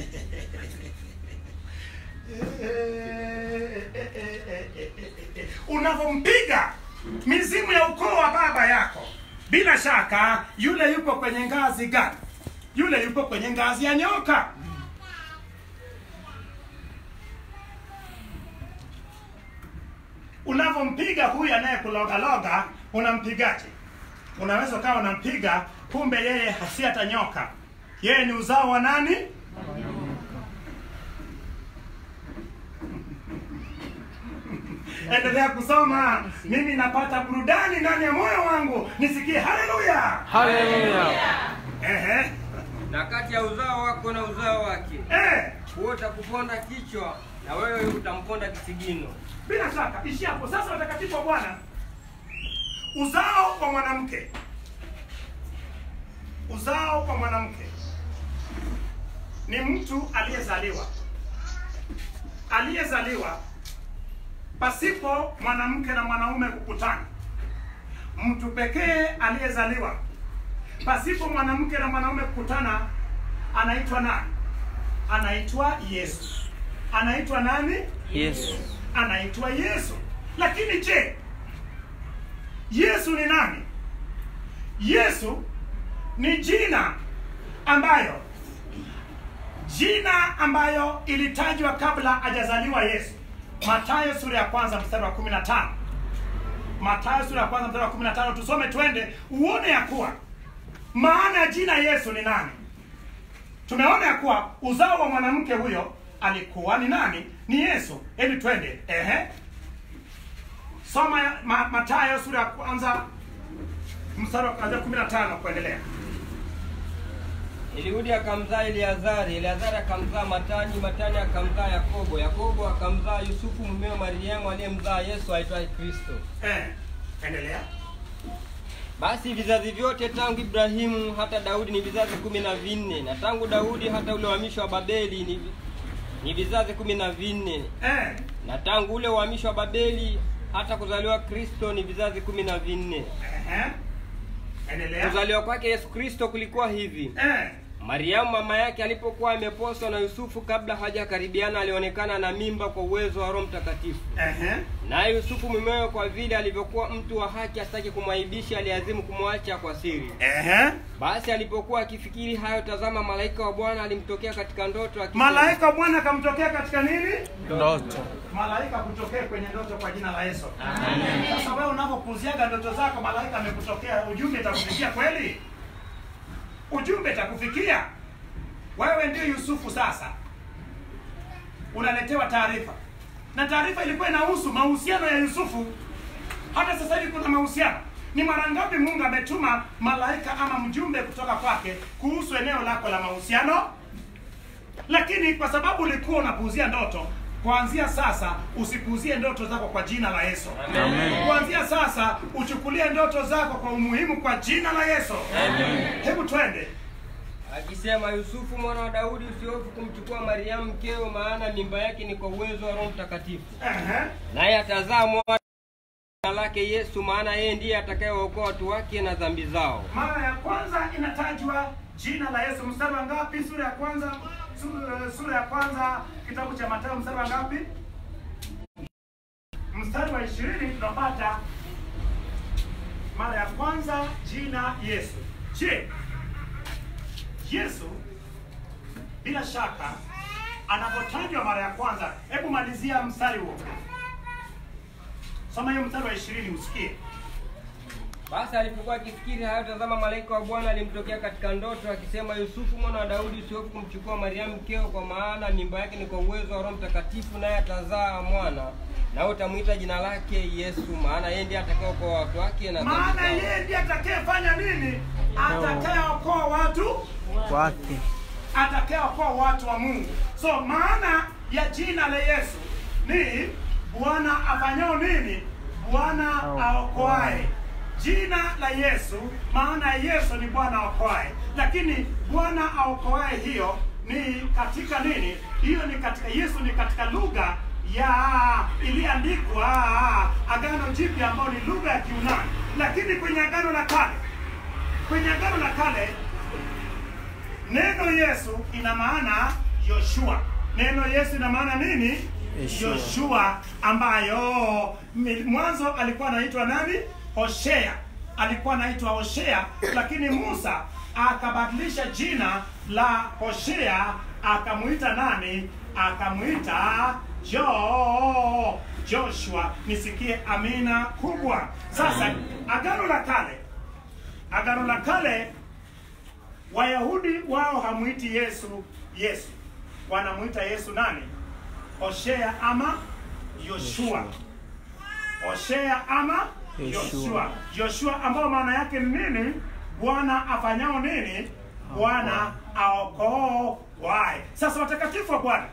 unavyompiga mizimu ya ukoo wa baba yako bila shaka yule yupo kwenye ngazi gani yule yupo kwenye ngazi ya nyoka unavyompiga huyu anayekulogaloga unampigaje unaweza ukawa unampiga kumbe yeye hasi hata nyoka yeye ni uzao wa nani endelea kusoma mimi napata burudani ndani ya moyo wangu nisikie haleluya Haleluya. Ehe. na kati ya uzao wako na uzao wake, Eh, huo utakuponda kichwa na wewe utamponda kisigino. bila shaka ishi hapo sasa watakatifu wa bwana uzao wa mwanamke uzao wa mwanamke ni mtu aliyezaliwa aliyezaliwa pasipo mwanamke na mwanaume kukutana mtu pekee aliyezaliwa pasipo mwanamke na mwanaume kukutana anaitwa nani anaitwa yesu anaitwa nani Yesu. anaitwa yesu lakini je yesu ni nani yesu ni jina ambayo jina ambayo ilitajwa kabla hajazaliwa yesu matayo sura ya kwanza mstari wa 15 matayo sura ya kwanza mstari wa 15 tusome twende uone ya kuwa maana ya jina yesu ni nani tumeona ya kuwa uzao wa mwanamke huyo alikuwa ni nani ni yesu hebu twende ehe soma ya- ma, matayo sura ya kwanza mstari wa kuanzia 15 kuendelea Eliudi akamzaa Eleazari, Eleazari akamzaa Matani, Matani akamzaa Yakobo, Yakobo akamzaa Yusufu mumewe Mariamu aliyemzaa Yesu aitwaye Kristo. eh, endelea Basi vizazi vyote tangu Ibrahimu hata Daudi ni vizazi kumi na vinne, na tangu Daudi hata ule uhamisho wa Babeli ni, vi- ni vizazi kumi na vinne, eh, na tangu ule uhamisho wa Babeli hata kuzaliwa Kristo ni vizazi kumi na vinne. ehe, endelea Kuzaliwa kwake Yesu Kristo kulikuwa hivi: eh, Mariamu mama yake alipokuwa ameposwa na Yusufu, kabla hajakaribiana, alionekana na mimba kwa uwezo wa Roho Mtakatifu. ehe, Naye Yusufu mumewe, kwa vile alivyokuwa mtu wa haki, asitaki kumwaibisha, aliazimu kumwacha kwa siri. ehe. Basi alipokuwa akifikiri hayo, tazama, malaika wa Bwana alimtokea katika ndoto akisema, malaika wa bwana akamtokea katika nini Ndoto. malaika kutokea kwenye ndoto kwa jina la yesu sasa wewe unapopuziaga ndoto zako malaika amekutokea ujumbe itakufikia kweli ujumbe itakufikia wewe ndio yusufu sasa unaletewa taarifa na taarifa ilikuwa inahusu mahusiano ya yusufu hata sasa hivi kuna mahusiano ni mara ngapi mungu ametuma malaika ama mjumbe kutoka kwake kuhusu eneo lako la mahusiano lakini kwa sababu ulikuwa unapuuzia ndoto kuanzia sasa usipuuzie ndoto zako kwa jina la yesu Amen. kuanzia sasa uchukulie ndoto zako kwa umuhimu kwa jina la yesu hebu twende akisema, Yusufu mwana wa Daudi, usihofu kumchukua Mariamu mkeo, maana mimba yake ni kwa uwezo wa Roho Mtakatifu, Ehe. naye atazaa mwana jina lake Yesu, maana yeye ndiye atakayewaokoa watu wake na dhambi zao. mara ya kwanza inatajwa jina la yesu mstari wa ngapi sura ya kwanza sura, sura ya kwanza kitabu cha matayo mstari wa ngapi mstari wa ishirini tunapata mara ya kwanza jina yesu je yesu bila shaka anapotajwa mara ya kwanza hebu malizia mstari huo soma hiyo mstari wa ishirini usikie Basi alipokuwa akifikiri hayo, tazama, malaika wa Bwana alimtokea katika ndoto akisema, Yusufu mwana wa Daudi, usihofu kumchukua Mariamu mkeo, kwa maana mimba yake ni kwa uwezo wa Roho Mtakatifu, naye atazaa mwana, nawe utamwita jina lake Yesu, maana yeye ndiye atakayeokoa watu wake na dhambi maana zao. yeye ndiye atakayefanya nini atakayeokoa watu Wake. atakayeokoa watu wa mungu so maana ya jina la yesu ni bwana afanyao nini bwana aokoae jina la yesu maana ya yesu ni bwana aokoae lakini bwana aokoae hiyo ni katika nini hiyo ni katika yesu ni katika lugha ya iliandikwa agano jipya ambayo ni lugha ya kiunani lakini kwenye agano la kale kwenye agano la kale neno yesu ina maana yoshua neno yesu ina maana nini Yeshua. yoshua ambayo mi- mwanzo alikuwa anaitwa nani hoshea alikuwa anaitwa hoshea lakini musa akabadilisha jina la hoshea akamwita nani akamwita jo joshua nisikie amina kubwa sasa agano la kale agano la kale wayahudi wao hamwiti yesu yesu wanamwita yesu nani hoshea ama yoshua hoshea ama Yoshua. yoshua yoshua ambao maana yake ni nini bwana afanyao nini bwana aokoaye sasa watakatifu wa bwana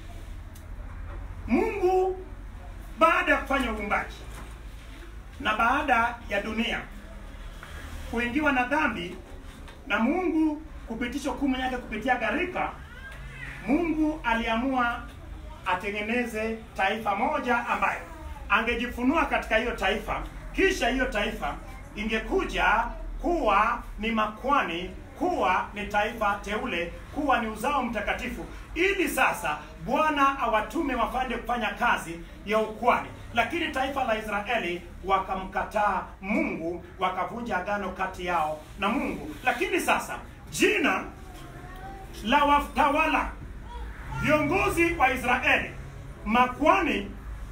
mungu baada ya kufanya uumbaji na baada ya dunia kuingiwa na dhambi na mungu kupitisha hukumu yake kupitia gharika mungu aliamua atengeneze taifa moja ambayo angejifunua katika hiyo taifa kisha hiyo taifa ingekuja kuwa ni makwani kuwa ni taifa teule, kuwa ni uzao mtakatifu, ili sasa Bwana awatume wafanye kufanya kazi ya ukwani. Lakini taifa la Israeli wakamkataa Mungu, wakavunja agano kati yao na Mungu. Lakini sasa jina la watawala viongozi wa Israeli, makwani,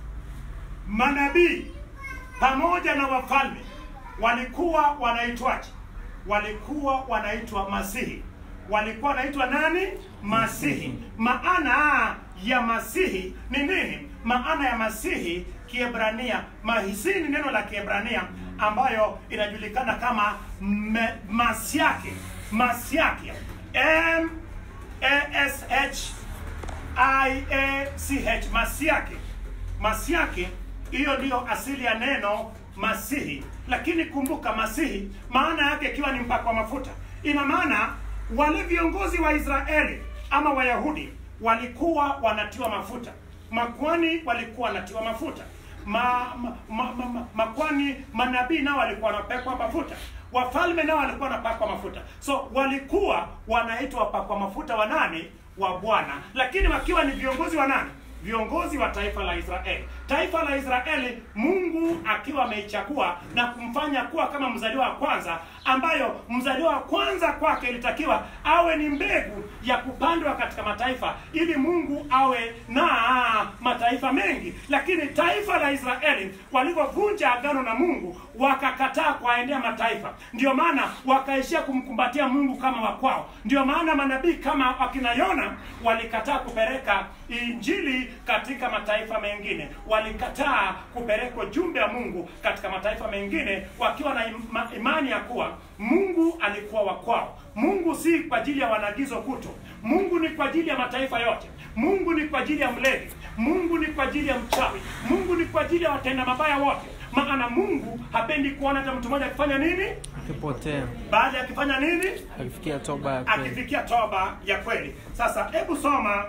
manabii pamoja na wafalme walikuwa wanaitwaje? Walikuwa wanaitwa Masihi. Walikuwa wanaitwa nani? Masihi. Maana ya Masihi ni nini? Maana ya Masihi Kiebrania, mahisi ni neno la Kiebrania ambayo inajulikana kama me, masiake masiake M A S H I A C H masiake masiake hiyo ndiyo asili ya neno masihi lakini kumbuka masihi maana yake ikiwa ni mpakwa mafuta ina maana wale viongozi wa israeli ama wayahudi walikuwa wanatiwa mafuta makwani walikuwa wanatiwa mafuta ma, ma, ma, ma, ma, makwani manabii nao walikuwa wanapakwa mafuta wafalme nao walikuwa wanapakwa mafuta so walikuwa wanaitwa wapakwa mafuta wa nani wa bwana lakini wakiwa ni viongozi wa nani viongozi wa taifa la Israeli. Taifa la Israeli, Mungu akiwa ameichagua na kumfanya kuwa kama mzaliwa wa kwanza, ambayo mzaliwa wa kwanza kwake ilitakiwa awe ni mbegu ya kupandwa katika mataifa, ili Mungu awe na mataifa mengi. Lakini taifa la Israeli walivyovunja agano na Mungu, wakakataa kuwaendea mataifa, ndio maana wakaishia kumkumbatia Mungu kama wakwao. Ndio maana manabii kama wakina Yona walikataa kupeleka injili katika mataifa mengine, walikataa kupeleka ujumbe wa Mungu katika mataifa mengine, wakiwa na ima, imani ya kuwa Mungu alikuwa wa kwao. Mungu si kwa ajili ya wanagizo kuto, Mungu ni kwa ajili ya mataifa yote. Mungu ni kwa ajili ya mlevi, Mungu ni kwa ajili ya mchawi, Mungu ni kwa ajili ya watenda mabaya wote. Maana Mungu hapendi kuona hata mtu mmoja akifanya nini, akipotea baada ya akifanya nini, akifikia toba ya kweli. akifikia toba ya kweli. Sasa hebu soma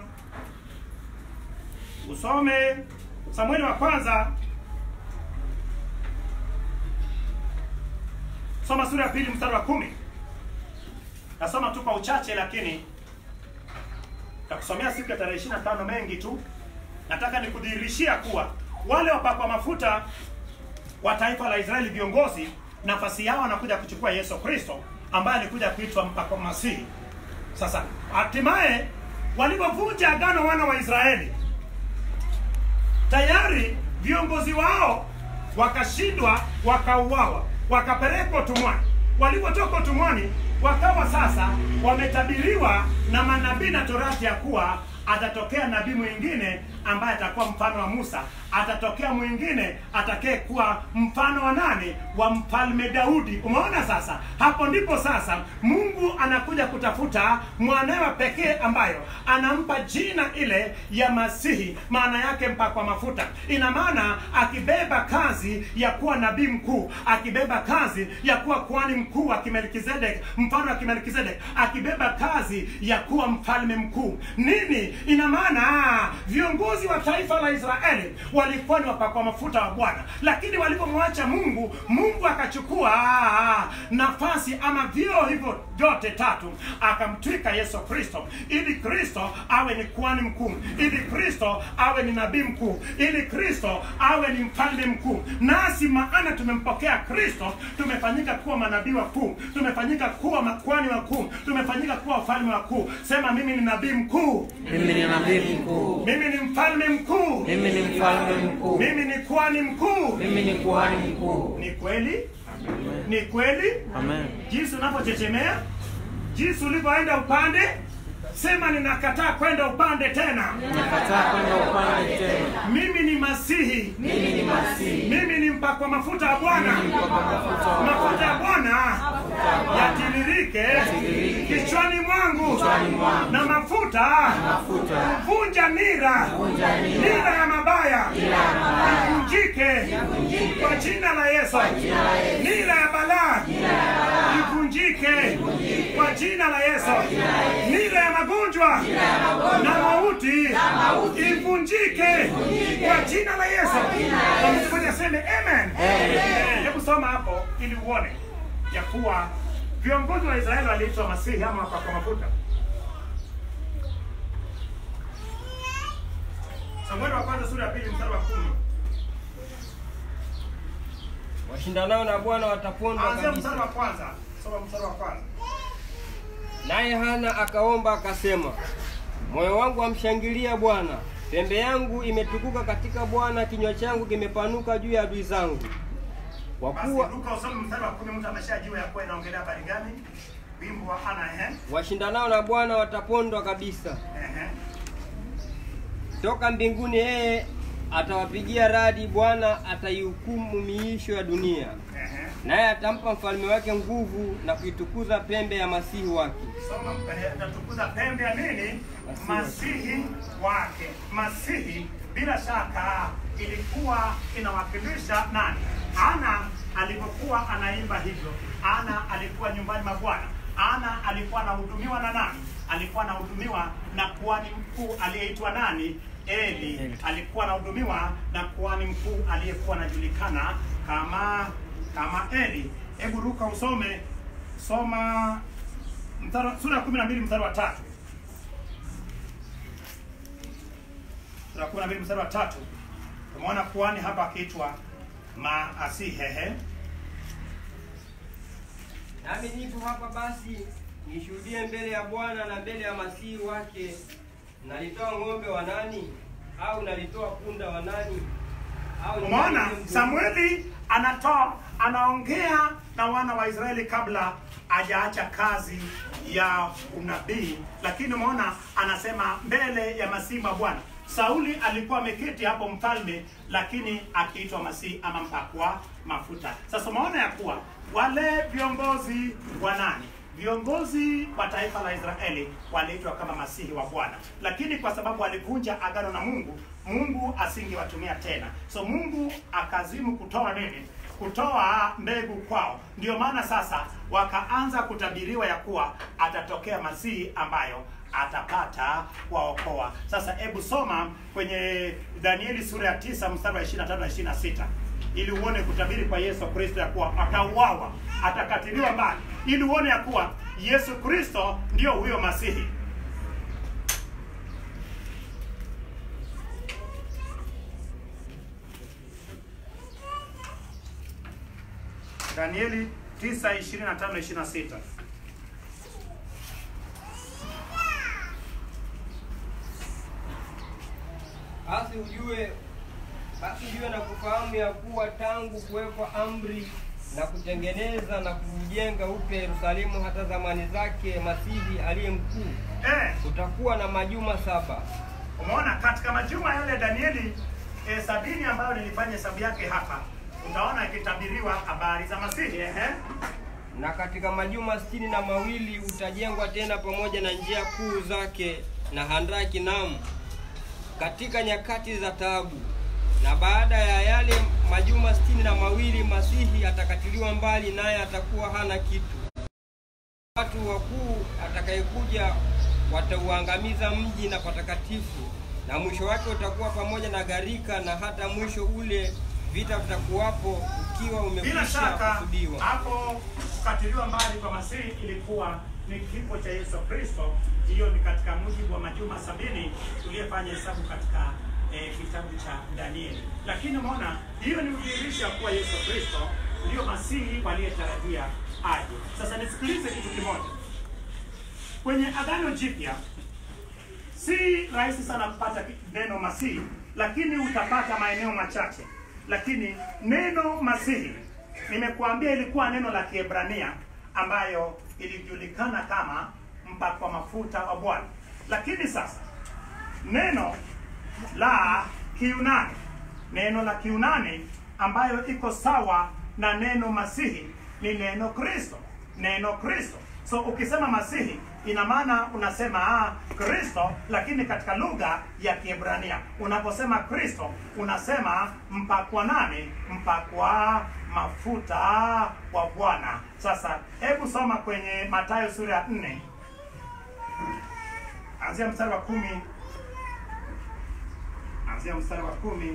usome Samueli wa kwanza, soma sura ya pili mstari wa kumi. Nasoma tu kwa uchache, lakini takusomea siku ya tarehe 25 mengi tu. Nataka nikudhihirishia kuwa wale wapakwa mafuta wa taifa la Israeli, viongozi, nafasi yao anakuja kuchukua Yesu Kristo ambaye alikuja kuitwa mpakwa Masihi. Sasa hatimaye walipovunja agano wana wa Israeli tayari viongozi wao wakashindwa, wakauawa, wakapelekwa utumwani. Walipotoka utumwani, wakawa sasa wametabiriwa na manabii na torati ya kuwa atatokea nabii mwingine ambaye atakuwa mfano wa Musa, atatokea mwingine atakaye kuwa mfano wa nani? Wa mfalme Daudi. Umeona sasa, hapo ndipo sasa Mungu anakuja kutafuta mwanawe pekee ambayo anampa jina ile ya Masihi, maana yake mpakwa mafuta. Ina maana akibeba kazi ya kuwa nabii mkuu, akibeba kazi ya kuwa kuhani mkuu wa Kimelkizedek, mfano wa Kimelkizedek, akibeba kazi ya kuwa mfalme mkuu. Nini ina maana? Viongozi wa taifa la Israeli walikuwa ni wapakwa mafuta wa Bwana, lakini walipomwacha Mungu, Mungu akachukua nafasi ama vio hivyo vyote tatu, akamtwika Yesu Kristo, ili Kristo awe ni kuhani mkuu, ili Kristo awe ni nabii mkuu, ili Kristo awe ni mfalme mkuu. Nasi maana tumempokea Kristo, tumefanyika kuwa manabii wakuu, tumefanyika kuwa makuhani wakuu, tumefanyika kuwa wafalme wakuu. Sema, mimi ni nabii mkuu, Mimi ni nabii mkuu, mimi ni mfalme mkuu, mimi ni mfalme mkuu, mimi ni kuhani mkuu. mimi ni kuhani mkuu. Ni kweli, ni kweli Amen. jinsi unavyochechemea, jinsi ulivyoenda upande. Sema, ninakataa kwenda upande tena. Nakataa kwenda upande tena. Mimi ni Masihi, Mimi ni Masihi, mimi ni mpakwa mafuta ya Bwana. mpakwa mafuta wa Mafuta ya Bwana yatiririke kichwani mwangu, na mafuta mafuta kuvunja nira, nira ya mabaya ivunjike kwa jina la Yesu. Nira ya balaa ivunjike kwa jina la Yesu. Nira ya magonjwa na mauti ivunjike kwa jina la Yesu. Na mtu mmoja aseme amen. Eh, Hebu soma hapo ili uone ya kuwa viongozi wa Israeli waliitwa masihi ama wapakwa mafuta. Samueli wa kwanza sura ya pili mstari wa kumi. washindanao na Bwana watapondwa Anzia mstari wa kabisa. kwanza. Soma mstari wa kwanza. Naye Hana akaomba akasema, moyo wangu amshangilia Bwana, pembe yangu imetukuka katika Bwana, kinywa changu kimepanuka juu ya adui zangu, kwa Basi kuwa Luka usome mstari wa kumi, mtu ameshajua ya kuwa inaongelea habari gani? Wimbo wa Ana ehe. washindanao na Bwana watapondwa kabisa. Ehe. Toka mbinguni yeye atawapigia radi, Bwana ataihukumu miisho ya dunia, Ehe. naye atampa mfalme wake nguvu na kuitukuza pembe ya masihi wake. Soma mpele- atatukuza pembe ya nini? Masihi. Masihi wake. Masihi bila shaka ilikuwa inawakilisha nani? Ana alipokuwa anaimba hivyo, Ana alikuwa nyumbani mwa Bwana. Ana alikuwa anahudumiwa na nani? Alikuwa anahudumiwa na kuhani mkuu aliyeitwa nani? Eli. Eli. Alikuwa anahudumiwa na kuhani mkuu aliyekuwa anajulikana kama kama Eli. Hebu ruka usome, soma mstari wa- sura ya kumi na mbili mstari wa tatu sura ya kumi na mbili mstari wa tatu tumeona kuhani hapa akiitwa Maasihehe. Nami nipo hapa basi nishuhudie mbele ya Bwana na mbele ya masihi wake. Nalitoa ng'ombe wa nani? Au nalitoa punda wa nani? Au Umeona, nitalete mtu- Samueli anatoa anaongea na wana wa Israeli kabla hajaacha kazi ya unabii, lakini umeona anasema mbele ya masihi wa Bwana. Sauli alikuwa ameketi hapo mfalme, lakini akiitwa masihi ama mpakwa mafuta. Sasa umeona ya kuwa wale viongozi wa nani viongozi wa taifa la Israeli waliitwa kama masihi wa Bwana, lakini kwa sababu walivunja agano na Mungu, Mungu asingewatumia tena. So Mungu akazimu kutoa nini? Kutoa mbegu kwao. Ndio maana sasa wakaanza kutabiriwa ya kuwa atatokea masihi ambayo atapata kuwaokoa. Sasa hebu soma kwenye Danieli sura ya tisa mstari wa 25 na 26 ili uone kutabiri kwa Yesu Kristo ya kuwa atauawa, atakatiliwa mbali, ili uone ya kuwa Yesu Kristo ndio huyo Masihi. Danieli 9:25 na 26. Basi ujue basi ujue na kufahamu ya kuwa tangu kuwekwa amri na kutengeneza na kujenga upya Yerusalemu hata zamani zake Masihi aliye mkuu, Eh, kutakuwa na majuma saba. Umeona katika majuma yale Danieli eh, sabini ambayo nilifanya hesabu yake hapa, utaona ikitabiriwa habari za Masihi ehe. na katika majuma sitini na mawili utajengwa tena pamoja na njia kuu zake na handaki namu katika nyakati za taabu. Na baada ya yale majuma sitini na mawili Masihi atakatiliwa mbali, naye atakuwa hana kitu. Watu wakuu atakayekuja watauangamiza mji na patakatifu, na mwisho wake utakuwa pamoja na gharika, na hata mwisho ule vita vitakuwapo ukiwa Bila umekwisha shaka kusudiwa. hapo kukatiliwa mbali kwa Masihi ilikuwa ni kifo cha Yesu Kristo. Hiyo ni katika mujibu wa majuma sabini tuliyefanya hesabu katika eh, kitabu cha Danieli. Lakini umeona hiyo ni udhihirisho kuwa Yesu Kristo ndio Masihi waliyetarajia aje. Sasa nisikilize kitu kimoja kwenye Agano Jipya si rahisi sana kupata ki- neno masihi, lakini utapata maeneo machache. Lakini neno masihi nimekuambia ilikuwa neno la Kiebrania ambayo ilijulikana kama mpakwa mafuta wa Bwana. Lakini sasa neno la Kiunani, neno la Kiunani ambayo iko sawa na neno masihi ni neno Kristo, neno Kristo. So ukisema masihi ina maana unasema ah, Kristo, lakini katika lugha ya Kiebrania unaposema Kristo unasema mpakwa nani? Mpakwa mafuta wa Bwana. Sasa hebu soma kwenye Mathayo sura ya 4 anzia mstari wa kumi anzia mstari wa kumi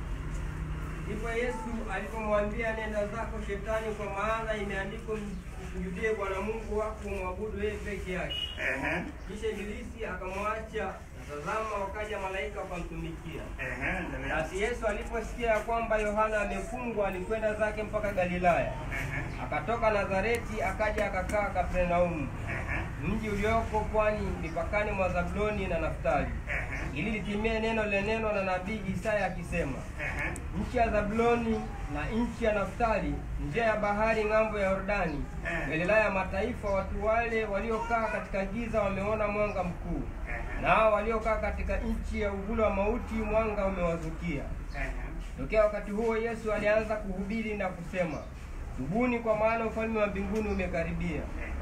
Ndipo Yesu alipomwambia nenda zako shetani, kwa maana imeandikwa, umsujudie Bwana Mungu wako, umwabudu yeye peke yake. Ehe, Kisha Ibilisi akamwacha, na tazama, wakaja malaika wakamtumikia. ehe, endelea. Basi Yesu aliposikia ya kwamba Yohana amefungwa, alikwenda zake mpaka Galilaya. Ehe, Akatoka Nazareti akaja akakaa Kapernaumu, ehe, mji ulioko pwani mipakani mwa Zabuloni na Naftali, ehe, ili litimie neno linenwa na nabii Isaya akisema, ehe. nchi ya Zabuloni na nchi ya Naftali, njia ya bahari ng'ambo ya Yordani, Eh. Galilaya ya mataifa, watu wale waliokaa katika giza wameona mwanga mkuu, Ehe, nao waliokaa katika nchi ya uvuli wa mauti mwanga umewazukia. ehe. Tokea wakati huo Yesu alianza kuhubiri na kusema, tubuni, kwa maana ufalme wa mbinguni umekaribia.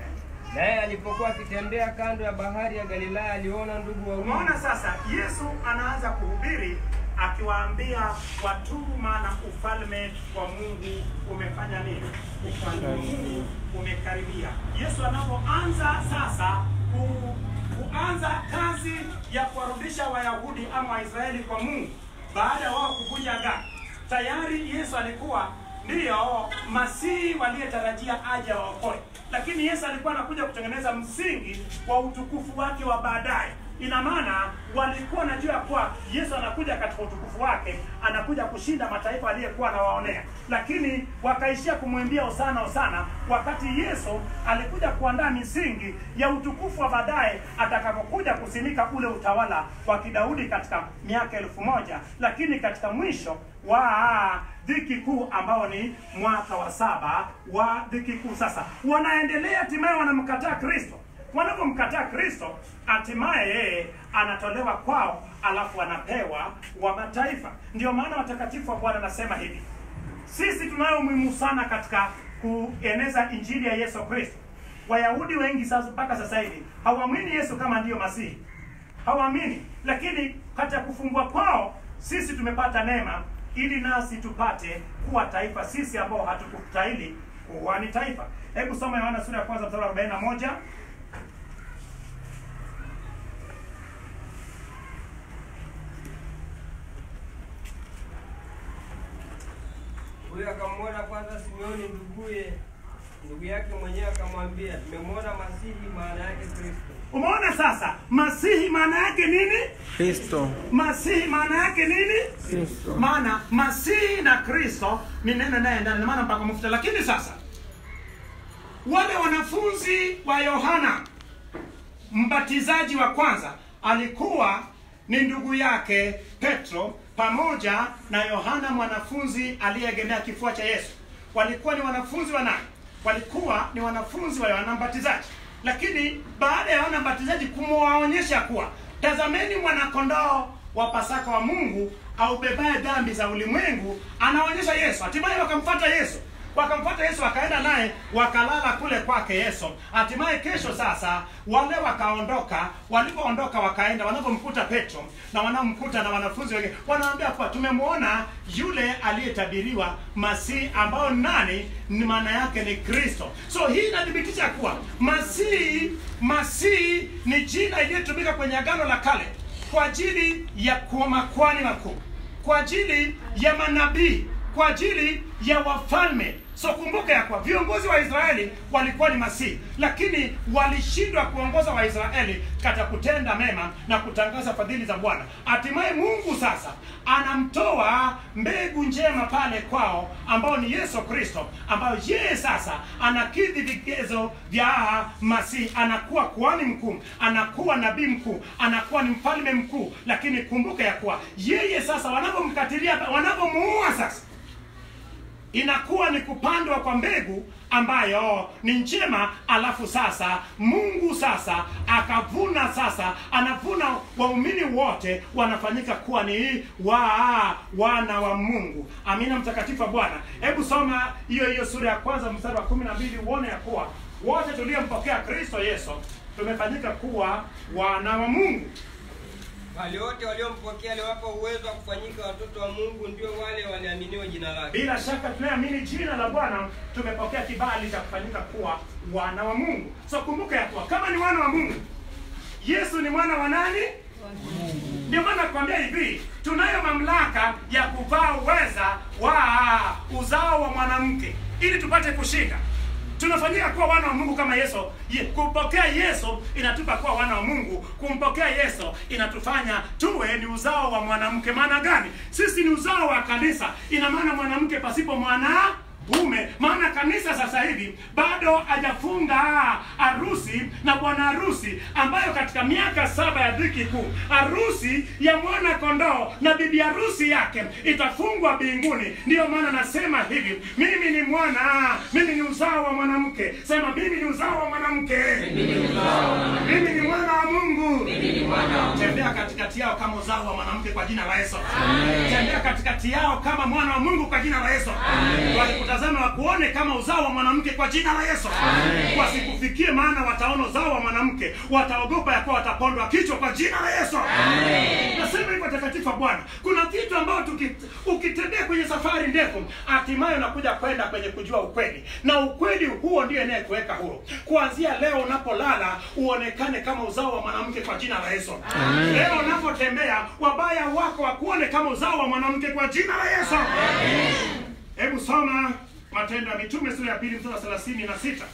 Naye alipokuwa akitembea kando ya bahari ya Galilaya, aliona ndugu wawili Umeona sasa, Yesu anaanza kuhubiri akiwaambia watubu, maana ufalme wa Mungu umefanya nini? Ufalme wa Mungu umekaribia. Yesu anapoanza sasa ku, kuanza kazi ya kuwarudisha Wayahudi ama Waisraeli kwa Mungu baada ya wao kuvunja agano, tayari Yesu alikuwa ndiyo masihi waliyetarajia aje waokoe, lakini Yesu alikuwa anakuja kutengeneza msingi wa utukufu wake wa baadaye. Ina maana walikuwa wanajua ya kuwa Yesu anakuja katika utukufu wake, anakuja kushinda mataifa aliyekuwa anawaonea, lakini wakaishia kumwimbia hosana hosana, wakati Yesu alikuja kuandaa misingi ya utukufu wa baadaye atakapokuja kusimika ule utawala wa kidaudi katika miaka elfu moja lakini katika mwisho wa dhiki kuu ambao ni mwaka wa saba wa dhiki kuu. Sasa wanaendelea, hatimaye wanamkataa Kristo. Wanapomkataa Kristo, hatimaye yeye anatolewa kwao, alafu anapewa wa mataifa. Ndio maana watakatifu wa Bwana anasema hivi, sisi tunayo umuhimu sana katika kueneza injili ya Yesu Kristo. Wayahudi wengi sasa mpaka sasa hivi hawamwini Yesu kama ndiyo Masihi, hawaamini. Lakini katika kufungwa kwao sisi tumepata neema, ili nasi tupate kuwa taifa, sisi ambao hatukustahili kuwa ni taifa. Hebu soma Yohana sura ya kwanza mstari wa 41. Huyo akamwona kwanza Simeoni nduguye, ndugu yake mwenyewe akamwambia, tumemwona Masihi, maana yake Kristo. Umeona sasa, Masihi maana yake nini? Kristo. Masihi maana yake nini? Kristo. maana masihi na kristo ni neno inayoendana na maana mpaka mafuta lakini sasa wale wanafunzi wa yohana mbatizaji wa kwanza alikuwa ni ndugu yake petro pamoja na yohana mwanafunzi aliyeegemea kifua cha yesu walikuwa ni wanafunzi wa nani walikuwa ni wanafunzi wa yohana mbatizaji lakini baada ya yohana mbatizaji kumwaonyesha kuwa tazameni mwanakondoo wa pasaka wa mungu aubebaye dhambi za ulimwengu anaonyesha yesu hatimaye wakamfata yesu wakamfuata yesu wakaenda naye wakalala kule kwake yesu hatimaye kesho sasa wale wakaondoka walipoondoka wakaenda wanapomkuta petro na wanaomkuta na wanafunzi wengine wanaambia kuwa tumemwona yule aliyetabiriwa masihi ambao nani ni maana yake ni kristo so hii inathibitisha kuwa masihi masihi ni jina iliyotumika kwenye agano la kale kwa ajili ya kuwa makwani wakuu kwa ajili ya manabii kwa ajili ya wafalme so kumbuka ya kuwa viongozi wa israeli walikuwa ni masihi lakini walishindwa kuongoza waisraeli katika kutenda mema na kutangaza fadhili za bwana hatimaye mungu sasa anamtoa mbegu njema pale kwao ambao ni yesu kristo ambayo yeye sasa anakidhi vigezo vya masihi anakuwa kuhani mkuu anakuwa nabii mkuu anakuwa ni mfalme mkuu lakini kumbuka ya kuwa yeye sasa wanapomkatilia wanapomuua sasa inakuwa ni kupandwa kwa mbegu ambayo ni njema alafu sasa mungu sasa akavuna sasa anavuna waumini wote wanafanyika kuwa ni wa wana wa mungu amina mtakatifu wa bwana hebu soma hiyo hiyo sura ya kwanza mstari wa kumi na mbili uone ya kuwa wote tuliompokea kristo yesu tumefanyika kuwa wana wa mungu Wale wote waliompokea aliwapa uwezo wa kufanyika watoto wa Mungu, ndio wale waliaminiwa jina lake. bila shaka tunayeamini jina la bwana tumepokea kibali cha kufanyika kuwa wana wa mungu so kumbuka ya kuwa kama ni wana wa mungu yesu ni mwana wa nani ndio maana nakwambia hivi tunayo mamlaka ya kuvaa uweza wa uzao wa mwanamke ili tupate kushinda tunafanyika kuwa wana wa mungu kama yesu Ye- kumpokea yesu inatupa kuwa wana wa mungu kumpokea yesu inatufanya tuwe ni uzao wa mwanamke maana gani sisi ni uzao wa kanisa ina maana mwanamke pasipo mwana ume maana kanisa sasa hivi bado hajafunga harusi na bwana harusi ambayo katika miaka saba ya dhiki kuu harusi ya mwana kondoo na bibi harusi yake itafungwa mbinguni ndiyo maana nasema hivi mimi ni mwana mimi ni uzao wa mwanamke sema mimi ni uzao wa mwanamke mimi ni mwana wa mungu tembea katikati yao kama uzao wa mwanamke kwa jina la yesu tembea katikati yao kama mwana wa mungu kwa jina la yesu wakikutazama wakuone kama uzao wa mwanamke kwa jina la yesu wasikufikie maana wataona uzao wa mwanamke wataogopa ya kuwa watapondwa kichwa kwa jina la yesu nasema hivyo takatifu wa bwana kuna kitu ambayo tuki- ukitembea kwenye safari ndefu hatimaye unakuja kwenda kwenye kujua ukweli na ukweli huo ndio inayekuweka huru kuanzia leo unapolala uonekane kama uzao wa mwanamke kwa jina la yesu leo unapotembea wabaya wako wakuone kama uzao wa mwanamke kwa jina la yesu hebu soma matendo ya mitume sura ya pili mstari wa thelathini na sita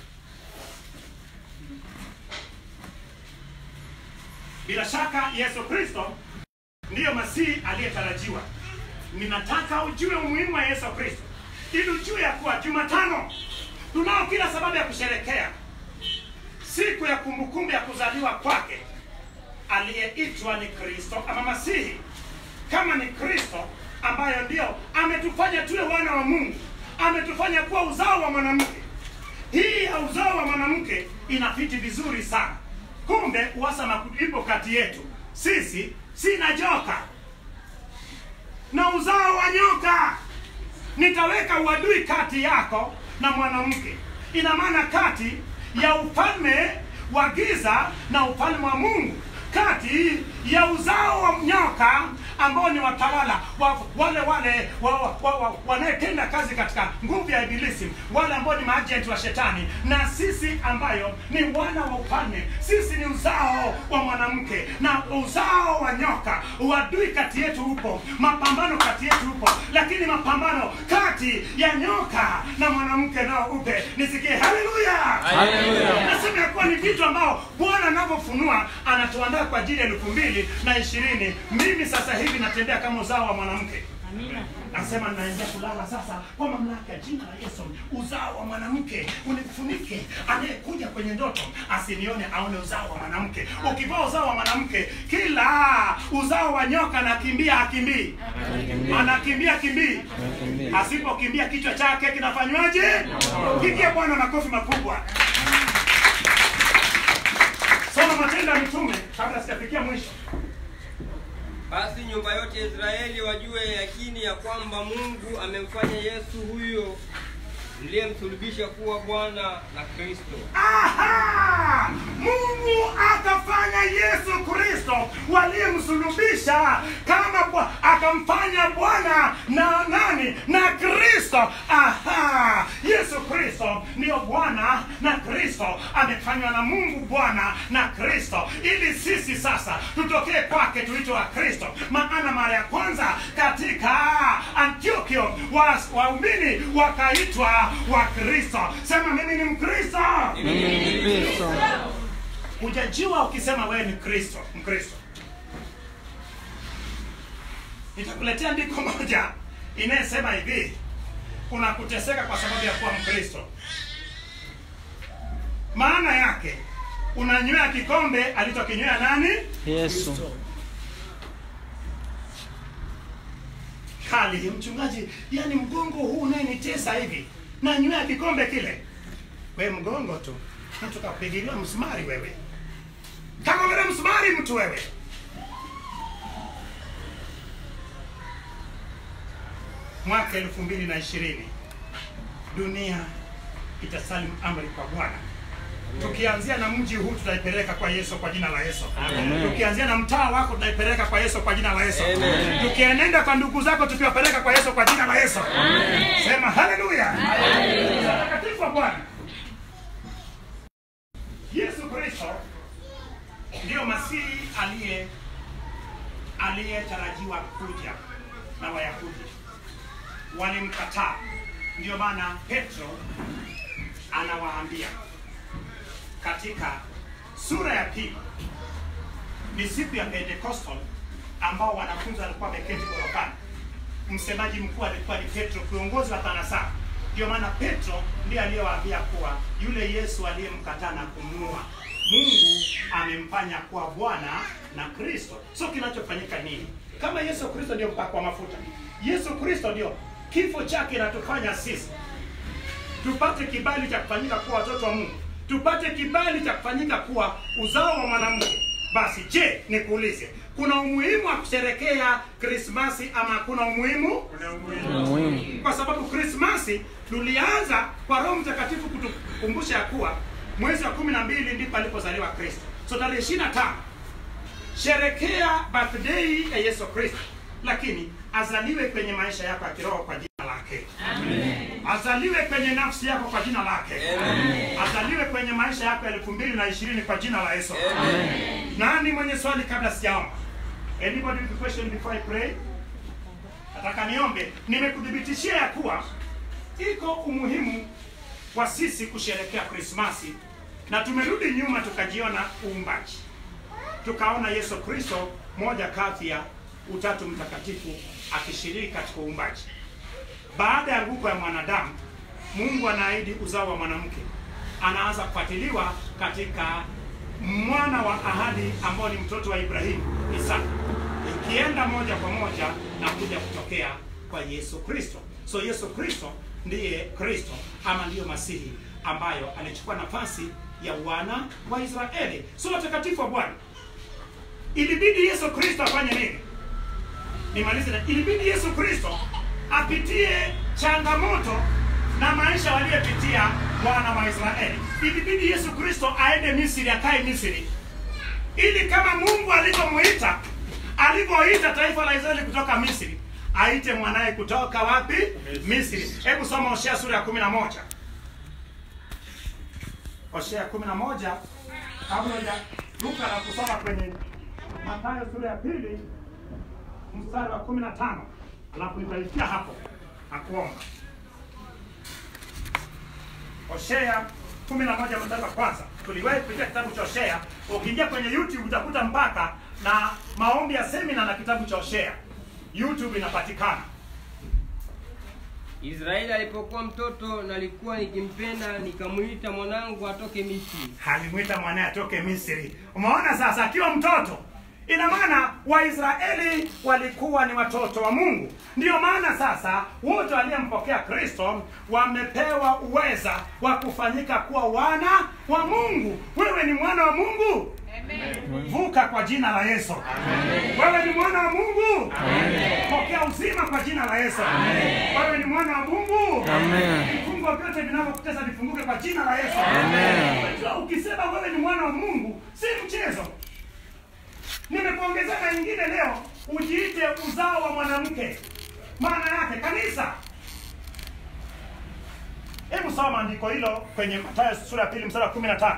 bila shaka yesu kristo ndiyo masihi aliyetarajiwa ninataka ujue umuhimu wa yesu kristo ili ujue ya kuwa jumatano tunao kila sababu ya kusherekea siku ya kumbukumbu ya kuzaliwa kwake aliyeitwa ni kristo ama masihi kama ni kristo ambayo ndio ametufanya tuwe wana wa mungu ametufanya kuwa uzao wa mwanamke hii ya uzao wa mwanamke inafiti vizuri sana kumbe uhasama ipo kati yetu sisi sina joka na uzao wa nyoka nitaweka uadui kati yako na mwanamke ina maana kati ya ufalme wa giza na ufalme wa mungu kati ya uzao wa nyoka ambao ni watawala wa, wale wale wa, wa, wa, wa, wanayetenda kazi katika nguvu ya ibilisi wale ambao ni maajenti wa shetani na sisi ambayo ni wana wa ufalme sisi ni uzao wa mwanamke na uzao wa nyoka uadui kati yetu upo mapambano kati yetu upo lakini mapambano kati ya nyoka na mwanamke nao upe nisikie haleluya nasema ya kuwa ni vitu ambao bwana anavyofunua anatuandaa kwa ajili ya elfu mbili na ishirini mimi sasa hivi natembea kama uzao wa mwanamke nasema naingia kulala sasa kwa mamlaka ya jina la yesu uzao wa mwanamke unifunike anayekuja kwenye ndoto asinione aone uzao wa mwanamke ukivaa uzao wa mwanamke kila uzao wa nyoka anakimbia akimbii anakimbia kimbii asipokimbia kichwa chake kinafanywaje pigie bwana makofi makubwa soma matendo ya mitume kabla sijafikia mwisho basi nyumba yote ya israeli wajue yakini ya kwamba mungu amemfanya yesu huyo mliyemsulubisha kuwa bwana na kristo Aha! Mungu akafanya Yesu Kristo waliyemsulubisha kama bwa, akamfanya Bwana na nani na Kristo. Aha! Yesu Kristo ndiyo Bwana na Kristo, amefanywa na Mungu Bwana na Kristo, ili sisi sasa tutokee kwake tuitwe wa Kristo. Maana mara ya kwanza katika Antiochio wa- waumini wakaitwa wa Kristo. Sema mimi ni Mkristo. Hujajua ukisema wewe ni Kristo, Mkristo. Nitakuletea andiko moja inayesema hivi, kuna kuteseka kwa sababu ya kuwa Mkristo. Maana yake unanywea kikombe alichokinywea nani? Yesu. Kali mchungaji, yani mgongo huu unayenitesa hivi, nanywea kikombe kile. We mgongo tu, mtu kapigiliwa msumari wewe, kama vile msumari mtu wewe. Mwaka elfu mbili na ishirini dunia itasalimu amri kwa Bwana. Tukianzia na mji huu tutaipeleka kwa Yesu kwa jina la Yesu. Tukianzia na mtaa wako tutaipeleka kwa Yesu kwa jina la Yesu. Tukienenda kwa ndugu zako tukiwapeleka kwa Yesu kwa jina la Yesu. Sema haleluya. Takatifu wa Bwana. Yesu Kristo ndiyo Masihi aliye aliyetarajiwa kuja na Wayahudi walimkataa. Ndio maana Petro anawaambia katika sura ya pili ni siku ya Pentecostal ambao wanafunzi walikuwa wameketi gorofani. Msemaji mkuu alikuwa ni Petro, kiongozi wa kanisa. Ndio maana Petro ndiye aliyewaambia kuwa yule Yesu aliyemkataa na kumuua Mungu amemfanya kuwa Bwana na Kristo. So kinachofanyika nini? Kama Yesu Kristo ndio mpako wa mafuta, Yesu Kristo ndio kifo chake inatufanya sisi tupate kibali cha kufanyika kuwa watoto wa Mungu, tupate kibali cha kufanyika kuwa uzao wa mwanamke. Basi je, nikuulize, kuna umuhimu wa kusherekea Krismasi ama kuna umuhimu? Muhimu. Kwa sababu Krismasi tulianza kwa Roho Mtakatifu kutukumbusha ya kuwa mwezi wa kumi na mbili ndipo alipozaliwa Kristo. So tarehe ishirini na tano sherekea birthday ya Yesu Kristo, lakini azaliwe kwenye maisha yako ya kiroho kwa jina lake azaliwe kwenye nafsi yako kwa jina lake azaliwe kwenye maisha yako ya elfu mbili na ishirini kwa jina la Yesu. Nani mwenye swali kabla sijaomba? Anybody with a question before I pray? Nataka niombe. Nimekuthibitishia ya kuwa iko umuhimu wa sisi kusherekea Krismasi, na tumerudi nyuma tukajiona uumbaji, tukaona Yesu Kristo moja kati ya utatu mtakatifu akishiriki katika uumbaji. Baada ya nguko ya mwanadamu, Mungu anaahidi uzao wa mwanamke, anaanza kufuatiliwa katika mwana wa ahadi ambao ni mtoto wa Ibrahimu, Isaka, ikienda moja kwa moja na kuja kutokea kwa Yesu Kristo. So Yesu Kristo ndiye Kristo ama ndiyo Masihi ambayo alichukua nafasi ya wana wa Israeli. So watakatifu wa Bwana, ilibidi Yesu Kristo afanye nini? nimalize na ilibidi Yesu Kristo apitie changamoto na maisha waliyopitia wana wa Israeli. Ilibidi Yesu Kristo aende Misri, akae Misri, ili kama Mungu alivyomuita alivyoita taifa la Israeli kutoka Misri, aite mwanaye kutoka wapi? Misri. Hebu soma Hosea sura ya kumi na moja. Hosea kumi na moja kabla hujaruka na kusoma kwenye Mathayo sura ya pili mstari wa kumi na tano alafu nitaitia hapo na kuomba. Hosea kumi na moja mstari wa kwanza. Tuliwahi kupitia kitabu cha Hosea. Ukiingia kwenye YouTube utakuta mpaka na maombi ya semina na kitabu cha Hosea. YouTube inapatikana. Israeli alipokuwa mtoto nalikuwa nikimpenda, nikamwita mwanangu atoke Misri. Alimwita mwanaye atoke Misri. Umeona sasa, akiwa mtoto ina maana Waisraeli walikuwa ni watoto wa Mungu. Ndiyo maana sasa wote waliyempokea Kristo wamepewa uweza wa kufanyika kuwa wana wa Mungu. Wewe ni mwana wa Mungu, vuka kwa jina la Yesu. Wewe ni mwana wa Mungu, pokea uzima kwa jina la Yesu. Wewe ni mwana wa Mungu, vifungo vyote vinavyokutesa vifunguke kwa jina la Yesu. Unajua, ukisema wewe ni mwana wa Mungu si mchezo. Nimekuongezea na nyingine leo, ujiite uzao wa mwanamke. Maana yake kanisa. Hebu soma andiko hilo kwenye Mathayo sura ya pili mstari wa 15.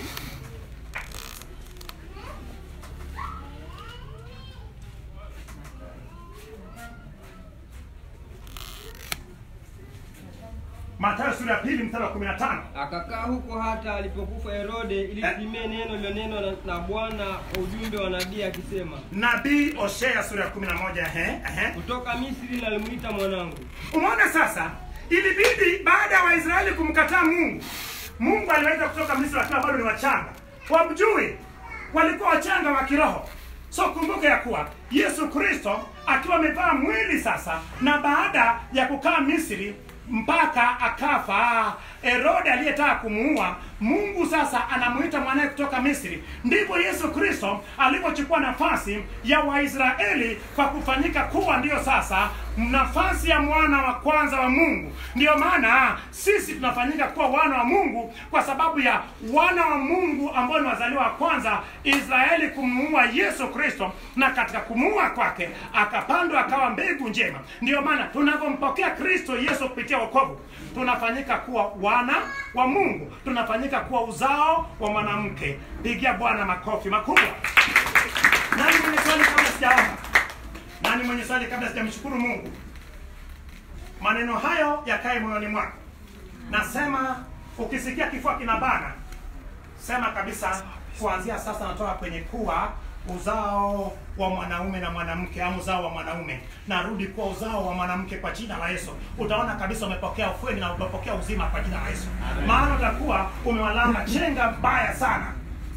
Mathayo sura ya pili mstari wa 15. Akakaa huko hata alipokufa Herode, ili Eh. litimie neno lilonenwa na, na Bwana kwa ujumbe wa nabii akisema, Nabii Hosea sura ya 11 ehe ehe. kutoka Misri nalimwita mwanangu. Umeona sasa, ilibidi baada ya Waisraeli kumkataa Mungu, Mungu aliwaita kutoka Misri wakiwa bado ni wachanga, wamjui, walikuwa wachanga wa kiroho. So kumbuka ya kuwa Yesu Kristo akiwa amevaa mwili sasa, na baada ya kukaa Misri mpaka akafa Herode aliyetaka kumuua, Mungu sasa anamuita mwanaye kutoka Misri. Ndivyo Yesu Kristo alivyochukua nafasi ya Waisraeli kwa kufanyika kuwa ndiyo sasa nafasi ya mwana wa kwanza wa Mungu. Ndiyo maana sisi tunafanyika kuwa wana wa Mungu kwa sababu ya wana wa Mungu ambao ni wazaliwa wa kwanza, Israeli kumuua Yesu Kristo, na katika kumuua kwake akapandwa akawa mbegu njema. Ndiyo maana tunavyompokea Kristo Yesu kupitia wokovu tunafanyika kuwa wana wa Mungu, tunafanyika kuwa uzao wa mwanamke. Pigia Bwana makofi makubwa. Nani mwenye swali kabla sijaomba? Nani mwenye swali kabla sijamshukuru Mungu? Maneno hayo yakae moyoni mwako. Nasema ukisikia kifua kinabana sema kabisa kuanzia sasa natoka kwenye kuwa uzao wa mwanaume na mwanamke au uzao wa mwanaume narudi kuwa uzao wa mwanamke kwa jina la yesu utaona kabisa umepokea ufueni na umepokea uzima kwa jina la yesu maana utakuwa umewalanga chenga mbaya sana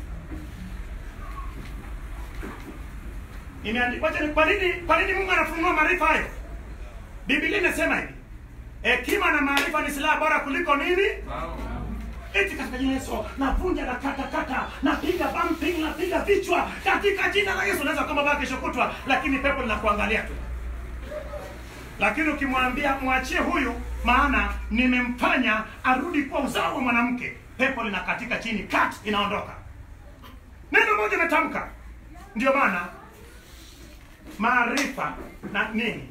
imeandikwa wacha ni- kwa nini kwa nini mungu anafunua maarifa hayo biblia inasema hivi hekima na maarifa ni silaha bora kuliko nini eti katika jina la Yesu navunja na kata kata napiga bumping napiga vichwa katika jina la Yesu. Unaweza kwamba baba kesho kutwa, lakini pepo linakuangalia tu. Lakini ukimwambia mwachie huyu, maana nimemfanya arudi kwa uzao wa mwanamke, pepo linakatika chini, kat inaondoka. Neno moja imetamka. Ndio maana maarifa na nini,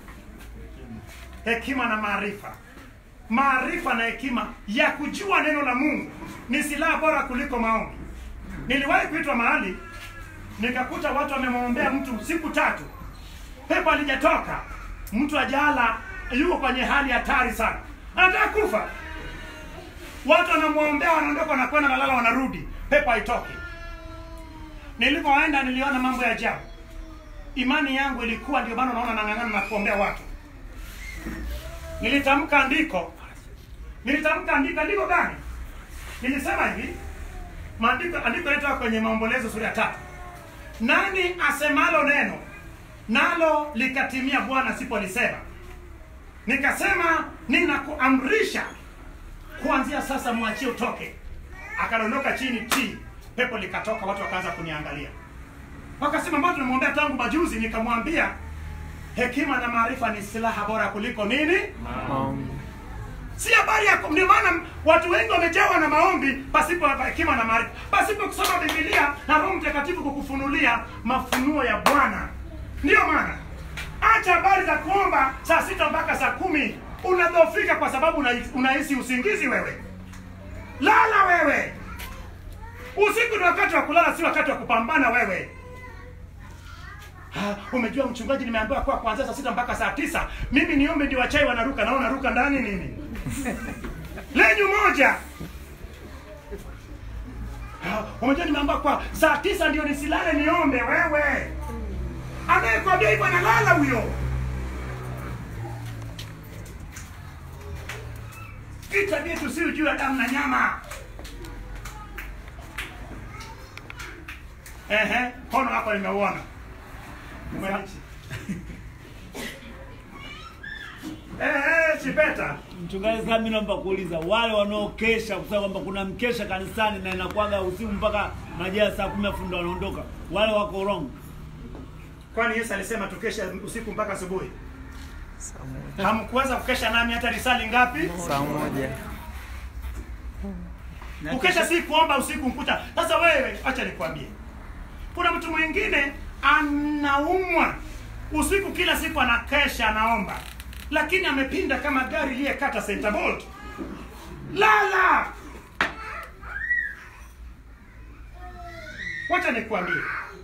hekima na maarifa maarifa na hekima ya kujua neno la Mungu ni silaha bora kuliko maombi. Niliwahi kuitwa mahali nikakuta watu wamemwombea mtu siku tatu, pepo alijatoka, mtu ajala, yuko kwenye hali hatari sana, anataka kufa. Watu wanamwombea, wanaondoka, wanakwenda, nalala, wanarudi, pepo haitoki. Nilipoenda niliona mambo ya ajabu. Imani yangu ilikuwa, ndio maana unaona nang'ang'ana na kuombea watu nilitamka andiko nilitamka andiko andiko gani nilisema hivi maandiko andiko letu kwenye maombolezo sura ya tatu nani asemalo neno nalo likatimia bwana sipolisema nikasema ninakuamrisha kuanzia sasa mwachie utoke akadondoka chini ti pepo likatoka watu wakaanza kuniangalia wakasema mbona tunamwombea tangu majuzi nikamwambia hekima na maarifa ni silaha bora kuliko nini si habari ya ndio maana watu wengi wamejawa na maombi pasipo hekima na maarifa pasipo kusoma bibilia na roho mtakatifu kukufunulia mafunuo ya bwana ndiyo maana acha habari za kuomba saa sita mpaka saa kumi unadhofika kwa sababu una- unahisi usingizi wewe lala wewe usiku ni wakati wa kulala si wakati wa kupambana wewe Ah, umejua mchungaji nimeambiwa kwa kuanzia saa sita mpaka saa tisa mimi niombe ndio wachai wanaruka naona ruka ndani nini lenyu moja Ah, umejua nimeambiwa kwa saa tisa ndio nisilale niombe wewe anayekwambia hivyo analala huyo vita vyetu si juu ya damu na nyama ehe kono wako nimeuona Umenichi. Eh, eh, chipeta Mchungaji, sasa mimi naomba kuuliza wale wanaokesha kusema kwamba kuna mkesha kanisani na inakuwaga usiku mpaka majira ya saa kumi afu ndo wanaondoka, wale wako wrong. kwani yesu alisema tukeshe usiku mpaka asubuhi hamkuweza kukesha nami hata risali ngapi saa moja kukesha si kuomba usiku mkuta sasa wewe acha nikwambie kuna mtu mwingine anaumwa usiku kila siku anakesha anaomba lakini amepinda kama gari iliyekata center bolt lala wacha nikwambie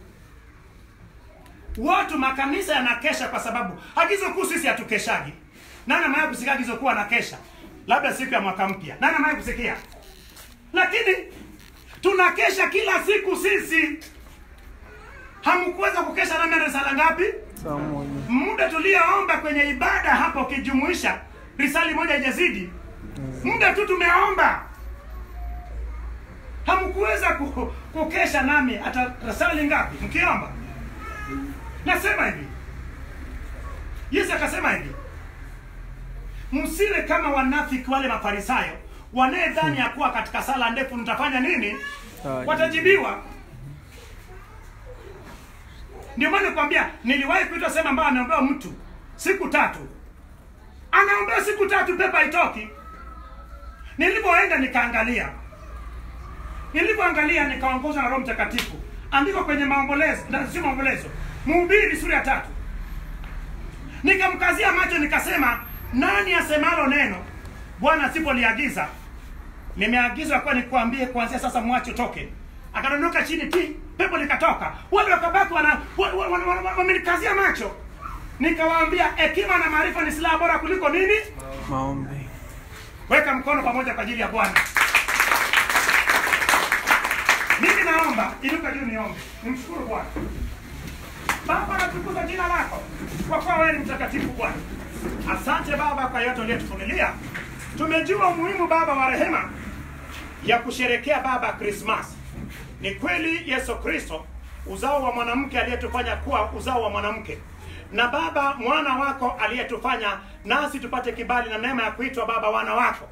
watu makanisa yanakesha kwa sababu agizo kuu sisi hatukeshagi nani amewahi kusikia agizo kuu anakesha labda siku ya mwaka mpya nani amewahi kusikia lakini tunakesha kila siku sisi hamkuweza kukesha nami risala ngapi saa moja muda tulioomba kwenye ibada hapa ukijumuisha risali moja ijazidi muda tu tumeomba hamkuweza ku- kukesha nami hata risali ngapi mkiomba nasema hivi yesu akasema hivi msiwe kama wanafiki wale mafarisayo wanayedhani ya kuwa katika sala ndefu nitafanya nini Sawa. watajibiwa ndio maana nikwambia niliwahi kuitwa sehemu ambayo ameombewa mtu siku tatu anaombewa siku tatu pepa haitoki nilipoenda nikaangalia nilipoangalia nikaongozwa na roho mtakatifu andiko kwenye maombolezo na sio maombolezo mhubiri sura ya tatu nikamkazia macho nikasema nani asemalo neno bwana asipoliagiza nimeagizwa kuwa nikuambie kuanzia sasa mwache utoke akadondoka chini ti pepo likatoka wale wakabaki wana- wa- wa- wa- wa- wa- wamenikazia macho nikawaambia hekima na maarifa ni silaha bora kuliko nini maombi weka mkono pamoja kwa ajili ya bwana naomba inuka juu niombe nimshukuru bwana baba natukuza jina lako kwa kuwa wewe ni mtakatifu bwana asante baba kwa yote uliyotufunulia tumejua umuhimu baba wa rehema ya kusherekea baba krismas ni kweli yesu kristo uzao wa mwanamke aliyetufanya kuwa uzao wa mwanamke na baba mwana wako aliyetufanya nasi tupate kibali na neema ya kuitwa baba wana wako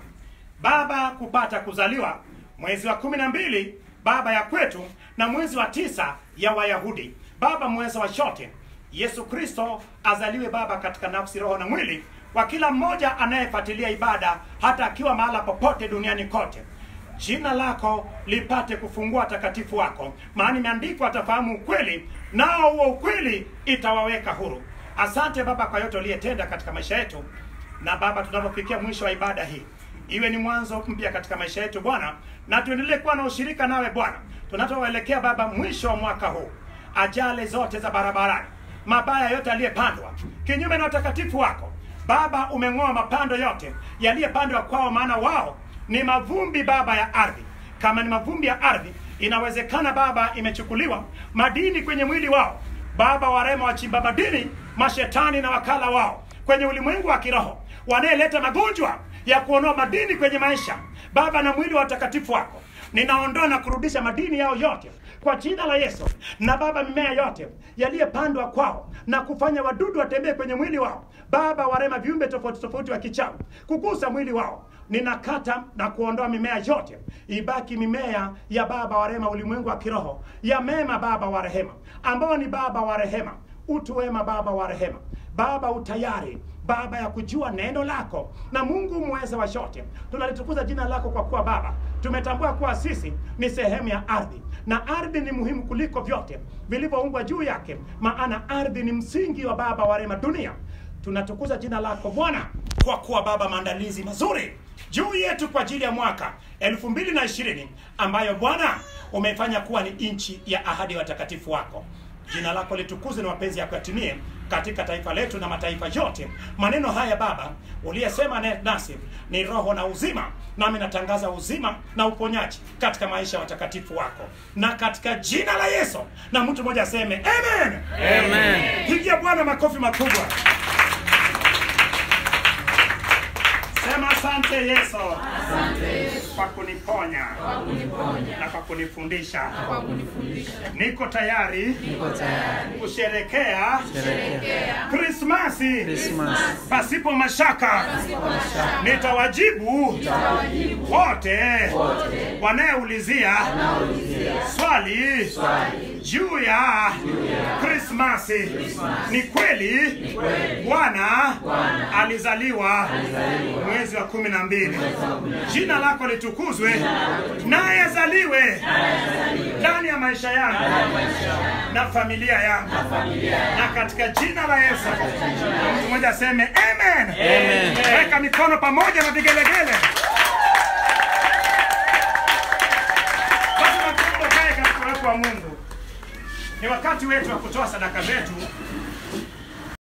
baba kupata kuzaliwa mwezi wa kumi na mbili baba ya kwetu na mwezi wa tisa ya wayahudi baba mweza wa shote yesu kristo azaliwe baba katika nafsi roho na mwili kwa kila mmoja anayefuatilia ibada hata akiwa mahala popote duniani kote jina lako lipate kufungua takatifu wako maana imeandikwa atafahamu ukweli nao huo ukweli itawaweka huru asante baba kwa yote uliyetenda katika maisha yetu na baba tunapofikia mwisho wa ibada hii iwe ni mwanzo mpya katika maisha yetu bwana na tuendelee kuwa na ushirika nawe bwana tunapoelekea baba mwisho wa mwaka huu ajali zote za barabarani mabaya yote yaliyepandwa kinyume na utakatifu wako baba umeng'oa mapando yote yaliyepandwa kwao maana wao ni mavumbi baba ya ardhi kama ni mavumbi ya ardhi inawezekana baba imechukuliwa madini kwenye mwili wao baba warema wachimba madini mashetani na wakala wao kwenye ulimwengu wa kiroho wanayeleta magonjwa ya kuondoa madini kwenye maisha baba na mwili wa utakatifu wako ninaondoa na kurudisha madini yao yote kwa jina la yesu na baba mimea yote yaliyepandwa kwao na kufanya wadudu watembee kwenye mwili wao baba warema viumbe tofauti tofauti wa kichawi kugusa mwili wao ninakata na kuondoa mimea yote ibaki mimea ya baba wa rehema ulimwengu wa kiroho ya mema baba wa rehema ambao ni baba wa rehema utu wema baba wa rehema baba utayari baba ya kujua neno lako na mungu mweza wa shote tunalitukuza jina lako kwa kuwa baba tumetambua kuwa sisi ni sehemu ya ardhi na ardhi ni muhimu kuliko vyote vilivyoumbwa juu yake maana ardhi ni msingi wa baba wa rehema dunia tunatukuza jina lako bwana kwa kuwa baba maandalizi mazuri juu yetu kwa ajili ya mwaka elfu mbili na ishirini ambayo bwana umefanya kuwa ni nchi ya ahadi ya watakatifu wako jina lako litukuzwe na mapenzi yako yatimie katika taifa letu na mataifa yote maneno haya baba uliyesema ne- nasi ni roho na uzima nami natangaza uzima na uponyaji katika maisha ya watakatifu wako na katika jina la yesu na mtu mmoja aseme amen, Amen. pigia bwana makofi makubwa sema asante yesu kwa kuniponya na kwa kunifundisha niko tayari kusherekea krismasi pasipo mashaka nitawajibu wote wanayeulizia swali juu ya krismasi ni kweli bwana alizaliwa mwezi wa kumi na mbili jina lako litukuzwe naye azaliwe ndani ya maisha yangu na familia yangu na katika jina la yesu Na mtu mmoja aseme amen weka mikono pamoja na vigelegele basi watoto kae katika uwepo wa mungu ni wakati wetu wa kutoa sadaka zetu